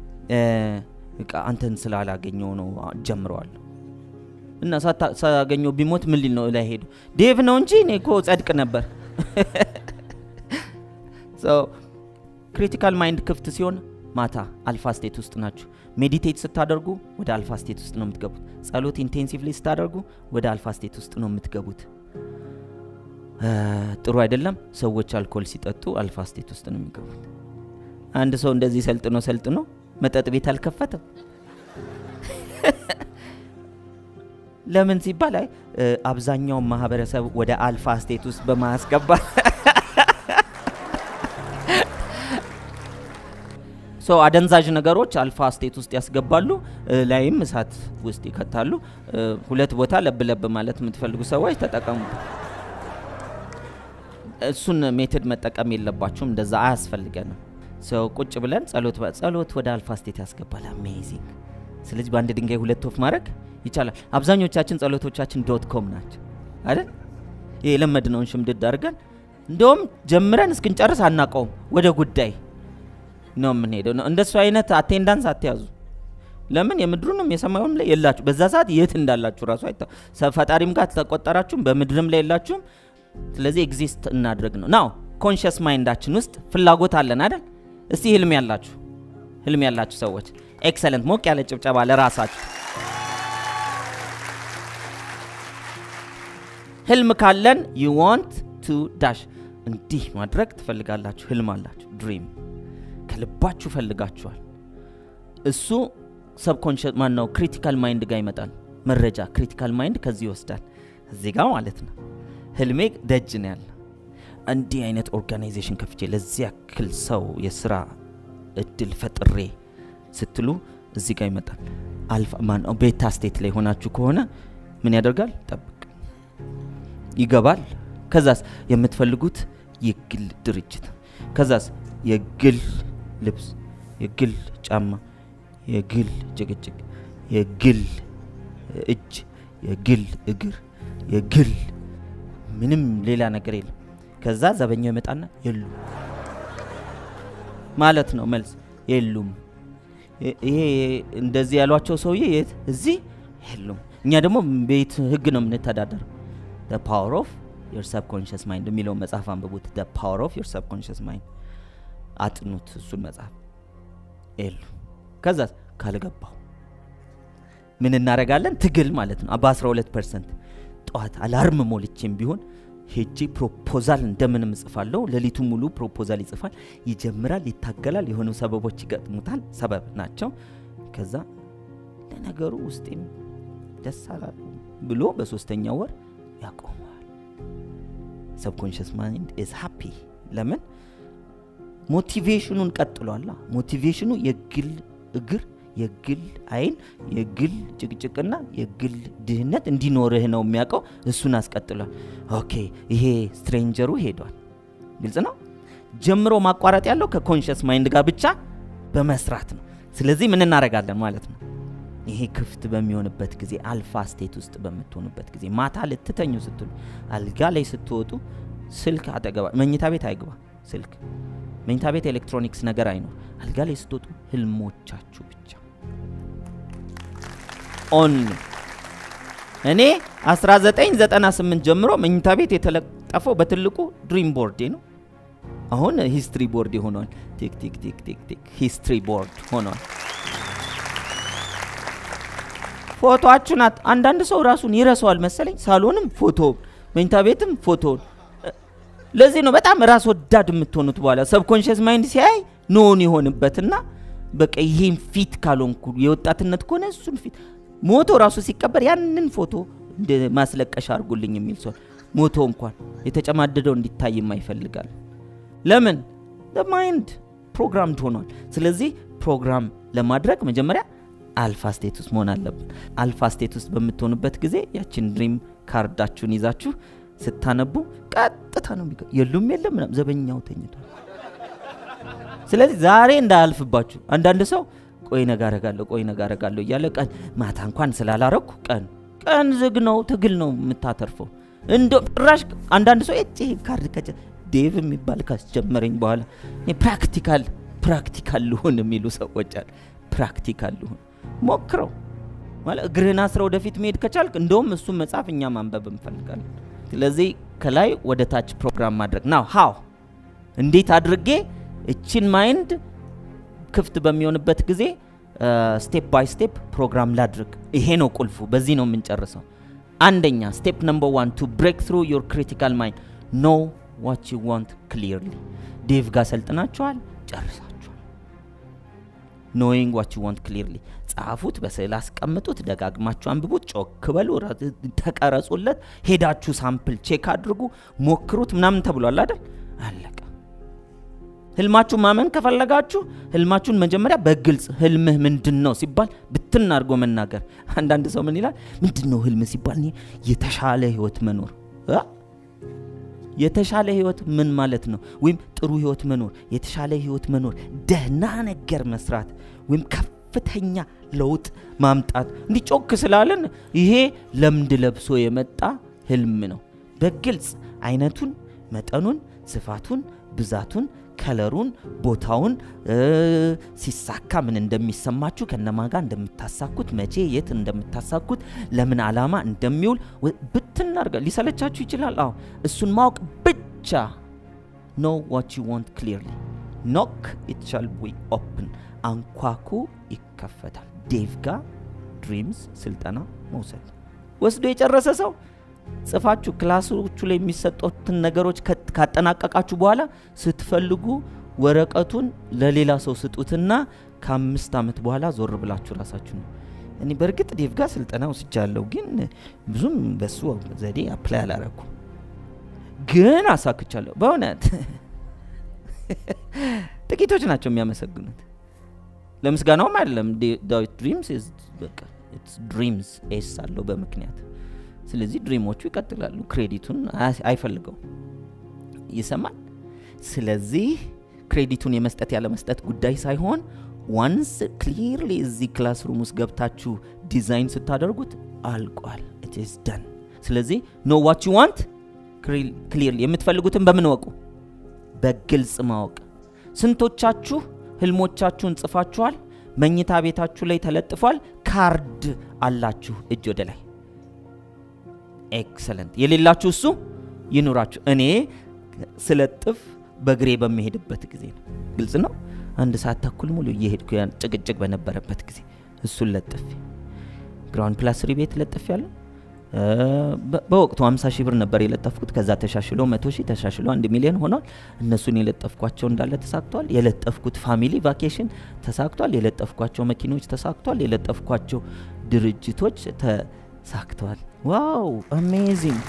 አንተን ስላላገኘው ነው ጀምረዋል እና ሳያገኘው ቢሞት ምን ሊል ነው ላይ ሄዱ ዴቭ ነው እንጂ እኔ እኮ ጸድቅ ነበር። ክሪቲካል ማይንድ ክፍት ሲሆን ማታ አልፋ ስቴት ውስጥ ናችሁ። ሜዲቴት ስታደርጉ ወደ አልፋ ስቴት ውስጥ ነው የምትገቡት። ጸሎት ኢንቴንሲቭሊ ስታደርጉ ወደ አልፋ ስቴት ውስጥ ነው የምትገቡት። ጥሩ አይደለም። ሰዎች አልኮል ሲጠጡ አልፋ ስቴት ውስጥ ነው የሚገቡት። አንድ ሰው እንደዚህ ሰልጥኖ ሰልጥኖ መጠጥ ቤት አልከፈተም። ለምን ሲባል አይ አብዛኛውን ማህበረሰብ ወደ አልፋ ስቴት ውስጥ በማያስገባት ሶ አደንዛዥ ነገሮች አልፋ ስቴት ውስጥ ያስገባሉ፣ ላይም እሳት ውስጥ ይከታሉ። ሁለት ቦታ ለብ ለብ ማለት የምትፈልጉ ሰዎች ተጠቀሙ። እሱን ሜትድ መጠቀም የለባችሁም። እንደዛ አያስፈልገንም። ሰው ቁጭ ብለን ጸሎት ጸሎት ወደ አልፋ ስቴት ያስገባል። አሜዚንግ። ስለዚህ በአንድ ድንጋይ ሁለት ወፍ ማድረግ ይቻላል። አብዛኞቻችን ጸሎቶቻችን ዶት ኮም ናቸው አይደል? ይህ የለመድነውን ሽምድድ አድርገን እንደውም ጀምረን እስክንጨርስ አናቀውም። ወደ ጉዳይ ነው የምንሄደው። እንደሱ አይነት አቴንዳንስ አትያዙ። ለምን የምድሩንም የሰማዩንም ላይ የላችሁ። በዛ ሰዓት የት እንዳላችሁ ራሱ አይታ ፈጣሪም ጋር ተቆጠራችሁም በምድርም ላይ የላችሁም። ስለዚህ ኤግዚስት እናድርግ ነው ናው ኮንሽስ ማይንዳችን ውስጥ ፍላጎት አለን አይደል? እስቲ ህልም ያላችሁ ህልም ያላችሁ ሰዎች ኤክሰለንት፣ ሞቅ ያለ ጭብጨባ ለራሳችሁ። ህልም ካለን ዩ ዋንት ቱ ዳሽ እንዲህ ማድረግ ትፈልጋላችሁ። ህልም አላችሁ፣ ድሪም ከልባችሁ ፈልጋችኋል። እሱ ሰብኮንሽስ ማን ነው ክሪቲካል ማይንድ ጋር ይመጣል። መረጃ ክሪቲካል ማይንድ ከዚህ ይወስዳል፣ እዚህ ጋር ማለት ነው። ህልሜ ደጅ ነው ያለ እንዲህ አይነት ኦርጋናይዜሽን ከፍቼ ለዚህ ያክል ሰው የስራ እድል ፈጥሬ ስትሉ እዚህ ጋር ይመጣል። አልፋ ማን ቤታ ስቴት ላይ ሆናችሁ ከሆነ ምን ያደርጋል? ጠብቅ ይገባል። ከዛስ የምትፈልጉት የግል ድርጅት፣ ከዛስ የግል ልብስ፣ የግል ጫማ፣ የግል ጭቅጭቅ፣ የግል እጅ፣ የግል እግር፣ የግል ምንም ሌላ ነገር የለም። ከዛ ዘበኛው ይመጣና የሉም ማለት ነው መልስ የሉም። ይ- ይሄ እንደዚህ ያሏቸው ሰውዬ የት እዚህ የሉም። እኛ ደግሞ ቤት ህግ ነው የምንተዳደረው። the power of your subconscious mind የሚለውን መጽሐፍ አንብቡት። the power of your subconscious mind አጥኑት እሱን መጽሐፍ የሉ ከዛ ካልገባው ምን እናደርጋለን? ትግል ማለት ነው። በ12 ፐርሰንት ጠዋት አላርም ሞልቼም ቢሆን ሄጄ ፕሮፖዛል እንደምንም እጽፋለሁ። ሌሊቱ ሙሉ ፕሮፖዛል ይጽፋል፣ ይጀምራል፣ ይታገላል፣ የሆኑ ሰበቦች ይገጥሙታል። ሰበብ ናቸው። ከዛ ለነገሩ ውስጤም ደስ አላሉ ብሎ በሶስተኛው ወር ያቆመዋል። ሰብኮንሽስ ማይንድ ኢዝ ሃፒ ለምን ሞቲቬሽኑን ቀጥሏላ። ሞቲቬሽኑ የግል እግር፣ የግል አይን፣ የግል ጭቅጭቅና የግል ድህነት እንዲኖርህ ነው የሚያውቀው። እሱን አስቀጥሏል። ኦኬ ይሄ ስትሬንጀሩ ሄዷል። ግልጽ ነው። ጀምሮ ማቋረጥ ያለው ከኮንሽስ ማይንድ ጋር ብቻ በመስራት ነው። ስለዚህ ምን እናደርጋለን ማለት ነው? ይሄ ክፍት በሚሆንበት ጊዜ አልፋ ስቴት ውስጥ በምትሆኑበት ጊዜ ማታ ልትተኙ ስትሉ አልጋ ላይ ስትወጡ ስልክ አጠገባ መኝታ ቤት አይግባ ስልክ መኝታ ቤት ኤሌክትሮኒክስ ነገር አይኖር። አልጋ ላይ ስትወጡ ህልሞቻችሁ ብቻ ኦንሊ። እኔ 1998 ጀምሮ መኝታ ቤት የተለጠፈው በትልቁ ድሪም ቦርዴ ነው። አሁን ሂስትሪ ቦርድ ሆኗል። ቲክ ቲክ ቲክ ቲክ ቲክ ሂስትሪ ቦርድ ሆኗል። ፎቶአችሁን አት- አንዳንድ ሰው ራሱን ይረሳዋል መሰለኝ። ሳሎንም ፎቶ፣ መኝታ ቤትም ፎቶ። ለዚህ ነው በጣም ራስ ወዳድ የምትሆኑት። በኋላ ሰብኮንሽስ ማይንድ ሲያይ ኖን የሆንበትና በቃ ይሄን ፊት ካልሆንኩ የወጣትነት ከሆነ እሱን ፊት ሞቶ ራሱ ሲቀበር ያንን ፎቶ እንደ ማስለቀሻ አድርጉልኝ የሚል ሰው ሞቶ እንኳን የተጨማደደው እንዲታይም ይፈልጋል። ለምን ማይንድ ፕሮግራምድ ሆኗል። ስለዚህ ፕሮግራም ለማድረግ መጀመሪያ አልፋ ስቴት ውስጥ መሆን አለብን። አልፋ ስቴት ውስጥ በምትሆኑበት ጊዜ ያችን ድሪም ካርዳችሁን ይዛችሁ ስታነቡ ቀጥታ ነው የሚገ የሉም የለም ምናምን ዘበኛው ተኝቷል። ስለዚህ ዛሬ እንዳያልፍባችሁ። አንዳንድ ሰው ቆይ ነገ አረጋለሁ ቆይ ነገ አረጋለሁ እያለ ቀን ማታ እንኳን ስላላረኩ ቀን ቀን ዝግ ነው፣ ትግል ነው የምታተርፈው። እንደ ጭራሽ አንዳንድ ሰው እጭ ካርድ ከጨ ዴቭ የሚባል ካስጀመረኝ በኋላ እኔ ፕራክቲካል ፕራክቲካል ልሁን የሚሉ ሰዎች አሉ። ፕራክቲካል ልሁን ሞክረው ማለት እግርህን አስረ ወደፊት መሄድ ከቻልክ እንደውም እሱን መጽሐፍ እኛ ማንበብ እንፈልጋለን። ስለዚህ ከላይ ወደ ታች ፕሮግራም ማድረግ ናው ሃው እንዴት አድርጌ እችን ማይንድ ክፍት በሚሆንበት ጊዜ ስቴፕ ባይ ስቴፕ ፕሮግራም ላድርግ። ይሄ ነው ቁልፉ። በዚህ ነው የምንጨርሰው። አንደኛ ስቴፕ ነምበር ዋን ቱ ብሬክ ትሩ ዮር ክሪቲካል ማይንድ ኖ ዋት ዩ ዋንት ክሊርሊ። ዴቭ ጋር ሰልጥናችኋል፣ ጨርሳችኋል። ኖዊንግ ዋት ዩ ዋንት ክሊርሊ ጻፉት፣ በስዕል አስቀምጡት፣ ደጋግማችሁ አንብቡት፣ ጮክ በሉ፣ ራ- ተቀረጹለት፣ ሄዳችሁ ሳምፕል ቼክ አድርጉ፣ ሞክሩት ምናምን ተብሏል አይደል? አለቀ። ህልማችሁ ማመን ከፈለጋችሁ ህልማችሁን መጀመሪያ በግልጽ ህልምህ ምንድን ነው ሲባል ብትን አድርጎ መናገር። አንዳንድ ሰው ምን ይላል? ምንድን ነው ህልም ሲባል እኔ የተሻለ ህይወት መኖር እ? የተሻለ ህይወት ምን ማለት ነው? ወይም ጥሩ ህይወት መኖር፣ የተሻለ ህይወት መኖር፣ ደህና ነገር መስራት ወይም ከፍተኛ ለውጥ ማምጣት። እንዲህ ጮክ ስላለን ይሄ ለምድ ለብሶ የመጣ ህልም ነው። በግልጽ አይነቱን፣ መጠኑን፣ ስፋቱን፣ ብዛቱን ከለሩን ቦታውን እ፣ ሲሳካ ምን እንደሚሰማችሁ ከነማ ጋር እንደምታሳኩት መቼ የት እንደምታሳኩት ለምን ዓላማ እንደሚውል ወ- ብትን አድርጋ ሊሰለቻችሁ ይችላል። አዎ እሱን ማወቅ ብቻ ኖ ዋት ዩ ዋንት ክሊርሊ ኖክ ኢት ሻል ቢ ኦፕን አንኳኩ ይከፈታል። ዴቭ ጋር ድሪምስ ስልጠና መውሰድ ወስዶ የጨረሰ ሰው ጽፋችሁ ክላሶቹ ላይ የሚሰጡትን ነገሮች ከ- ካጠናቀቃችሁ በኋላ ስትፈልጉ ወረቀቱን ለሌላ ሰው ስጡትና ከአምስት ዓመት በኋላ ዞር ብላችሁ ራሳችሁ ነው። እኔ በእርግጥ ዴቭ ጋር ስልጠና ወስጃለሁ፣ ግን ብዙም በሱ ዘዴ አፕላይ አላረኩም፣ ግን አሳክቻለሁ። በእውነት ጥቂቶች ናቸው የሚያመሰግኑት። ለምስጋናውም አይደለም። ዴ- ዳዊት ድሪምስ is በቃ it's ድሪምስ ኤስ አለው በምክንያት ስለዚህ ድሪሞቹ ይቀጥላሉ። ክሬዲቱን አይ- አይፈልገውም። ይሰማል። ስለዚህ ክሬዲቱን የመስጠት ያለ መስጠት ጉዳይ ሳይሆን ዋንስ ክሊርሊ እዚህ ክላስሩም ውስጥ ገብታችሁ ዲዛይን ስታደርጉት አልቋል። ኢት ኢዝ ደን። ስለዚህ ኖ ዋት ዩ ዋንት ክሊርሊ የምትፈልጉትን በምን ወቁ? በግልጽ ማወቅ። ስንቶቻችሁ ህልሞቻችሁን ጽፋችኋል? መኝታ ቤታችሁ ላይ ተለጥፏል። ካርድ አላችሁ እጅ ወደ ላይ። ኤክሰለንት። የሌላችሁ እሱ ይኑራችሁ። እኔ ስለጥፍ በእግሬ በሚሄድበት ጊዜ ነው። ግልጽ ነው። አንድ ሰዓት ተኩል ሙሉ እየሄድኩ ያን ጭቅጭቅ በነበረበት ጊዜ እሱን ለጥፌ ግራውንድ ፕላስ ሪ ቤት ለጥፍ ያለው በወቅቱ 50 ሺህ ብር ነበር የለጠፍኩት። ከዛ ተሻሽሎ 100 ሺህ ተሻሽሎ አንድ ሚሊዮን ሆኗል። እነሱን የለጠፍኳቸው እንዳለ ተሳክቷል። የለጠፍኩት ፋሚሊ ቫኬሽን ተሳክቷል። የለጠፍኳቸው መኪኖች ተሳክቷል። የለጠፍኳቸው ድርጅቶች ተሳክተዋል። ዋው አሜዚንግ።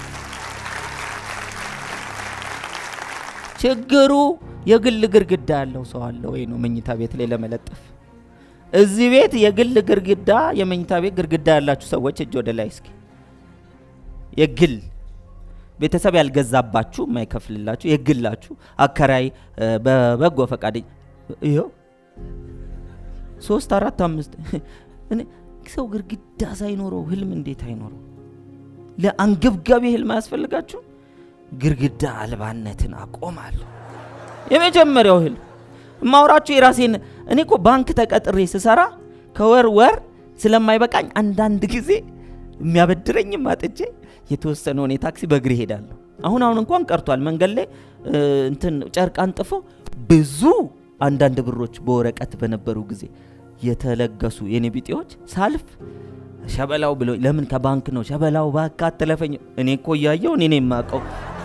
ችግሩ የግል ግርግዳ ያለው ሰው አለ ወይ ነው መኝታ ቤት ላይ ለመለጠፍ። እዚህ ቤት የግል ግርግዳ የመኝታ ቤት ግርግዳ ያላችሁ ሰዎች እጅ ወደ ላይ እስኪ የግል ቤተሰብ ያልገዛባችሁ የማይከፍልላችሁ የግላችሁ አከራይ በበጎ ፈቃድ ይኸው ሶስት አራት አምስት እኔ ሰው ግርግዳ ሳይኖረው ህልም እንዴት አይኖረው? ለአንገብጋቢ ህልም አያስፈልጋችሁ? ግርግዳ አልባነትን አቆማለሁ። የመጀመሪያው ህልም ማውራችሁ የራሴን እኔ እኮ ባንክ ተቀጥሬ ስሰራ ከወር ወር ስለማይበቃኝ አንዳንድ ጊዜ የሚያበድረኝም አጥቼ የተወሰነውን የታክሲ በእግር እሄዳለሁ። አሁን አሁን እንኳን ቀርቷል። መንገድ ላይ እንትን ጨርቅ አንጥፎ ብዙ አንዳንድ ብሮች በወረቀት በነበሩ ጊዜ የተለገሱ የኔ ቢጤዎች ሳልፍ ሸበላው ብሎ ለምን ከባንክ ነው ሸበላው ባካ አትለፈኝ። እኔ እኮ እያየው እኔ ነው የማውቀው።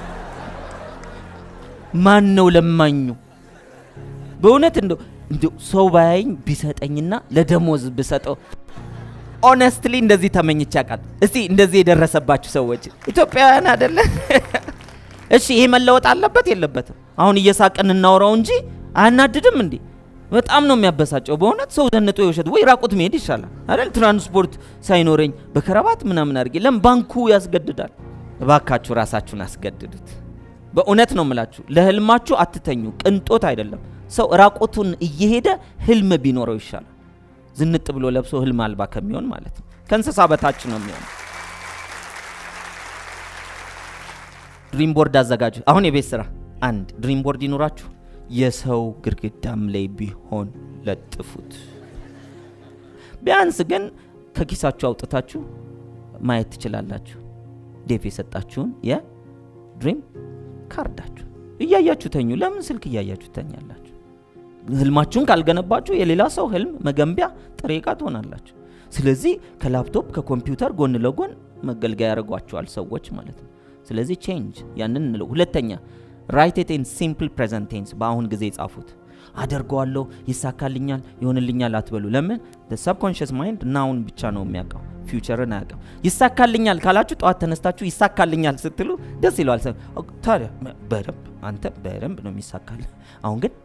ማን ነው ለማኙ? በእውነት እንደው እንደው ሰው ባያኝ ቢሰጠኝና ለደሞዝ ብሰጠው ኦነስትሊ እንደዚህ ተመኝቼ ያውቃል። እስቲ እንደዚህ የደረሰባችሁ ሰዎች ኢትዮጵያውያን አይደለ? እሺ ይሄ መለወጥ አለበት የለበትም? አሁን እየሳቅን እናውራው እንጂ አያናድድም እንዴ? በጣም ነው የሚያበሳጨው በእውነት ሰው ዘንጦ የውሸት ወይ ራቁት መሄድ ይሻላል አይደል? ትራንስፖርት ሳይኖረኝ በከረባት ምናምን አድርጌ ለም ባንኩ ያስገድዳል። እባካችሁ ራሳችሁን አስገድዱት። በእውነት ነው የምላችሁ፣ ለህልማችሁ አትተኙ። ቅንጦት አይደለም። ሰው ራቁቱን እየሄደ ህልም ቢኖረው ይሻላል ዝንጥ ብሎ ለብሶ ህልም አልባ ከሚሆን ማለት ነው። ከእንስሳ በታች ነው የሚሆነው። ድሪም ቦርድ አዘጋጁ። አሁን የቤት ስራ አንድ ድሪም ቦርድ ይኑራችሁ። የሰው ግድግዳም ላይ ቢሆን ለጥፉት። ቢያንስ ግን ከኪሳችሁ አውጥታችሁ ማየት ትችላላችሁ። ዴፍ የሰጣችሁን የድሪም ካርዳችሁ እያያችሁ ተኙ። ለምን ስልክ እያያችሁ ተኛላችሁ? ህልማችሁን ካልገነባችሁ የሌላ ሰው ህልም መገንቢያ ጥሬ ዕቃ ትሆናላችሁ። ስለዚህ ከላፕቶፕ ከኮምፒውተር ጎን ለጎን መገልገያ ያደርጓቸዋል ሰዎች ማለት ነው። ስለዚህ ቼንጅ ያንን እንለው። ሁለተኛ ራይት ኢት ኢን ሲምፕል ፕሬዘንት ቴንስ፣ በአሁን ጊዜ ጻፉት። አደርገዋለሁ፣ ይሳካልኛል፣ ይሆንልኛል አትበሉ። ለምን ሰብኮንሽስ ማይንድ ናውን ብቻ ነው የሚያውቀው፣ ፊውቸርን አያውቅም። ይሳካልኛል ካላችሁ ጠዋት ተነስታችሁ ይሳካልኛል ስትሉ ደስ ይለዋል። ታዲያ በደንብ አንተ በደንብ ነው የሚሳካል። አሁን ግን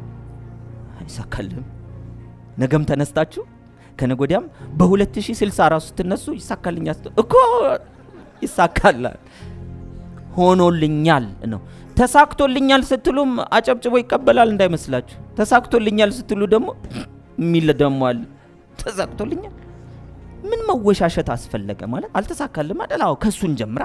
አይሳካልም። ነገም ተነስታችሁ ከነገ ወዲያም በ2060 ራሱ ስትነሱ ይሳካልኛል እኮ ይሳካላል። ሆኖልኛል ነው። ተሳክቶልኛል ስትሉም አጨብጭቦ ይቀበላል እንዳይመስላችሁ። ተሳክቶልኛል ስትሉ ደግሞ የሚል ደግሞ አለ። ተሳክቶልኛል ምን መወሻሸት አስፈለገ ማለት አልተሳካልም አይደል? አዎ ከሱን ጀምራ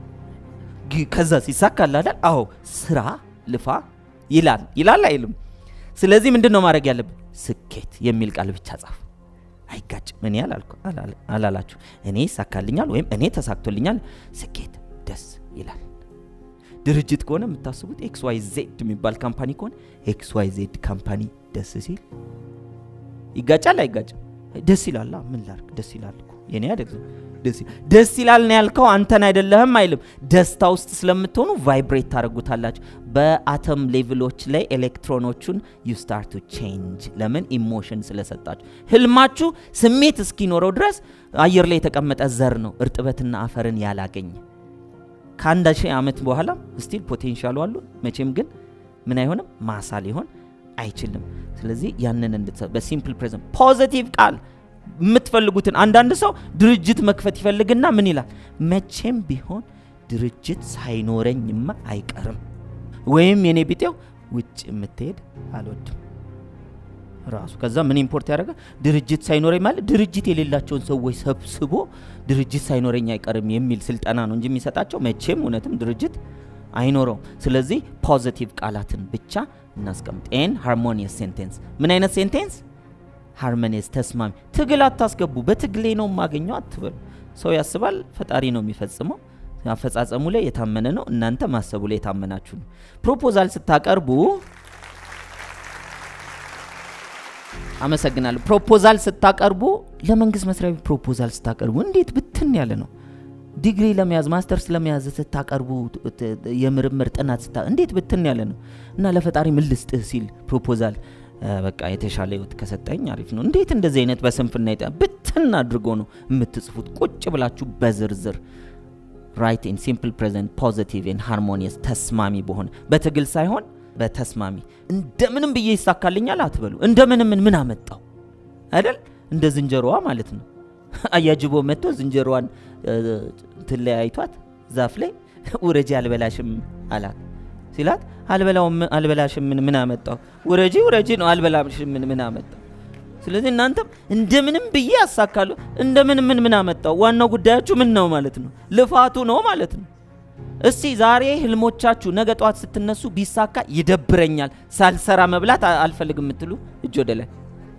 ከዛ ሲሳካል አይደል? አዎ ስራ ልፋ ይላል ይላል አይልም? ስለዚህ ምንድን ነው ማድረግ ያለብን? ስኬት የሚል ቃል ብቻ ጻፍ። አይጋጭም። እኔ አላላችሁ እኔ ይሳካልኛል ወይም እኔ ተሳክቶልኛል፣ ስኬት ደስ ይላል። ድርጅት ከሆነ የምታስቡት ኤክስ ዋይ ዜድ የሚባል ካምፓኒ ከሆነ ኤክስ ዋይ ዜድ ካምፓኒ ደስ ሲል ይጋጫል አይጋጭም? ደስ ይላል። ምን ላርግ? ደስ ይላል እኮ የኔ አይደለም። ደስ ይላል ነው ያልከው፣ አንተን አይደለህም አይልም። ደስታ ውስጥ ስለምትሆኑ ቫይብሬት ታደርጉታላችሁ። በአተም ሌቭሎች ላይ ኤሌክትሮኖቹን ዩ ስታርት ቱ ቼንጅ። ለምን? ኢሞሽን ስለሰጣችሁ። ህልማችሁ ስሜት እስኪኖረው ድረስ አየር ላይ የተቀመጠ ዘር ነው፣ እርጥበትና አፈርን ያላገኘ ከአንድ ሺህ ዓመት በኋላ ስቲል ፖቴንሻሉ አሉ። መቼም ግን ምን አይሆንም ማሳ ሊሆን አይችልም። ስለዚህ ያንን እንድትሰ በሲምፕል ፕሬዘንት ፖዚቲቭ ቃል የምትፈልጉትን አንዳንድ ሰው ድርጅት መክፈት ይፈልግና ምን ይላል? መቼም ቢሆን ድርጅት ሳይኖረኝማ አይቀርም፣ ወይም የኔ ቢጤው ውጭ የምትሄድ አልወድም ራሱ ከዛ ምን ኢምፖርት ያደረገ ድርጅት ሳይኖረኝ ማለት ድርጅት የሌላቸውን ሰዎች ሰብስቦ ድርጅት ሳይኖረኝ አይቀርም የሚል ስልጠና ነው እንጂ የሚሰጣቸው መቼም እውነትም ድርጅት አይኖረውም። ስለዚህ ፖዚቲቭ ቃላትን ብቻ እናስቀምጥ። ኤን ሃርሞኒየስ ሴንቴንስ። ምን አይነት ሴንቴንስ? ሃርሞኒየስ ተስማሚ። ትግል አታስገቡ። በትግሌ ነው የማገኘው አትበሉ። ሰው ያስባል፣ ፈጣሪ ነው የሚፈጽመው። አፈጻጸሙ ላይ የታመነ ነው። እናንተ ማሰቡ ላይ የታመናችሁ ነው። ፕሮፖዛል ስታቀርቡ አመሰግናለሁ። ፕሮፖዛል ስታቀርቡ ለመንግስት መስሪያ ቤት ፕሮፖዛል ስታቀርቡ እንዴት ብትን ያለ ነው። ዲግሪ ለመያዝ ማስተርስ ለመያዝ ስታቀርቡ ት- ት- የምርምር ጥናት ስታ እንዴት ብትን ያለ ነው እና ለፈጣሪ ምን ልስጥህ ሲል ፕሮፖዛል እ፣ በቃ የተሻለ ህይወት ከሰጠኝ አሪፍ ነው። እንዴት እንደዚህ አይነት በስንፍና ይጠ ብትን አድርጎ ነው የምትጽፉት? ቁጭ ብላችሁ በዝርዝር ራይት ኢን ሲምፕል ፕሬዘንት ፖዚቲቭ ን ሃርሞኒየስ ተስማሚ በሆነ በትግል ሳይሆን በተስማሚ እንደምንም ብዬ ይሳካልኛል አትበሉ። እንደምንም ምን አመጣው አይደል? እንደ ዝንጀሮዋ ማለት ነው። አያጅቦ መጥቶ ዝንጀሮዋን እ፣ ትለያይቷት ዛፍ ላይ ውረጂ አልበላሽም አላት ሲላት አልበላውም አልበላሽም ምን ምን አመጣው? ውረጂ ውረጂ ነው አልበላሽም ምን ምን አመጣው? ስለዚህ እናንተም እንደምንም ብዬ ያሳካሉ እንደምን ምን ምን አመጣው? ዋናው ጉዳያችሁ ምን ነው ማለት ነው? ልፋቱ ነው ማለት ነው። እስቲ ዛሬ ህልሞቻችሁ ነገ ጠዋት ስትነሱ ቢሳካ ይደብረኛል፣ ሳልሰራ መብላት አ- አልፈልግም የምትሉ እጅ ወደ ላይ።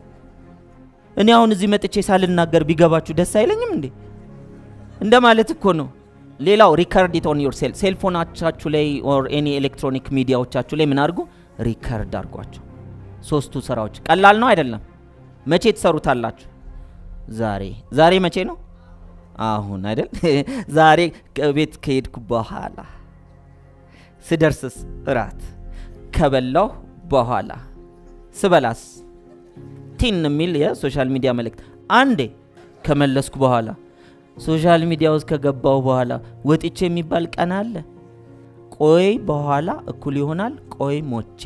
እኔ አሁን እዚህ መጥቼ ሳልናገር ቢገባችሁ ደስ አይለኝም እንዴ? እንደ ማለት እኮ ነው። ሌላው ሪከርድ ኢት ኦን ዮር ሴል ሴልፎናቻችሁ ላይ ኦር ኤኒ ኤሌክትሮኒክ ሚዲያዎቻችሁ ላይ ምን አድርጉ? ሪከርድ አድርጓቸው። ሶስቱ ስራዎች ቀላል ነው አይደለም? መቼ ትሰሩታላችሁ? ዛሬ ዛሬ መቼ ነው? አሁን አይደል? ዛሬ ከቤት ከሄድኩ በኋላ ስደርስስ እራት ከበላሁ በኋላ ስበላስ ቲን የሚል የሶሻል ሚዲያ መልእክት አንዴ ከመለስኩ በኋላ ሶሻል ሚዲያ ውስጥ ከገባው በኋላ ወጥቼ የሚባል ቀን አለ። ቆይ በኋላ እኩል ይሆናል ቆይ ሞቼ።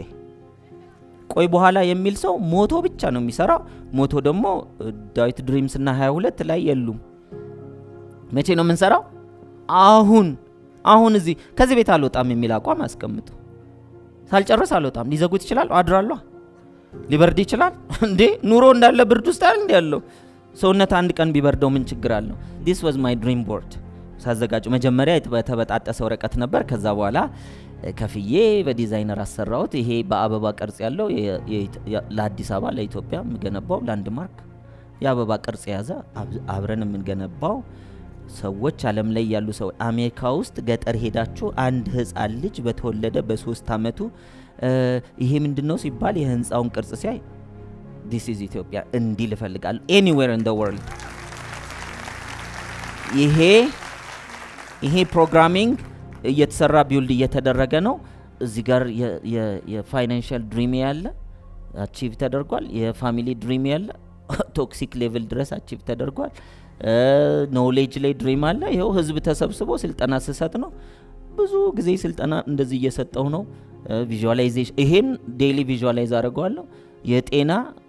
ቆይ በኋላ የሚል ሰው ሞቶ ብቻ ነው የሚሰራው። ሞቶ ደግሞ እ፣ ዳዊት ድሪምስ እና 22 ላይ የሉም። መቼ ነው የምንሰራው? አሁን አሁን እዚህ ከዚህ ቤት አልወጣም የሚል አቋም አስቀምጡ። ሳልጨርስ አልወጣም። ሊዘጉት ይችላል። አድራሏ ሊበርድ ይችላል እንዴ? ኑሮ እንዳለ ብርድ ውስጥ አይደል እንዲ ያለው ሰውነት አንድ ቀን ቢበርደው ምን ችግር አለው? ዲስ ዋዝ ማይ ድሪም ቦርድ ሳዘጋጁ መጀመሪያ የተ- የተበጣጠሰ ወረቀት ነበር። ከዛ በኋላ እ፣ ከፍዬ በዲዛይነር አሰራሁት። ይሄ በአበባ ቅርጽ ያለው የ- የ- የ- ለአዲስ አበባ ለኢትዮጵያ የምገነባው ላንድማርክ የአበባ ቅርጽ የያዘ አብ- አብረን የምንገነባው ሰዎች አለም ላይ ያሉ ሰው አሜሪካ ውስጥ ገጠር ሄዳችሁ አንድ ህፃን ልጅ በተወለደ በሶስት አመቱ እ፣ ይሄ ምንድን ነው ሲባል የህንፃውን ቅርጽ ሲያይ ዲስ ኢዝ ኢትዮጵያ እንዲል እፈልጋለሁ ኤኒዌር ኢን ወርልድ ይሄ ይሄ ፕሮግራሚንግ እየተሰራ ቢውልድ እየተደረገ ነው። እዚህ ጋር የፋይናንሻል ድሪም ያለ አቺቭ ተደርጓል። የፋሚሊ ድሪም ያለ ቶክሲክ ሌቭል ድረስ አቺቭ ተደርጓል። ኖሌጅ ላይ ድሪም አለ። ይኸው ህዝብ ተሰብስቦ ስልጠና ስሰጥ ነው። ብዙ ጊዜ ስልጠና እንደዚህ እየሰጠው ነው። ቪዥዋላይዜሽን ይሄን ዴይሊ ቪዥዋላይዝ አድርገዋለሁ። የጤና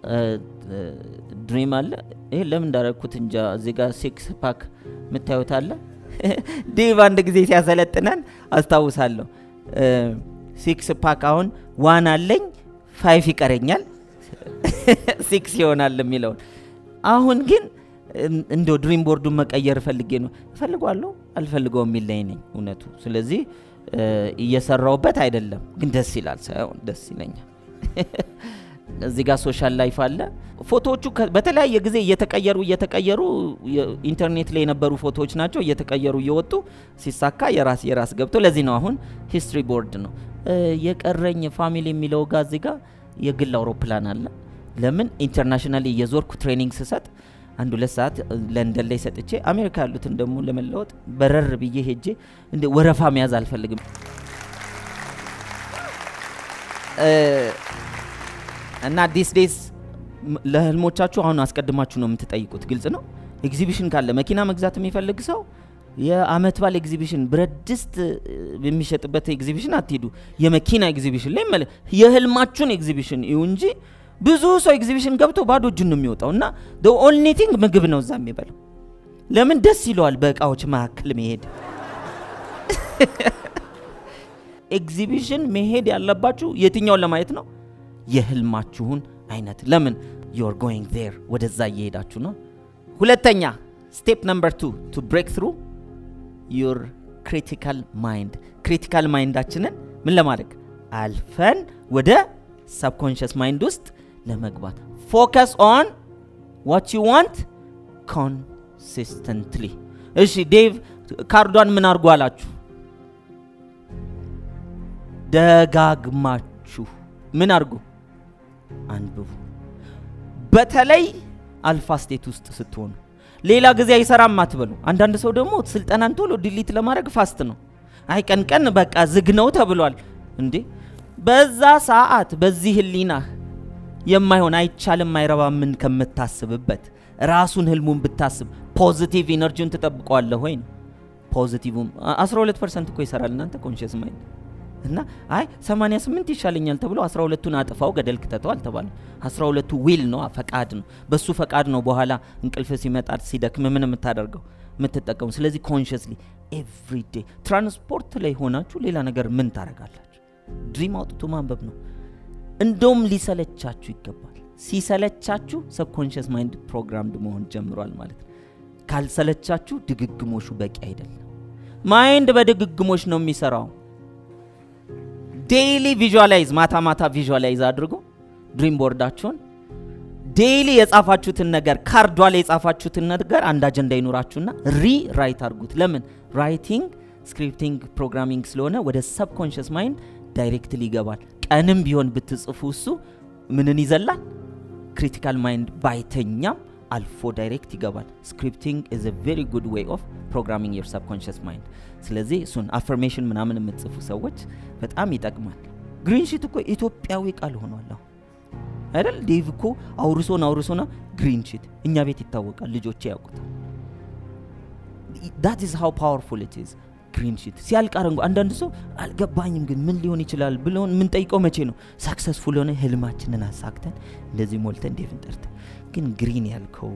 ድሪም አለ። ይሄ ለምን እንዳረግኩት እንጃ። እዚህ ጋር ሲክስ ፓክ የምታዩት አለ። ዴቭ አንድ ጊዜ ሲያሰለጥነን አስታውሳለሁ። ሲክስ ፓክ አሁን ዋን አለኝ ፋይፍ ይቀረኛል ሲክስ ይሆናል የሚለውን አሁን ግን እንደው ድሪም ቦርዱን መቀየር ፈልጌ ነው እፈልጓለሁ አልፈልገው የሚል ላይ ነኝ እውነቱ። ስለዚህ እየሰራውበት አይደለም፣ ግን ደስ ይላል ሳይሆን ደስ ይለኛል። እዚህ ጋር ሶሻል ላይፍ አለ። ፎቶዎቹ በተለያየ ጊዜ እየተቀየሩ እየተቀየሩ ኢንተርኔት ላይ የነበሩ ፎቶዎች ናቸው። እየተቀየሩ እየወጡ ሲሳካ የራስ የራስ ገብቶ ለዚህ ነው አሁን ሂስትሪ ቦርድ ነው የቀረኝ ፋሚሊ የሚለው ጋር እዚህ ጋር የግል አውሮፕላን አለ። ለምን ኢንተርናሽናል እየዞርኩ ትሬኒንግ ስሰጥ አንድ ሁለት ሰዓት ለንደን ላይ ሰጥቼ አሜሪካ ያሉትን ደግሞ ለመለወጥ በረር ብዬ ሄጄ እንደ ወረፋ መያዝ አልፈልግም። እና ዲስ ዴይስ ለህልሞቻችሁ አሁን አስቀድማችሁ ነው የምትጠይቁት። ግልጽ ነው። ኤግዚቢሽን ካለ መኪና መግዛት የሚፈልግ ሰው የአመት ባል ኤግዚቢሽን፣ ብረት ድስት የሚሸጥበት ኤግዚቢሽን አትሄዱ። የመኪና ኤግዚቢሽን ላይ መለ የህልማችሁን ኤግዚቢሽን ይሁ እንጂ ብዙ ሰው ኤግዚቢሽን ገብቶ ባዶ እጁን ነው የሚወጣው እና ኦንሊ ቲንግ ምግብ ነው እዛ የሚበላው። ለምን ደስ ይለዋል በእቃዎች መካከል መሄድ። ኤግዚቢሽን መሄድ ያለባችሁ የትኛውን ለማየት ነው? የህልማችሁን አይነት። ለምን ዩር ጎይንግ ዜር ወደዛ እየሄዳችሁ ነው። ሁለተኛ ስቴፕ ነምበር ቱ ቱ ብሬክ ትሩ ዩር ክሪቲካል ማይንድ ክሪቲካል ማይንዳችንን ምን ለማድረግ አልፈን ወደ ሰብኮንሽስ ማይንድ ውስጥ ለመግባት ፎከስ ኦን ዋት ዩ ዋንት ኮንሲስተንትሊ እሺ ዴቭ ካርዷን ምን አድርጎ አላችሁ ደጋግማችሁ ምን አድርጉ አንብቡ በተለይ አልፋ ስቴት ውስጥ ስትሆኑ ሌላ ጊዜ አይሰራም አትበሉ አንዳንድ ሰው ደግሞ ስልጠናን ቶሎ ዲሊት ለማድረግ ፋስት ነው አይ ቀን ቀን በቃ ዝግ ነው ተብሏል እንዴ በዛ ሰዓት በዚህ ህሊናህ የማይሆን አይቻልም አይረባ ምን ከምታስብበት ራሱን ህልሙን ብታስብ ፖዚቲቭ ኢነርጂውን ትጠብቀዋለህ ወይ ነው ፖዚቲቭም 12 ፐርሰንት እኮ ይሰራል እናንተ ኮንሽስ ማይንድ እና አይ 88 ይሻለኛል ተብሎ 12ቱን አጥፋው ገደል ክተተው አልተባለም 12ቱ ዊል ነው ፈቃድ ነው በሱ ፈቃድ ነው በኋላ እንቅልፍ ሲመጣ ሲደክም ምን የምታደርገው የምትጠቀሙ ስለዚህ ኮንሽስሊ ኤቭሪዴ ትራንስፖርት ላይ ሆናችሁ ሌላ ነገር ምን ታደርጋላችሁ ድሪም አውጥቶ ማንበብ ነው እንደውም ሊሰለቻችሁ ይገባል ሲሰለቻችሁ ሰብኮንሽስ ማይንድ ፕሮግራምድ መሆን ጀምሯል ማለት ነው ካልሰለቻችሁ ድግግሞሹ በቂ አይደለም ማይንድ በድግግሞሽ ነው የሚሰራው ዴይሊ ቪዥዋላይዝ ማታ ማታ ቪዥዋላይዝ አድርጎ ድሪም ቦርዳችሁን ዴይሊ የጻፋችሁትን ነገር ካርዷ ላይ የጻፋችሁትን ነገር አንድ አጀንዳ ይኑራችሁና ሪ ራይት አድርጉት ለምን ራይቲንግ ስክሪፕቲንግ ፕሮግራሚንግ ስለሆነ ወደ ሰብኮንሽስ ማይንድ ዳይሬክትሊ ይገባል ቀንም ቢሆን ብትጽፉ እሱ ምንን ይዘላል ክሪቲካል ማይንድ ባይተኛም አልፎ ዳይሬክት ይገባል ስክሪፕቲንግ ኢዝ ቬሪ ጉድ ዌይ ኦፍ ፕሮግራሚንግ ዮር ሰብኮንሽስ ማይንድ ስለዚህ እሱን አፈርሜሽን ምናምን የምትጽፉ ሰዎች በጣም ይጠቅማል ግሪን ሺት እኮ ኢትዮጵያዊ ቃል ሆኗል አሁን አይደል ዴቭ እኮ አውርሶን አውርሶና ግሪን ሺት እኛ ቤት ይታወቃል ልጆቼ ያውቁታል ዳት ኢዝ ሃው ፓወርፉል ኢት ኢዝ ግሪን ሺት ሲያልቅ አረንጓ አንዳንድ ሰው አልገባኝም ግን ምን ሊሆን ይችላል ብለውን የምንጠይቀው መቼ ነው ሳክሰስፉል ሆነ ህልማችንን አሳክተን እንደዚህ ሞልተን ዴቭን ጠርተን ግን ግሪን ያልከው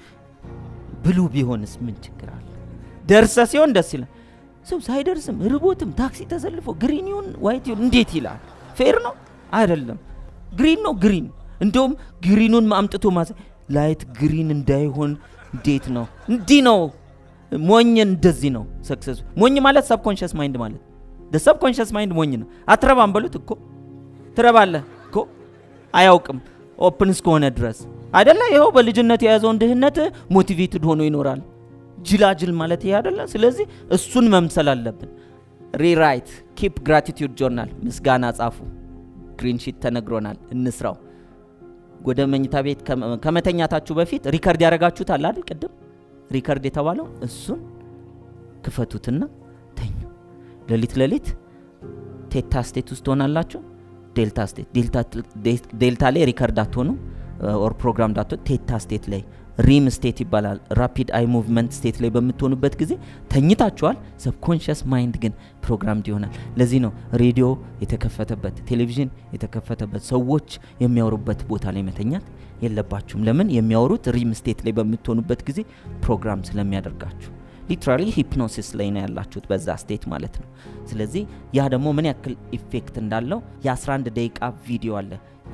ብሉ ቢሆንስ ምን ችግር አለ ደርሰ ሲሆን ደስ ይላል ሰው ሳይደርስም ርቦትም ታክሲ ተሰልፎ ግሪን ይሁን ዋይት ይሁን እንዴት ይላል ፌር ነው አይደለም ግሪን ነው ግሪን እንደውም ግሪኑን አምጥቶ ማሳ ላይት ግሪን እንዳይሆን እንዴት ነው እንዲህ ነው ሞኝ እንደዚህ ነው ሰክሰሱ ሞኝ ማለት ሰብኮንሽስ ማይንድ ማለት ሰብኮንሽስ ማይንድ ሞኝ ነው አትረባም በሉት እኮ ትረባለህ እኮ አያውቅም ኦፕን እስከሆነ ድረስ አይደለ ይኸው በልጅነት የያዘውን ድህነት ሞቲቬትድ ሆኖ ይኖራል ጅላጅል ማለት ይሄ አይደለ ስለዚህ እሱን መምሰል አለብን ሪራይት ኪፕ ግራቲቱድ ጆርናል ምስጋና ጻፉ ግሪንሺት ተነግሮናል እንስራው ወደ መኝታ ቤት ከመተኛታችሁ በፊት ሪከርድ ያደረጋችሁት አለ አይደል ቅድም ሪከርድ የተባለው እሱን ክፈቱትና ተኙ ሌሊት ሌሊት ቴታ ስቴት ውስጥ ትሆናላችሁ ዴልታ ስቴት ዴልታ ላይ ሪከርድ አትሆኑ ኦር ፕሮግራም ዳቶ ቴታ ስቴት ላይ ሪም ስቴት ይባላል ራፒድ አይ ሙቭመንት ስቴት ላይ በምትሆኑበት ጊዜ ተኝታችኋል ሰብኮንሽስ ማይንድ ግን ፕሮግራምድ ይሆናል ለዚህ ነው ሬዲዮ የተከፈተበት ቴሌቪዥን የተከፈተበት ሰዎች የሚያወሩበት ቦታ ላይ መተኛት የለባችሁም ለምን የሚያወሩት ሪም ስቴት ላይ በምትሆኑበት ጊዜ ፕሮግራም ስለሚያደርጋችሁ ሊትራሊ ሂፕኖሲስ ላይ ነው ያላችሁት በዛ ስቴት ማለት ነው ስለዚህ ያ ደግሞ ምን ያክል ኢፌክት እንዳለው የ11 ደቂቃ ቪዲዮ አለ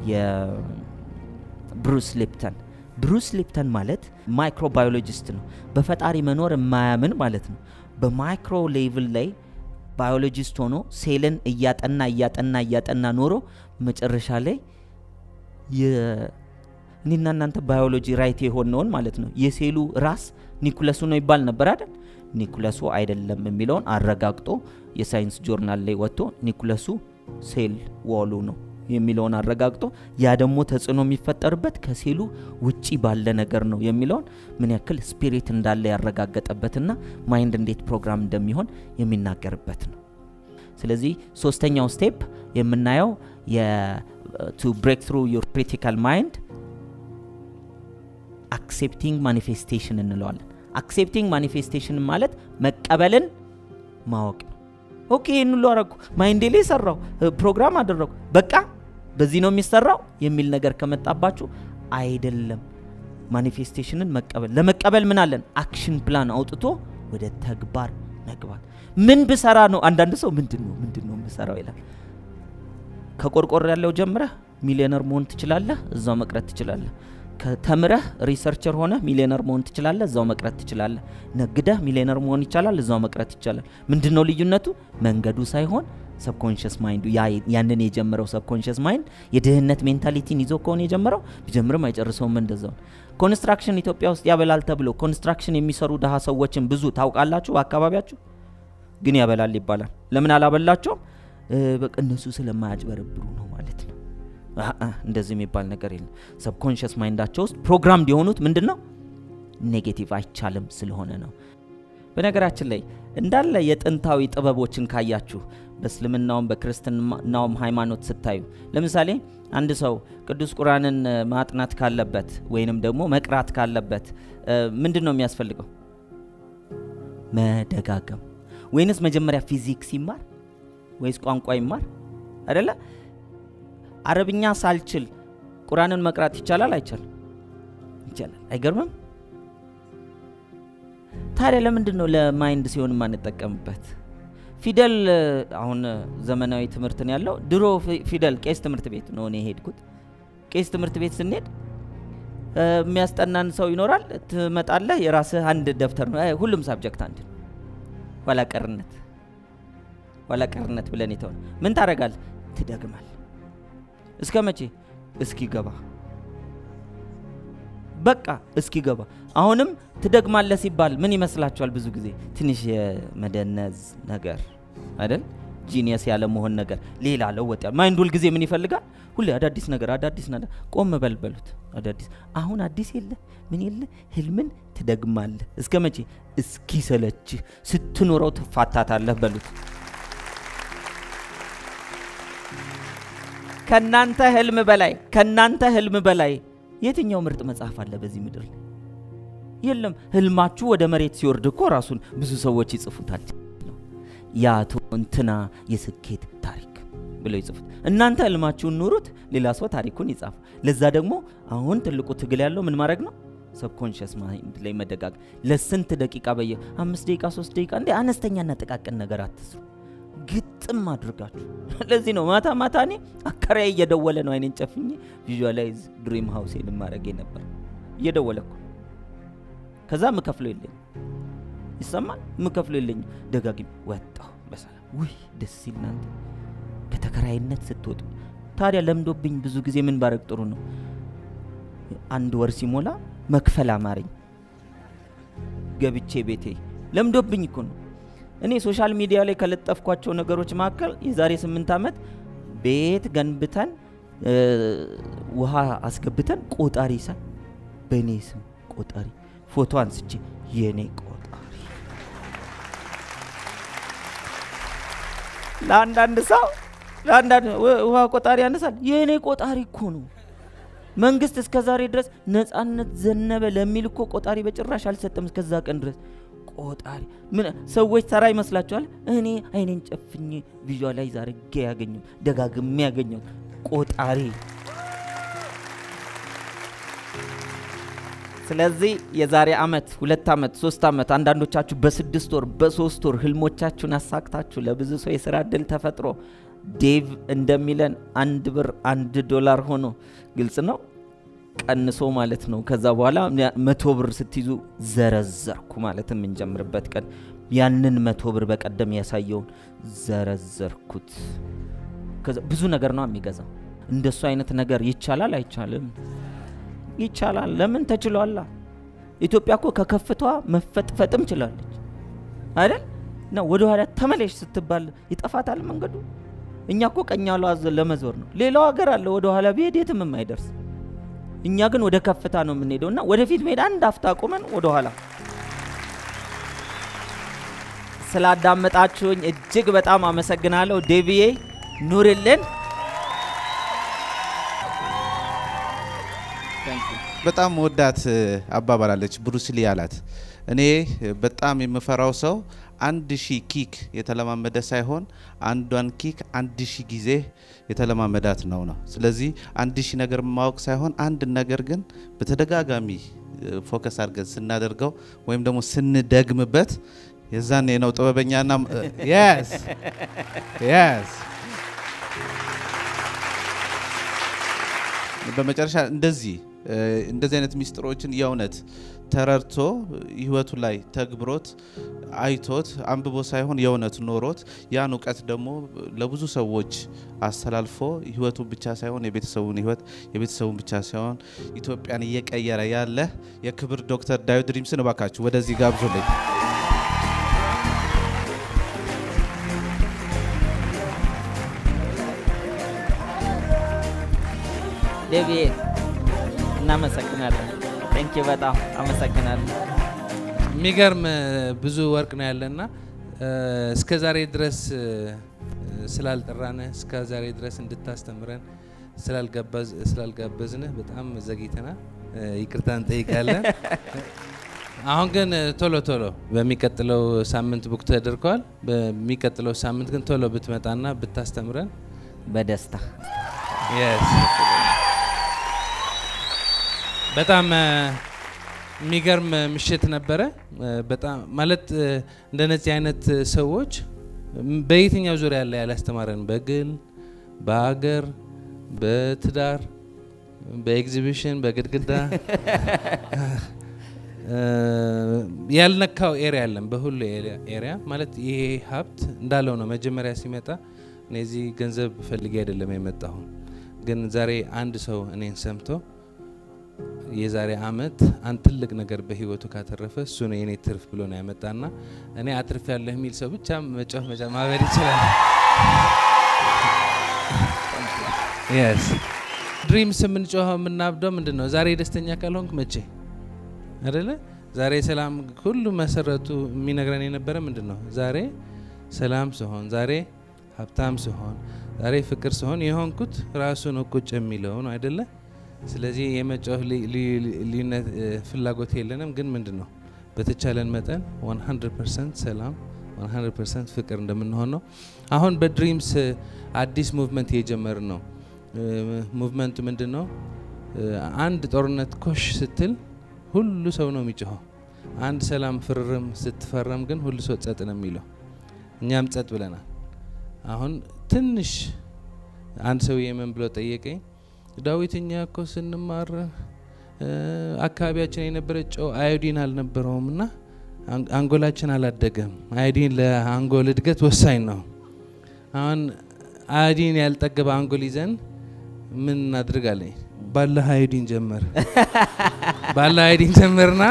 የብሩስ ሊፕተን ብሩስ ሊፕተን ማለት ማይክሮባዮሎጂስት ነው በፈጣሪ መኖር የማያምን ማለት ነው በማይክሮ ሌቭል ላይ ባዮሎጂስት ሆኖ ሴልን እያጠና እያጠና እያጠና ኖሮ መጨረሻ ላይ እኔና እናንተ ባዮሎጂ ራይት የሆነውን ማለት ነው የሴሉ ራስ ኒኩለሱ ነው ይባል ነበር አይደል ኒኩለሱ አይደለም የሚለውን አረጋግጦ የሳይንስ ጆርናል ላይ ወጥቶ ኒኩለሱ ሴል ዋሉ ነው የሚለውን አረጋግጦ ያ ደግሞ ተጽዕኖ የሚፈጠርበት ከሴሉ ውጪ ባለ ነገር ነው የሚለውን ምን ያክል ስፒሪት እንዳለ ያረጋገጠበትና ማይንድ እንዴት ፕሮግራም እንደሚሆን የሚናገርበት ነው ስለዚህ ሶስተኛው ስቴፕ የምናየው ቱ ብሬክ ትሩ ዩር ክሪቲካል ማይንድ አክሴፕቲንግ ማኒፌስቴሽን እንለዋለን አክሴፕቲንግ ማኒፌስቴሽን ማለት መቀበልን ማወቅ ነው ኦኬ ይህን ሁሉ አረግኩ ማይንዴ ላይ ሰራው ፕሮግራም አደረጉ በቃ በዚህ ነው የሚሰራው የሚል ነገር ከመጣባችሁ አይደለም ማኒፌስቴሽንን መቀበል ለመቀበል ምን አለን አክሽን ፕላን አውጥቶ ወደ ተግባር መግባት ምን ብሰራ ነው አንዳንድ ሰው ምንድን ነው ምንድን ነው የምሰራው ይላል ከቆርቆር ያለው ጀምረህ ሚሊዮነር መሆን ትችላለህ እዛው መቅረት ትችላለህ ከተምረህ ሪሰርቸር ሆነ ሚሊዮነር መሆን ትችላለህ፣ እዛው መቅረት ትችላለህ። ነግደህ ሚሊዮነር መሆን ይቻላል፣ እዛው መቅረት ይቻላል። ምንድን ነው ልዩነቱ? መንገዱ ሳይሆን ሰብኮንሽስ ማይንዱ ያንን የጀመረው ሰብኮንሽስ ማይንድ የድህነት ሜንታሊቲን ይዞ ከሆነ የጀመረው ቢጀምርም አይጨርሰውም። እንደዛው ኮንስትራክሽን ኢትዮጵያ ውስጥ ያበላል ተብሎ ኮንስትራክሽን የሚሰሩ ድሀ ሰዎችን ብዙ ታውቃላችሁ በአካባቢያችሁ ግን ያበላል ይባላል። ለምን አላበላቸውም? በቃ እነሱ ስለማያጭበረብሩ ነው ማለት ነው። አአ እንደዚህ የሚባል ነገር የለም። ሰብኮንሽስ ማይንዳቸው ውስጥ ፕሮግራም የሆኑት ምንድን ነው? ኔጌቲቭ አይቻልም ስለሆነ ነው። በነገራችን ላይ እንዳለ የጥንታዊ ጥበቦችን ካያችሁ በእስልምናውም በክርስትናውም ሃይማኖት ስታዩ ለምሳሌ አንድ ሰው ቅዱስ ቁርአንን ማጥናት ካለበት ወይንም ደግሞ መቅራት ካለበት ምንድን ነው የሚያስፈልገው? መደጋገም ወይንስ መጀመሪያ ፊዚክስ ይማር ወይስ ቋንቋ ይማር? አይደለ? አረብኛ ሳልችል ቁርአንን መቅራት ይቻላል አይቻልም? ይቻላል። አይገርምም? ታዲያ ለምንድን ነው ለማይንድ ሲሆን የማንጠቀምበት? ፊደል አሁን ዘመናዊ ትምህርት ነው ያለው። ድሮ ፊደል ቄስ ትምህርት ቤት ነው እኔ የሄድኩት። ቄስ ትምህርት ቤት ስንሄድ የሚያስጠናን ሰው ይኖራል። ትመጣለህ፣ የራስህ አንድ ደብተር ነው፣ ሁሉም ሳብጀክት አንድ ነው። ኋላ ቀርነት ኋላ ቀርነት ብለን የተሆነ ምን ታደርጋለህ? ትደግማል። እስከ መቼ? እስኪገባ በቃ እስኪገባ። አሁንም ትደግማለህ ሲባል ምን ይመስላችኋል? ብዙ ጊዜ ትንሽ የመደነዝ ነገር አይደል? ጂኒየስ ያለ መሆን ነገር ሌላ ለወጥ ያለ ማይንድ ሁል ጊዜ ምን ይፈልጋል? ሁሌ አዳዲስ ነገር አዳዲስ ነገር። ቆም በልበሉት። አዳዲስ አሁን አዲስ የለ ምን የለ ህልምን ትደግማለህ። እስከ መቼ? እስኪሰለችህ ስትኖረው ትፋታታለህ በሉት። ከናንተ ህልም በላይ ከናንተ ህልም በላይ የትኛው ምርጥ መጽሐፍ አለ በዚህ ምድር ላይ? የለም። ህልማችሁ ወደ መሬት ሲወርድ እኮ ራሱን ብዙ ሰዎች ይጽፉታል። የአቶ እንትና የስኬት ታሪክ ብለው ይጽፉት። እናንተ ህልማችሁን ኑሩት፣ ሌላ ሰው ታሪኩን ይጻፍ። ለዛ ደግሞ አሁን ትልቁ ትግል ያለው ምን ማድረግ ነው? ሰብኮንሽስ ማይንድ ላይ መደጋግ ለስንት ደቂቃ በየ አምስት ደቂቃ ሶስት ደቂቃ እንደ አነስተኛና ጥቃቅን ነገር አትስሩ፣ ግጥም አድርጋችሁ። ለዚህ ነው ማታ ማታ እኔ አከራዬ እየደወለ ነው አይኔን ጨፍኜ ቪዥዋላይዝ ድሪም ሃውሴን ማድረግ ነበር። እየደወለ እኮ ከዛ ምከፍለው የለኝም ይሰማል። ምከፍለው የለኝም። ደጋግም ወጣሁ በሰላም ውይ ደስ ሲል እናንተ ከተከራይነት ስትወጡ ታዲያ ለምዶብኝ ብዙ ጊዜ ምን ባረግ ጥሩ ነው አንድ ወር ሲሞላ መክፈል አማረኝ ገብቼ ቤቴ ለምዶብኝ እኮ ነው እኔ ሶሻል ሚዲያ ላይ ከለጠፍኳቸው ነገሮች መካከል የዛሬ ስምንት ዓመት ቤት ገንብተን ውሃ አስገብተን ቆጣሪ ሳ በእኔ ስም ቆጣሪ ፎቶ አንስቼ የእኔ ቆጣሪ ለአንዳንድ ሰው ለአንዳንድ ውሃ ቆጣሪ ያነሳል። የእኔ ቆጣሪ እኮ ነው። መንግስት እስከ ዛሬ ድረስ ነጻነት ዘነበ ለሚል እኮ ቆጣሪ በጭራሽ አልሰጠም። እስከዛ ቀን ድረስ ቆጣሪ ምን ሰዎች ተራ ይመስላችኋል? እኔ አይኔን ጨፍኜ ቪዥዋላይዝ አድርጌ ያገኘው ደጋግሜ ያገኘው ቆጣሪ። ስለዚህ የዛሬ አመት፣ ሁለት አመት፣ ሶስት አመት አንዳንዶቻችሁ በስድስት ወር በሶስት ወር ህልሞቻችሁን አሳክታችሁ ለብዙ ሰው የስራ እድል ተፈጥሮ ዴቭ እንደሚለን አንድ ብር አንድ ዶላር ሆኖ ግልጽ ነው ቀንሶ ማለት ነው። ከዛ በኋላ መቶ ብር ስትይዙ ዘረዘርኩ ማለት የምንጀምርበት ቀን ያንን መቶ ብር በቀደም ያሳየውን ዘረዘርኩት። ብዙ ነገር ነው የሚገዛው። እንደሱ አይነት ነገር ይቻላል አይቻልም? ይቻላል። ለምን ተችሏላ። ኢትዮጵያ እኮ ከከፍቷ መፈጥፈጥም ችላለች አይደል? እና ወደ ኋላ ተመለሽ ስትባል ይጠፋታል መንገዱ። እኛ እኮ ቀኛ ለመዞር ነው። ሌላው ሀገር አለ ወደ ኋላ ቢሄድ የትም የማይደርስ እኛ ግን ወደ ከፍታ ነው የምንሄደው እና ወደፊት መሄድ አንድ አፍታ ቁመን ወደ ኋላ። ስላዳመጣችሁኝ እጅግ በጣም አመሰግናለሁ። ዴቪዬ ኑርልን። በጣም ወዳት አባባላለች ብሩስሊ አላት። እኔ በጣም የምፈራው ሰው አንድ ሺህ ኪክ የተለማመደ ሳይሆን አንዷን ኪክ አንድ ሺህ ጊዜ የተለማመዳት ነው ነው። ስለዚህ አንድ ሺህ ነገር ማወቅ ሳይሆን አንድ ነገር ግን በተደጋጋሚ ፎከስ አድርገን ስናደርገው ወይም ደግሞ ስንደግምበት የዛኔ ነው ጥበበኛና የስ የስ በመጨረሻ እንደዚህ እ፣ እንደዚህ አይነት ሚስጥሮችን የእውነት ተረድቶ ህይወቱ ላይ ተግብሮት አይቶት አንብቦ ሳይሆን የእውነት ኖሮት ያን እውቀት ደግሞ ለብዙ ሰዎች አስተላልፎ ህይወቱን ብቻ ሳይሆን የቤተሰቡን ህይወት የቤተሰቡን ብቻ ሳይሆን ኢትዮጵያን እየቀየረ ያለ የክብር ዶክተር ዳዊት ድሪምስን እባካችሁ ወደዚህ ጋብዙልኝ። ዴቪ እናመሰግናለን። ቴንኪ በጣም አመሰግናለን። የሚገርም እ፣ ብዙ ወርቅ ነው ያለና እ፣ እስከ ዛሬ ድረስ እ፣ ስላልጠራንህ እስከ ዛሬ ድረስ እንድታስተምረን ስላልጋባዝ- ስላልጋበዝንህ በጣም ዘግይተናል። እ፣ ይቅርታ እንጠይቃለን። አሁን ግን እ፣ ቶሎ ቶሎ በሚቀጥለው ሳምንት ቡክ ተደርገዋል። በሚቀጥለው ሳምንት ግን ቶሎ ብትመጣና ብታስተምረን በደስታ Yes. በጣም እ፣ የሚገርም ምሽት ነበረ። እ፣ በጣም ማለት እ፣ እንደነዚህ አይነት ሰዎች ም፣ በየትኛው ዙሪያ ላይ ያላስተማረን በግል በሀገር በትዳር በኤግዚቢሽን በግድግዳ እ፣ ያልነካው ኤሪያ አለን። በሁሉ ኤሪያ ማለት ይሄ ሀብት እንዳለው ነው። መጀመሪያ ሲመጣ እኔ እዚህ ገንዘብ ፈልጌ አይደለም የመጣሁ፣ ግን ዛሬ አንድ ሰው እኔን ሰምቶ የዛሬ አመት አንድ ትልቅ ነገር በህይወቱ ካተረፈ እሱ ነው የኔ ትርፍ ብሎ ነው ያመጣና እኔ አትርፍ ያለህ የሚል ሰው ብቻ መጫወት መጫ ማበድ ይችላል። የስ ድሪምስ የምንጮኸው የምናብደው ምንድን ነው? ዛሬ ደስተኛ ካልሆንክ መቼ አደለ? ዛሬ ሰላም ሁሉ መሰረቱ የሚነግረን የነበረ ምንድን ነው? ዛሬ ሰላም ስሆን፣ ዛሬ ሀብታም ስሆን፣ ዛሬ ፍቅር ስሆን የሆንኩት ራሱ ነው ቁጭ የሚለው ነው አይደለ? ስለዚህ የመጫወት ሊ- ሊ- ልዩነት እ፣ ፍላጎት የለንም። ግን ምንድን ነው በተቻለን መጠን 100% ሰላም 100% ፍቅር እንደምንሆን ነው። አሁን በድሪምስ እ፣ አዲስ ሙቭመንት እየጀመርን ነው። እ፣ ሙቭመንቱ ምንድን ነው? እ፣ አንድ ጦርነት ኮሽ ስትል ሁሉ ሰው ነው የሚጮኸው። አንድ ሰላም ፍርርም ስትፈረም ግን ሁሉ ሰው ጸጥ ነው የሚለው። እኛም ጸጥ ብለናል። አሁን ትንሽ አንድ ሰውዬ ምን ብሎ ጠየቀኝ፣ ዳዊት እኛ እኮ ስንማር እ፣ አካባቢያችን የነበረ ጨው አዮዲን አልነበረውም እና አን- አንጎላችን አላደገም። አዮዲን ለአንጎል እድገት ወሳኝ ነው። አሁን አዮዲን ያልጠገበ አንጎል ይዘን ምን እናድርግ አለኝ። ባለ አዮዲን ጀመር ባለ አዮዲን ጀመርና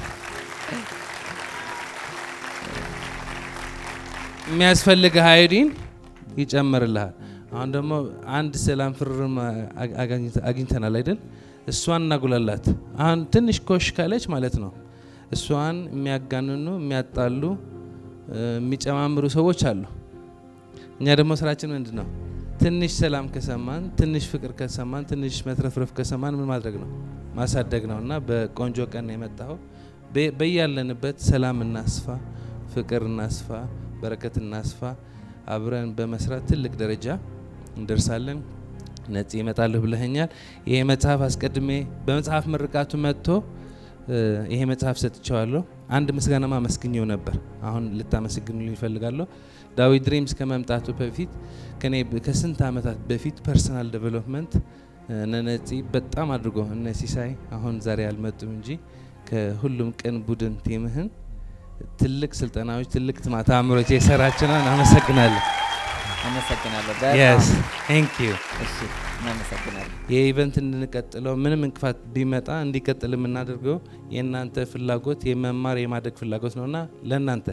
የሚያስፈልግህ አዮዲን ይጨምርልሃል። አሁን ደግሞ አንድ ሰላም ፍርርም አግ- አግኝተ- አግኝተናል አይደል? እሷን እናጉላላት። አሁን ትንሽ ኮሽ ካለች ማለት ነው እሷን የሚያጋንኑ የሚያጣሉ እ፣ የሚጨማምሩ ሰዎች አሉ። እኛ ደግሞ ስራችን ምንድን ነው? ትንሽ ሰላም ከሰማን፣ ትንሽ ፍቅር ከሰማን፣ ትንሽ መትረፍረፍ ከሰማን ምን ማድረግ ነው? ማሳደግ ነው። እና በቆንጆ ቀን ነው የመጣኸው። በ- በያለንበት ሰላም እናስፋ፣ ፍቅር እናስፋ፣ በረከት እናስፋ። አብረን በመስራት ትልቅ ደረጃ እንደርሳለን። ነጽ ይመጣለሁ ብለኸኛል። ይሄ መጽሐፍ አስቀድሜ በመጽሐፍ ምርቃቱ መጥቶ እ፣ ይሄ መጽሐፍ ሰጥቼዋለሁ። አንድ ምስጋናማ አመስግኘው ነበር። አሁን ልታመሰግኑልኝ ይፈልጋለሁ። ዳዊት ድሪምስ ከመምጣቱ በፊት ከኔ ብ- ከስንት ዓመታት በፊት ፐርሰናል ዴቨሎፕመንት እነ ነፂ በጣም አድርጎ እነ ሲሳይ አሁን ዛሬ አልመጡም እንጂ ከሁሉም ቅን ቡድን ቲምህን ትልቅ ስልጠናዎች፣ ትልቅ ትማታ አእምሮች የሰራችሁ ነው። አመሰግናለሁ። አመሰግናለሁ። የስ በጣም ቴንክ ዩ እሺ፣ እናመሰግናለን። የኢቨንት እንድንቀጥለው ምንም እንቅፋት ቢመጣ እንዲቀጥል የምናደርገው የእናንተ ፍላጎት የመማር የማደግ ፍላጎት ነውና ለእናንተ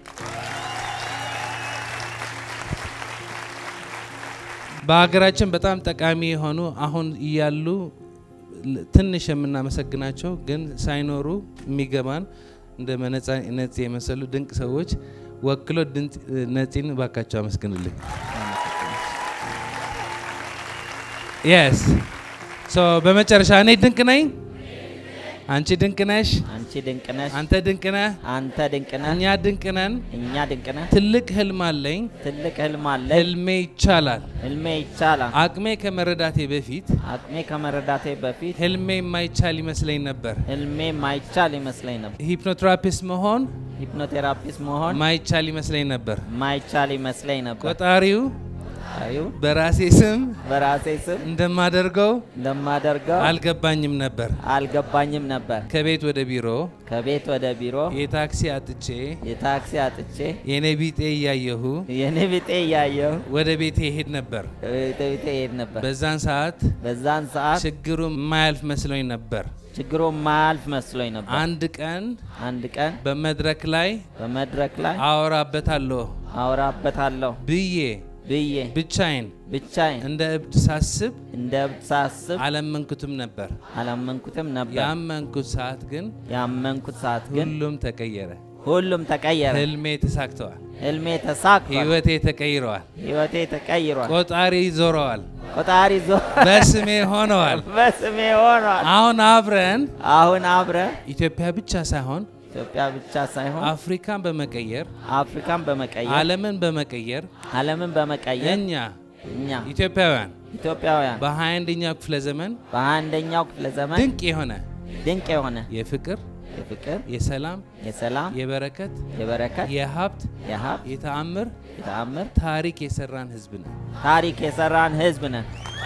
በሀገራችን በጣም ጠቃሚ የሆኑ አሁን እያሉ ል- ትንሽ የምናመሰግናቸው ግን ሳይኖሩ የሚገባን እንደ መነጻ- ነፂ የመሰሉ ድንቅ ሰዎች ወክሎ ድንቅ ነፂን ባካቸው አመስግንልኝ። የስ ሶ በመጨረሻ እኔ ድንቅ ነኝ፣ አንቺ ድንቅ ነሽ፣ አንቺ ድንቅ ነሽ፣ አንተ ድንቅ ነህ፣ አንተ ድንቅ ነህ፣ እኛ ድንቅ ነን። እኛ ድንቅ ነህ። ትልቅ ህልም አለኝ፣ ትልቅ ህልም አለ፣ ህልሜ ይቻላል። ህልሜ ይቻላል። አቅሜ ከመረዳቴ በፊት አቅሜ ከመረዳቴ በፊት ህልሜ የማይቻል ይመስለኝ ነበር። ህልሜ ማይቻል ይመስለኝ ነበር። ሂፕኖትራፒስት መሆን ሂፕኖቴራፒስት መሆን ማይቻል ይመስለኝ ነበር። ማይቻል ይመስለኝ ነበር። ቆጣሪው ይሁን በራሴ ስም በራሴ ስም እንደማደርገው እንደማደርገው አልገባኝም ነበር። አልገባኝም ነበር። ከቤት ወደ ቢሮ ከቤት ወደ ቢሮ የታክሲ አጥቼ የታክሲ አጥቼ የኔ ቢጤ እያየሁ የኔ ቢጤ እያየሁ ወደ ቤቴ ይሄድ ነበር። ቤተ ቤቴ ይሄድ ነበር። በዛን ሰዓት በዛን ሰዓት ችግሩ የማያልፍ መስሎኝ ነበር። ችግሩ ማያልፍ መስሎኝ ነበር። አንድ ቀን አንድ ቀን በመድረክ ላይ በመድረክ ላይ አወራበታለሁ አወራበታለሁ ብዬ ብዬ ብቻዬን ብቻዬን እንደ እብድ ሳስብ እንደ እብድ ሳስብ አላመንኩትም ነበር። አላመንኩትም ነበር። ያመንኩት ሰዓት ግን ያመንኩት ሰዓት ግን ሁሉም ተቀየረ። ሁሉም ተቀየረ። ህልሜ ተሳክተዋል። ህልሜ ተሳክቷል። ህይወቴ ተቀይረዋል። ህይወቴ ተቀይሯል። ቆጣሪ ዞረዋል። ቆጣሪ ዞ በስሜ ሆነዋል። በስሜ ሆኗል። አሁን አብረን አሁን አብረ ኢትዮጵያ ብቻ ሳይሆን ኢትዮጵያ ብቻ ሳይሆን አፍሪካን በመቀየር አፍሪካን በመቀየር ዓለምን በመቀየር ዓለምን በመቀየር እኛ እኛ ኢትዮጵያውያን ኢትዮጵያውያን በ21ኛው ክፍለ ዘመን በአንደኛው ክፍለ ዘመን ድንቅ የሆነ ድንቅ የሆነ የፍቅር፣ የፍቅር፣ የሰላም፣ የሰላም፣ የበረከት፣ የበረከት፣ የሀብት፣ የሀብት፣ የተአምር የተአምር ታሪክ የሰራን ህዝብ ነን። ታሪክ የሰራን ህዝብ ነን።